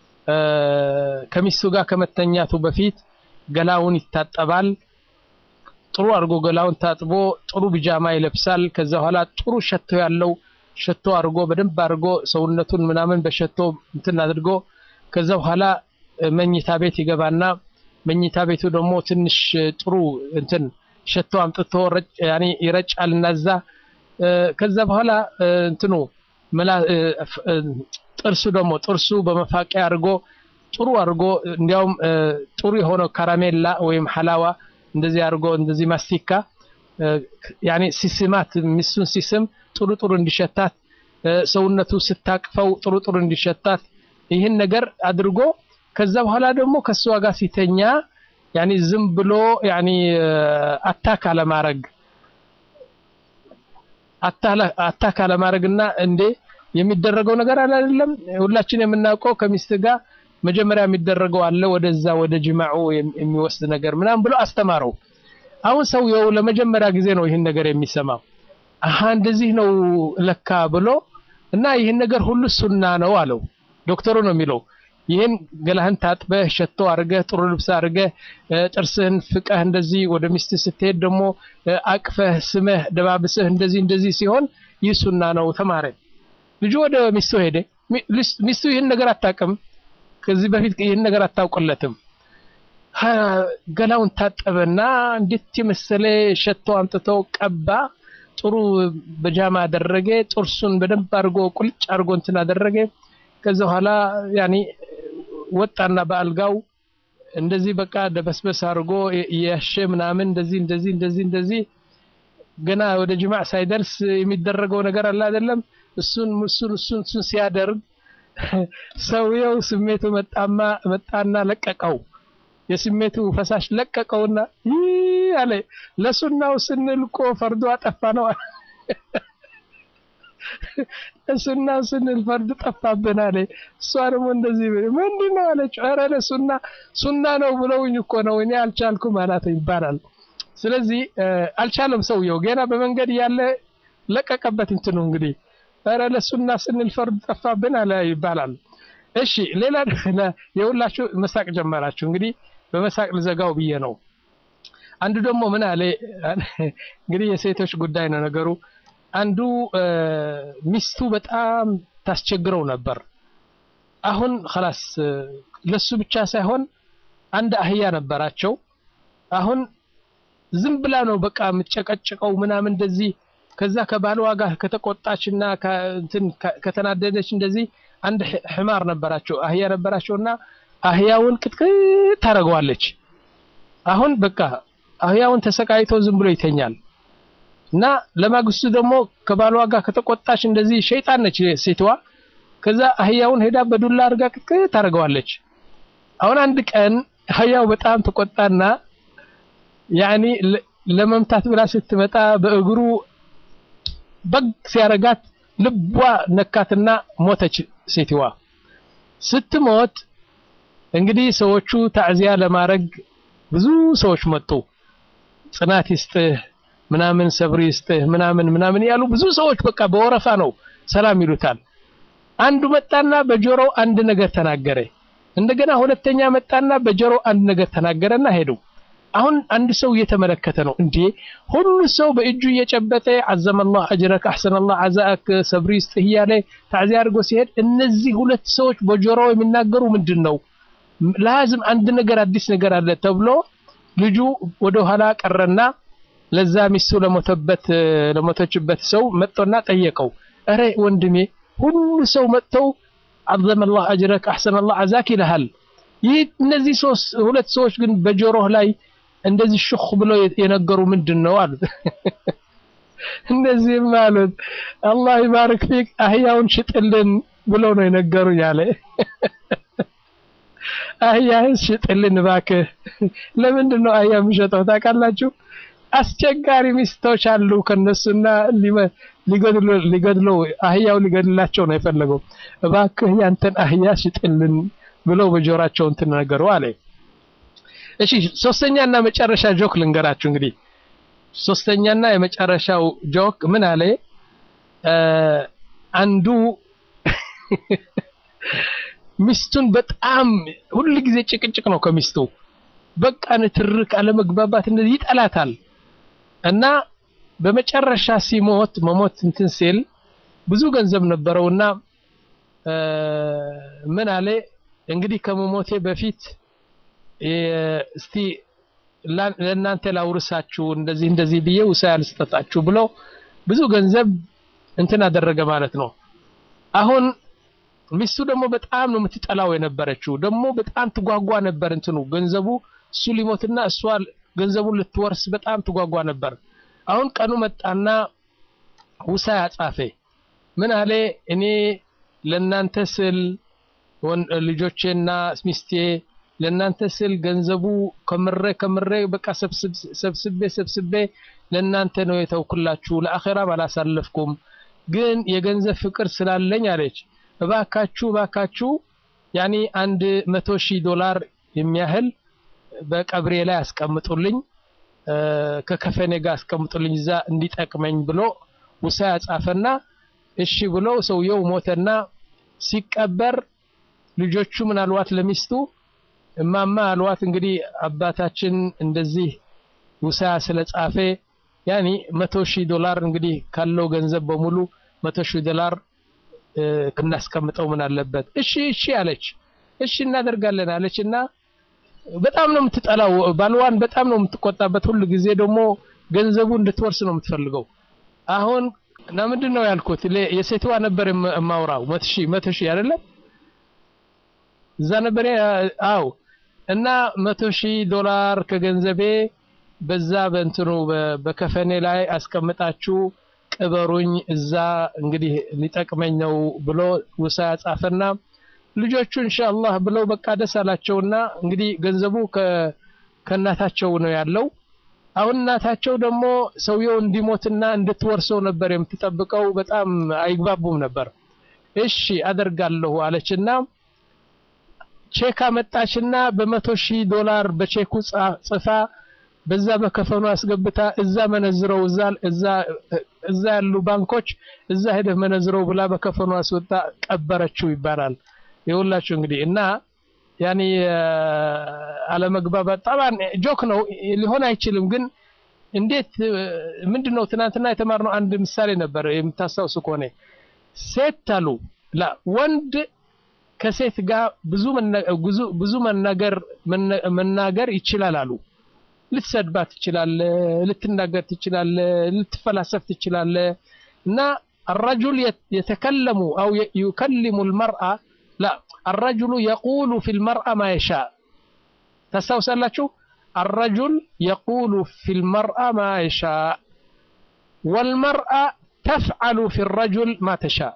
ከሚስቱ ጋር ከመተኛቱ በፊት ገላውን ይታጠባል ጥሩ አድርጎ ገላውን ታጥቦ ጥሩ ቢጃማ ይለብሳል። ከዛ በኋላ ጥሩ ሸቶ ያለው ሸቶ አድርጎ በደንብ አድርጎ ሰውነቱን ምናምን በሸቶ እንትን አድርጎ ከዛ በኋላ መኝታ ቤት ይገባና መኝታ ቤቱ ደግሞ ትንሽ ጥሩ እንትን ሸቶ አምጥቶ ያኔ ይረጫል እና እዛ ከዛ በኋላ እንትኑ ጥርሱ ደግሞ ጥርሱ በመፋቂያ አድርጎ ጥሩ አድርጎ እንዲያውም ጥሩ የሆነው ካራሜላ ወይም ሐላዋ እንደዚህ አድርጎ እንደዚህ ማስቲካ ያኔ ሲስማት ሚስቱን ሲስም ጥሩ ጥሩ እንዲሸታት ሰውነቱ ስታቅፈው ጥሩ ጥሩ እንዲሸታት ይህን ነገር አድርጎ ከዛ በኋላ ደግሞ ከእሷ ጋር ሲተኛ ያኒ ዝም ብሎ ያኒ አታክ አለማድረግ አታክ አለማድረግና እንዴ የሚደረገው ነገር አለ አይደለም ሁላችን የምናውቀው ከሚስት ጋር መጀመሪያ የሚደረገው አለ ወደዛ ወደ ጅማዑ የሚወስድ ነገር ምናምን ብሎ አስተማረው አሁን ሰውየው ለመጀመሪያ ጊዜ ነው ይህን ነገር የሚሰማው አሀ እንደዚህ ነው ለካ ብሎ እና ይህን ነገር ሁሉ ሱና ነው አለው ዶክተሩ ነው የሚለው ይህን ገላህን ታጥበህ ሸቶ አድርገህ ጥሩ ልብስ አድርገህ ጥርስህን ፍቀህ እንደዚህ ወደ ሚስት ስትሄድ ደግሞ አቅፈህ ስመህ ደባብስህ እንደዚህ እንደዚህ ሲሆን ይህ ሱና ነው ተማረ ልጁ ወደ ሚስቱ ሄደ ሚስቱ ይህን ነገር አታውቅም ከዚህ በፊት ይህን ነገር አታውቅለትም ገላውን ታጠበና እንዴት የመሰለ ሸቶ አምጥቶ ቀባ ጥሩ በጃማ አደረገ ጥርሱን በደንብ አድርጎ ቁልጭ አድርጎ እንትን አደረገ ከዛ በኋላ ያኔ ወጣና በአልጋው እንደዚህ በቃ ደበስበስ አድርጎ እያሸ ምናምን እንደዚህ እንደዚህ እንደዚህ እንደዚህ ገና ወደ ጅማዕ ሳይደርስ የሚደረገው ነገር አለ አይደለም እሱን እሱን እሱን እሱን ሲያደርግ ሰውየው ስሜቱ መጣማ መጣና ለቀቀው የስሜቱ ፈሳሽ ለቀቀውና ይህ አለ ለሱናው ስንል እኮ ፈርዱ አጠፋ ነው ለሱናው ስንል ፈርድ ጠፋብን አለ እሷ ደግሞ እንደዚህ ምንድን ነው አለች ኧረ ለሱና ሱና ነው ብለውኝ እኮ ነው እኔ አልቻልኩም አላት ይባላል ስለዚህ አልቻለም ሰውየው ገና በመንገድ ያለ ለቀቀበት እንትኑ እንግዲህ ኧረ ለሱና ስንል ፈርድ ጠፋብን አለ ይባላል እሺ ሌላ የሁላችሁ መሳቅ ጀመራችሁ እንግዲህ በመሳቅ ልዘጋው ብዬ ነው አንዱ ደግሞ ምን አለ እንግዲህ የሴቶች ጉዳይ ነው ነገሩ አንዱ ሚስቱ በጣም ታስቸግረው ነበር አሁን خلاص ለሱ ብቻ ሳይሆን አንድ አህያ ነበራቸው አሁን ዝም ብላ ነው በቃ የምትጨቀጭቀው ምናምን እንደዚህ ከዛ ከባሏ ጋር ከተቆጣችና እንትን ከተናደደች እንደዚህ አንድ ሕማር ነበራቸው አህያ ነበራቸውና አህያውን ቅጥቅጥ ታደርገዋለች አሁን በቃ አህያውን ተሰቃይቶ ዝም ብሎ ይተኛል እና ለማግስቱ ደግሞ ከባሏ ጋር ከተቆጣች እንደዚህ ሸይጣን ነች ሴትዋ ከዛ አህያውን ሄዳ በዱላ አድርጋ ቅጥቅጥ ታደርገዋለች አሁን አንድ ቀን አህያው በጣም ተቆጣና ያኒ ለመምታት ብላ ስትመጣ በእግሩ በግ ሲያረጋት ልቧ ነካትና ሞተች ሴትዋ ስትሞት እንግዲህ ሰዎቹ ታዕዚያ ለማድረግ ብዙ ሰዎች መጡ ጽናት ይስጥህ ምናምን ሰብር ይስጥህ ምናምን ምናምን ያሉ ብዙ ሰዎች በቃ በወረፋ ነው ሰላም ይሉታል አንዱ መጣና በጆሮው አንድ ነገር ተናገረ እንደገና ሁለተኛ መጣና በጆሮው አንድ ነገር ተናገረና ሄዱ አሁን አንድ ሰው እየተመለከተ ነው እንዴ ሁሉ ሰው በእጁ እየጨበጠ አዘመላህ አጅረክ አሕሰነላህ አዛአክ ሰብሪ ይስጥህ እያለ ታዕዚያ አድርጎ ሲሄድ እነዚህ ሁለት ሰዎች በጆሮው የሚናገሩ ምንድን ነው ላዝም አንድ ነገር አዲስ ነገር አለ ተብሎ ልጁ ወደ ኋላ ቀረና ለዛ ሚስቱ ለሞተበት ለሞተችበት ሰው መጥቶና ጠየቀው እረ ወንድሜ ሁሉ ሰው መጥተው አዘመላህ አጅረክ አሕሰነላህ አዛክ ይልሃል ይህ እነዚህ ሶስት ሁለት ሰዎች ግን በጆሮህ ላይ እንደዚህ ሽኽ ብሎ የነገሩ ምንድን ነው አሉት እንደዚህም አሉት አላህ ይባርክ ፊክ አህያውን ሽጥልን ብለው ነው የነገሩኝ አለ አህያህን ሽጥልን እባክህ ለምንድን ነው አህያ የሚሸጠው ታውቃላችሁ አስቸጋሪ ሚስቶች አሉ ከነሱና ሊገድለው አህያው ሊገድላቸው ነው የፈለገው እባክህ ያንተን አህያ ሽጥልን ብለው በጆራቸው እንትን ነገሩ አለ እሺ ሶስተኛና መጨረሻ ጆክ ልንገራችሁ እንግዲህ ሶስተኛና የመጨረሻው ጆክ ምን አለ አንዱ ሚስቱን በጣም ሁሉ ጊዜ ጭቅጭቅ ነው ከሚስቱ በቃ ንትርክ አለመግባባት እንደዚህ ይጠላታል እና በመጨረሻ ሲሞት መሞት እንትን ሲል ብዙ ገንዘብ ነበረውና ምን አለ እንግዲህ ከመሞቴ በፊት እስቲ ለእናንተ ላውርሳችሁ እንደዚህ እንደዚህ ብዬ ውሳያ ልስጠጣችሁ ብሎ ብዙ ገንዘብ እንትን አደረገ ማለት ነው አሁን ሚስቱ ደግሞ በጣም ነው የምትጠላው የነበረችው ደግሞ በጣም ትጓጓ ነበር እንትኑ ገንዘቡ እሱ ሊሞትና እሷ ገንዘቡን ልትወርስ በጣም ትጓጓ ነበር አሁን ቀኑ መጣና ውሳ ያጻፈ ምን አለ እኔ ለናንተ ስል ልጆቼና ሚስቴ ለናንተ ስል ገንዘቡ ከምሬ ከምሬ በቃ ሰብስቤ ሰብስቤ ለናንተ ነው የተውኩላችሁ ለአኼራም አላሳለፍኩም ግን የገንዘብ ፍቅር ስላለኝ አለች እባካችሁ እባካችሁ ያኒ አንድ መቶ ሺህ ዶላር የሚያህል በቀብሬ ላይ አስቀምጡልኝ ከከፈኔ ጋር አስቀምጡልኝ እዛ እንዲጠቅመኝ ብሎ ውሳ ያጻፈና እሺ ብሎ ሰውየው ሞተና ሲቀበር ልጆቹ ምን አልዋት ለሚስቱ እማማ አልዋት እንግዲህ አባታችን እንደዚህ ውሳ ስለጻፈ ያኒ መቶ ሺህ ዶላር እንግዲህ ካለው ገንዘብ በሙሉ መቶ ሺህ ዶላር እናስቀምጠው ምን አለበት እሺ እሺ አለች እሺ እናደርጋለን አለች እና በጣም ነው የምትጠላው ባልዋን በጣም ነው የምትቆጣበት ሁሉ ጊዜ ደግሞ ገንዘቡ እንድትወርስ ነው የምትፈልገው አሁን እና ምንድን ነው ያልኩት የሴትዋ ነበር የማውራው መቶ ሺህ መቶ ሺህ አይደለም እዛ ነበር አው እና መቶ ሺህ ዶላር ከገንዘቤ በዛ በእንትኑ በከፈኔ ላይ አስቀምጣችሁ ቅበሩኝ እዛ እንግዲህ ሊጠቅመኝ ነው ብሎ ውሳ ያጻፈና ልጆቹ ኢንሻአላህ ብለው በቃ ደስ አላቸውና እንግዲህ ገንዘቡ ከእናታቸው ነው ያለው አሁን እናታቸው ደግሞ ሰውየው እንዲሞትና እንድትወርሰው ነበር የምትጠብቀው በጣም አይግባቡም ነበር እሺ አደርጋለሁ አለችና ቼክ አመጣችና በመቶ ሺህ ዶላር በቼኩ ጽፋ በዛ በከፈኑ አስገብታ እዛ መነዝረው እዛ እዛ እዛ ያሉ ባንኮች እዛ ሄደህ መነዝረው ብላ በከፈኑ አስወጣ ቀበረችው ይባላል ይኸውላችሁ እንግዲህ እና ያኔ አለመግባባት ጠባን ጆክ ነው ሊሆን አይችልም ግን እንዴት ምንድነው ትናንትና የተማርነው አንድ ምሳሌ ነበር የምታስታውሱ ከሆነ ሴት አሉ ላ ወንድ ከሴት ጋር ብዙ ብዙ መናገር መናገር ይችላል አሉ ልትሰድባት ትችላለ ልትናገር ትችላለ ልትፈላሰፍ ትችላለ እና الرجل يتكلم أو يكلم المرأة لا الرجل يقول في المرأة ما يشاء تستوسلاችሁ الرجل يقول في المرأة ما يشاء والمرأة تفعل في الرجل ما تشاء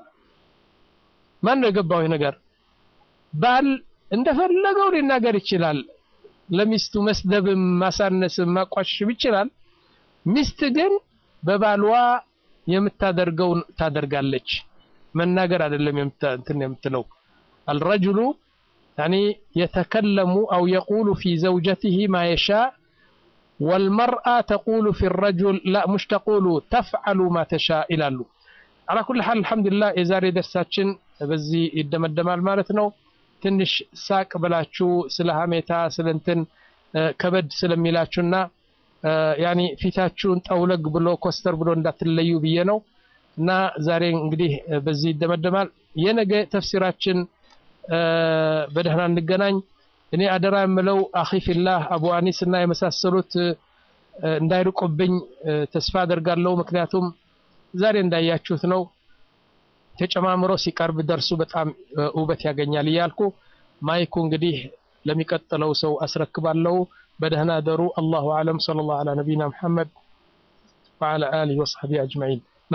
ማን ነው የገባው ይህ ነገር ባል እንደፈለገው ሊናገር ይችላል ለሚስቱ መስደብም ማሳነስም ማቋሸሽም ይችላል ሚስት ግን በባልዋ የምታደርገው ታደርጋለች መናገር አይደለም እንትን የምትለው الرجل يعني يتكلم أو يقول في زوجته ما يشاء والمرأة تقول في الرجل لا مش تقول تفعل ما تشاء إلى له على كل حال الحمد لله የዛሬ ደርሳችን በዚህ ይደመደማል ማለት ነው ትንሽ ሳቅ ብላችሁ ስለ ሀሜታ ስለ እንትን ከበድ ስለሚላችሁና ያኒ ፊታችሁን ጠውለግ ብሎ ኮስተር ብሎ እንዳትለዩ ብዬ ነው እና ዛሬ እንግዲህ በዚህ ይደመደማል የነገ ተፍሲራችን በደህና እንገናኝ እኔ አደራ የምለው አኺ ፊላህ አቡ አኒስ እና የመሳሰሉት እንዳይርቁብኝ ተስፋ አደርጋለሁ ምክንያቱም ዛሬ እንዳያችሁት ነው ተጨማምሮ ሲቀርብ ደርሱ በጣም ውበት ያገኛል እያልኩ ማይኩ እንግዲህ ለሚቀጥለው ሰው አስረክባለሁ በደህና ደሩ አላሁ አለም صلى الله على نبينا محمد وعلى آله وصحبه أجمعين